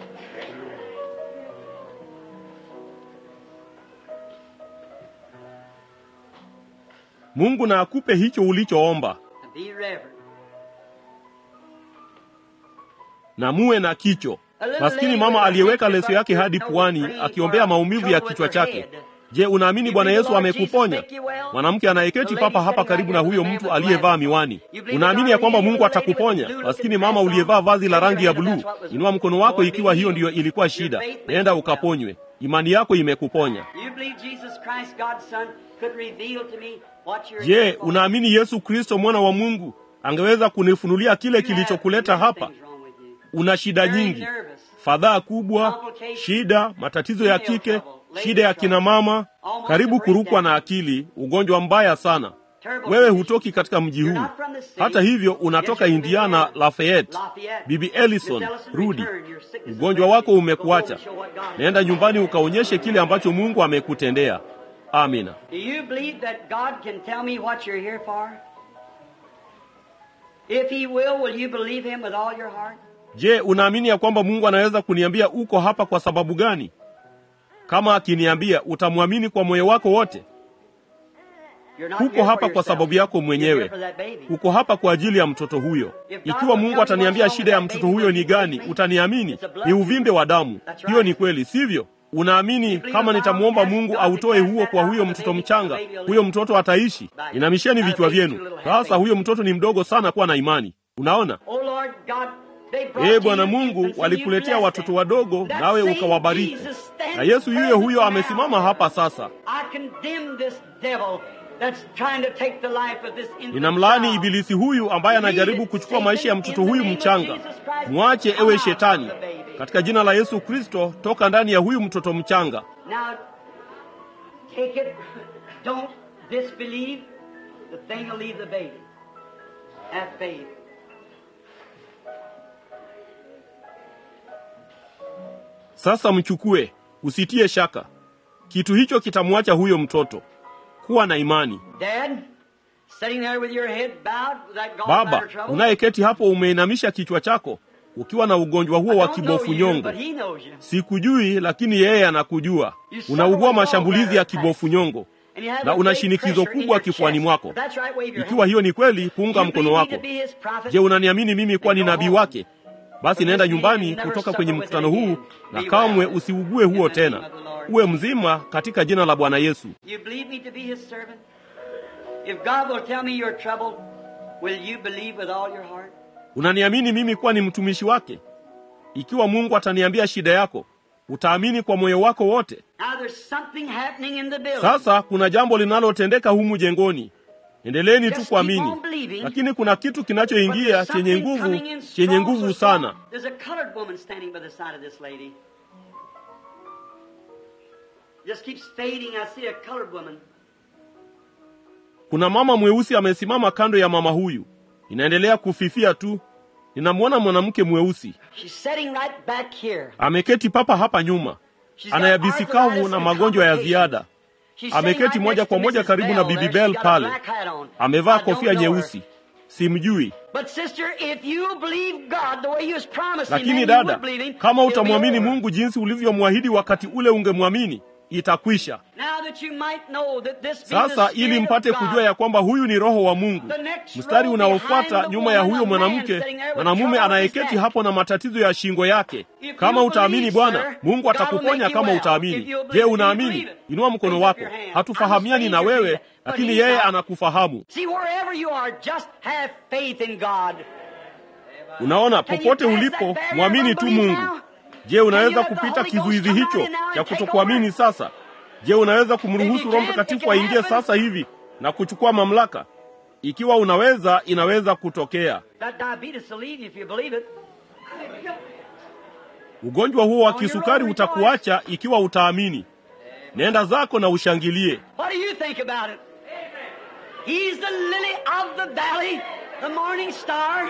Mungu na akupe hicho ulichoomba, And be reverent. na muwe na kicho. Maskini mama aliyeweka leso yake hadi puani akiombea maumivu ya kichwa chake. Je, unaamini Bwana Yesu amekuponya? Mwanamke anayeketi papa hapa karibu na huyo mtu aliyevaa miwani, unaamini ya kwamba Mungu atakuponya? Maskini mama uliyevaa vazi la rangi ya buluu, inua mkono wako ikiwa hiyo ndiyo ilikuwa shida. Nenda ukaponywe, imani yako imekuponya. You believe Jesus Christ, God's Son, could reveal to me what you're Je, here for? unaamini Yesu Kristo mwana wa Mungu angeweza kunifunulia kile You have kilichokuleta many hapa? things wrong with you. Una shida Very nyingi, nervous. fadhaa kubwa, shida, matatizo ya kike, shida ya kina mama, karibu kurukwa na akili, ugonjwa mbaya sana. Wewe hutoki katika mji huu. Hata hivyo, unatoka Indiana, Lafayette. Bibi Ellison, rudi. Ugonjwa wako umekuacha. Nenda nyumbani ukaonyeshe kile ambacho Mungu amekutendea. Amina. Do you believe that God can tell me what you're here for? If He will, will you believe Him with all your heart? Je, unaamini ya kwamba Mungu anaweza kuniambia uko hapa kwa sababu gani? Kama akiniambia, utamwamini kwa moyo wako wote? You're not Huko here for hapa kwa yourself. sababu yako You're mwenyewe. here for that baby. Uko hapa kwa ajili ya mtoto huyo. Ikiwa Mungu ataniambia shida ya mtoto huyo ni gani, utaniamini? Ni uvimbe wa damu. Hiyo ni kweli, sivyo? Unaamini kama nitamwomba Mungu autoe huo kwa huyo mtoto mchanga, huyo mtoto ataishi? Inamisheni vichwa vyenu. Sasa huyo mtoto ni mdogo sana kuwa na imani. Unaona? Oh Lord God, they brought Ee you Bwana infants Mungu, and you walikuletea blessed watoto them. wadogo, That nawe same ukawabariki. Jesus stands Na Yesu yuyo huyo present amesimama now. hapa sasa. I condemn this devil that's trying to take the life of this infant Ninamlaani child. ibilisi huyu ambaye anajaribu kuchukua maisha ya mtoto huyu mchanga. Mwache ewe shetani, katika jina la Yesu Kristo, toka ndani ya huyu mtoto mchanga. Now, take it. Don't disbelieve. The thing will leave the baby. Have faith. Sasa mchukue, usitie shaka. Kitu hicho kitamwacha huyo mtoto. Kuwa na imani. Dad, sitting there with your head bowed with that Baba, gallbladder trouble. unayeketi hapo umeinamisha kichwa chako ukiwa na ugonjwa huo I wa don't know kibofu you, nyongo. but he knows you. Sikujui, lakini yeye anakujua. Unaugua mashambulizi ya kibofu nyongo And you have na a una great shinikizo pressure in kubwa your kifuani chest. mwako. That's right, wave your Ikiwa hand. hiyo ni kweli, punga You mkono believe me wako. to be his prophet? Je, unaniamini mimi kuwa ni nabii wake? Basi nenda nyumbani kutoka kwenye mkutano huu na kamwe usiugue huo tena. Uwe mzima katika jina la Bwana Yesu. You believe me to be his servant? If God will tell me you're troubled, will you believe with all your heart? Unaniamini mimi kuwa ni mtumishi wake? Ikiwa Mungu ataniambia shida yako, utaamini kwa moyo wako wote. Now there's something happening in the building. Sasa kuna jambo linalotendeka humu jengoni. Endeleeni tu kuamini, lakini kuna kitu But kinachoingia there's chenye something nguvu, coming in chenye strong, nguvu so strong. sana. There's a colored woman standing by the side of this lady. Just keeps fading. I see a colored woman. Kuna mama mweusi amesimama kando ya mama huyu, inaendelea kufifia tu. Ninamwona mwanamke mweusi She's sitting right back here. ameketi papa hapa nyuma, She's got ana yabisi kavu arthritis na and magonjwa ya complications. ziada. She's Ameketi sitting right moja next kwa to moja Mrs. karibu na Bell Bibi there. Bell She's got a pale. black hat on. Amevaa I don't kofia know her. nyeusi, simjui. But sister, if you believe God the way He was promising, Lakini then you dada, would believe Him. kama it'll be utamwamini over. Mungu jinsi ulivyomwahidi wakati ule ungemwamini, itakwisha. Now that you might know that this be the Sasa Spirit ili of mpate God. kujua ya kwamba huyu ni Roho wa Mungu. The next Mstari row unaofuata behind the nyuma ya woman, huyo a man mwanamke, sitting there with mwanamume trouble with anayeketi his neck. hapo na matatizo ya shingo yake. If Kama you utaamini believe, Bwana, sir, Mungu God will atakuponya make you kama well. utaamini. If you'll Je, believe, you unaamini? believe it. Inua mkono Raise up wako. your hand. Hatufahamiani I'm na stranger to wewe, you, but lakini he's yeye not. anakufahamu. See, wherever you are, just have faith in God. Unaona, popote ulipo, mwamini tu Mungu. Je, unaweza kupita kizuizi hicho cha kutokuamini sasa? Je, unaweza kumruhusu Roho Mtakatifu aingie sasa hivi na kuchukua mamlaka? Ikiwa unaweza, inaweza kutokea. That diabetes will leave you if you believe it. Ugonjwa huo wa kisukari utakuacha ikiwa utaamini. Nenda zako na ushangilie. What do you think about it? He's the lily of the valley, the morning star.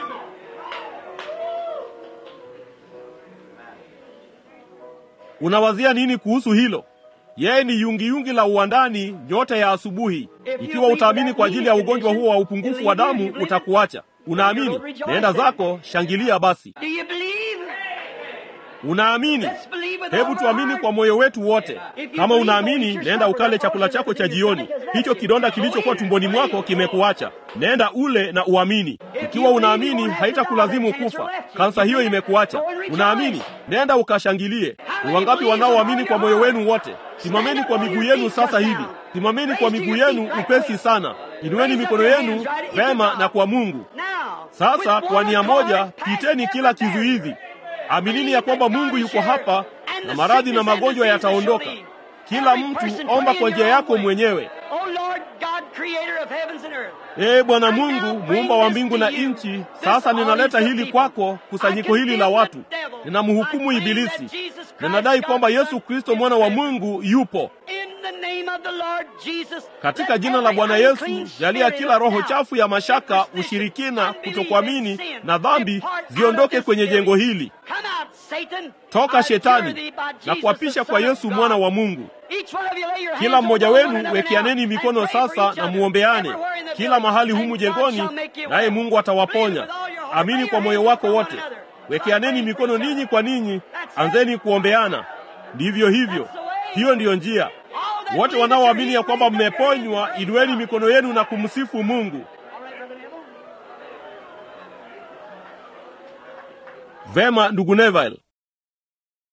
Unawazia nini kuhusu hilo? Yeye ni yungiyungi la uwandani, nyota ya asubuhi. Ikiwa utaamini kwa ajili ya ugonjwa huo wa upungufu wa damu, utakuacha. Unaamini? Nenda zako, shangilia basi. Do you believe? Unaamini? Let's believe with Hebu all tuamini our kwa moyo wetu wote. Kama unaamini, nenda ukale chakula chako cha jioni. Hicho kidonda kilichokuwa tumboni mwako kimekuacha. Nenda ule na uamini. Ikiwa unaamini, haitakulazimu kufa. Kansa hiyo imekuacha. Unaamini? Nenda ukashangilie. Ni wangapi wanaoamini kwa moyo wenu wote? Simameni kwa miguu yenu sasa hivi. Simameni kwa miguu yenu upesi sana. Inueni mikono yenu vema na kwa Mungu. Now, Sasa with kwa one nia moja, accord, piteni cast kila every kizuizi. Aminini ya kwamba Mungu yuko hapa na maradhi na magonjwa yataondoka. Kila mtu omba kwa njia yako mwenyewe. Oh Lord God, creator of heavens and earth. Ee Bwana Mungu, muumba wa mbingu na nchi, sasa ninaleta hili kwako, kusanyiko hili la watu. Ninamhukumu Ibilisi. Ninadai kwamba Yesu Kristo mwana wa Mungu yupo. In the name of the Lord Jesus, Katika let jina la every Bwana unclean Yesu, jalia spirit kila of roho doubt, chafu ya mashaka, superstition, ushirikina, unbelief, kutokuamini and sin na dhambi depart out of ziondoke this kwenye building. jengo hili. Come out, Satan. Toka I adjure Shetani thee by na Jesus, kuapisha the kwa Son of Yesu God. mwana wa Mungu. Each one of you lay your hands Kila mmoja upon one wenu another wekeaneni now mikono and pray for sasa each na other. muombeane Everywhere in the kila building, mahali and humu God jengoni, shall make you naye well. Mungu atawaponya. Believe with all your heart. Amini Lay kwa your moyo hands wako upon wote, one another. wekeaneni Pray for mikono each ninyi other. kwa ninyi, That's it. anzeni kuombeana. Ndivyo hivyo, That's the way. hiyo ndiyo njia. All that Wote believe that wanaoamini you're ya kwamba healed, raise up your hands mmeponywa, and praise inueni God. mikono yenu na kumsifu Mungu. All right, Brother Neville? Vema, ndugu Neville.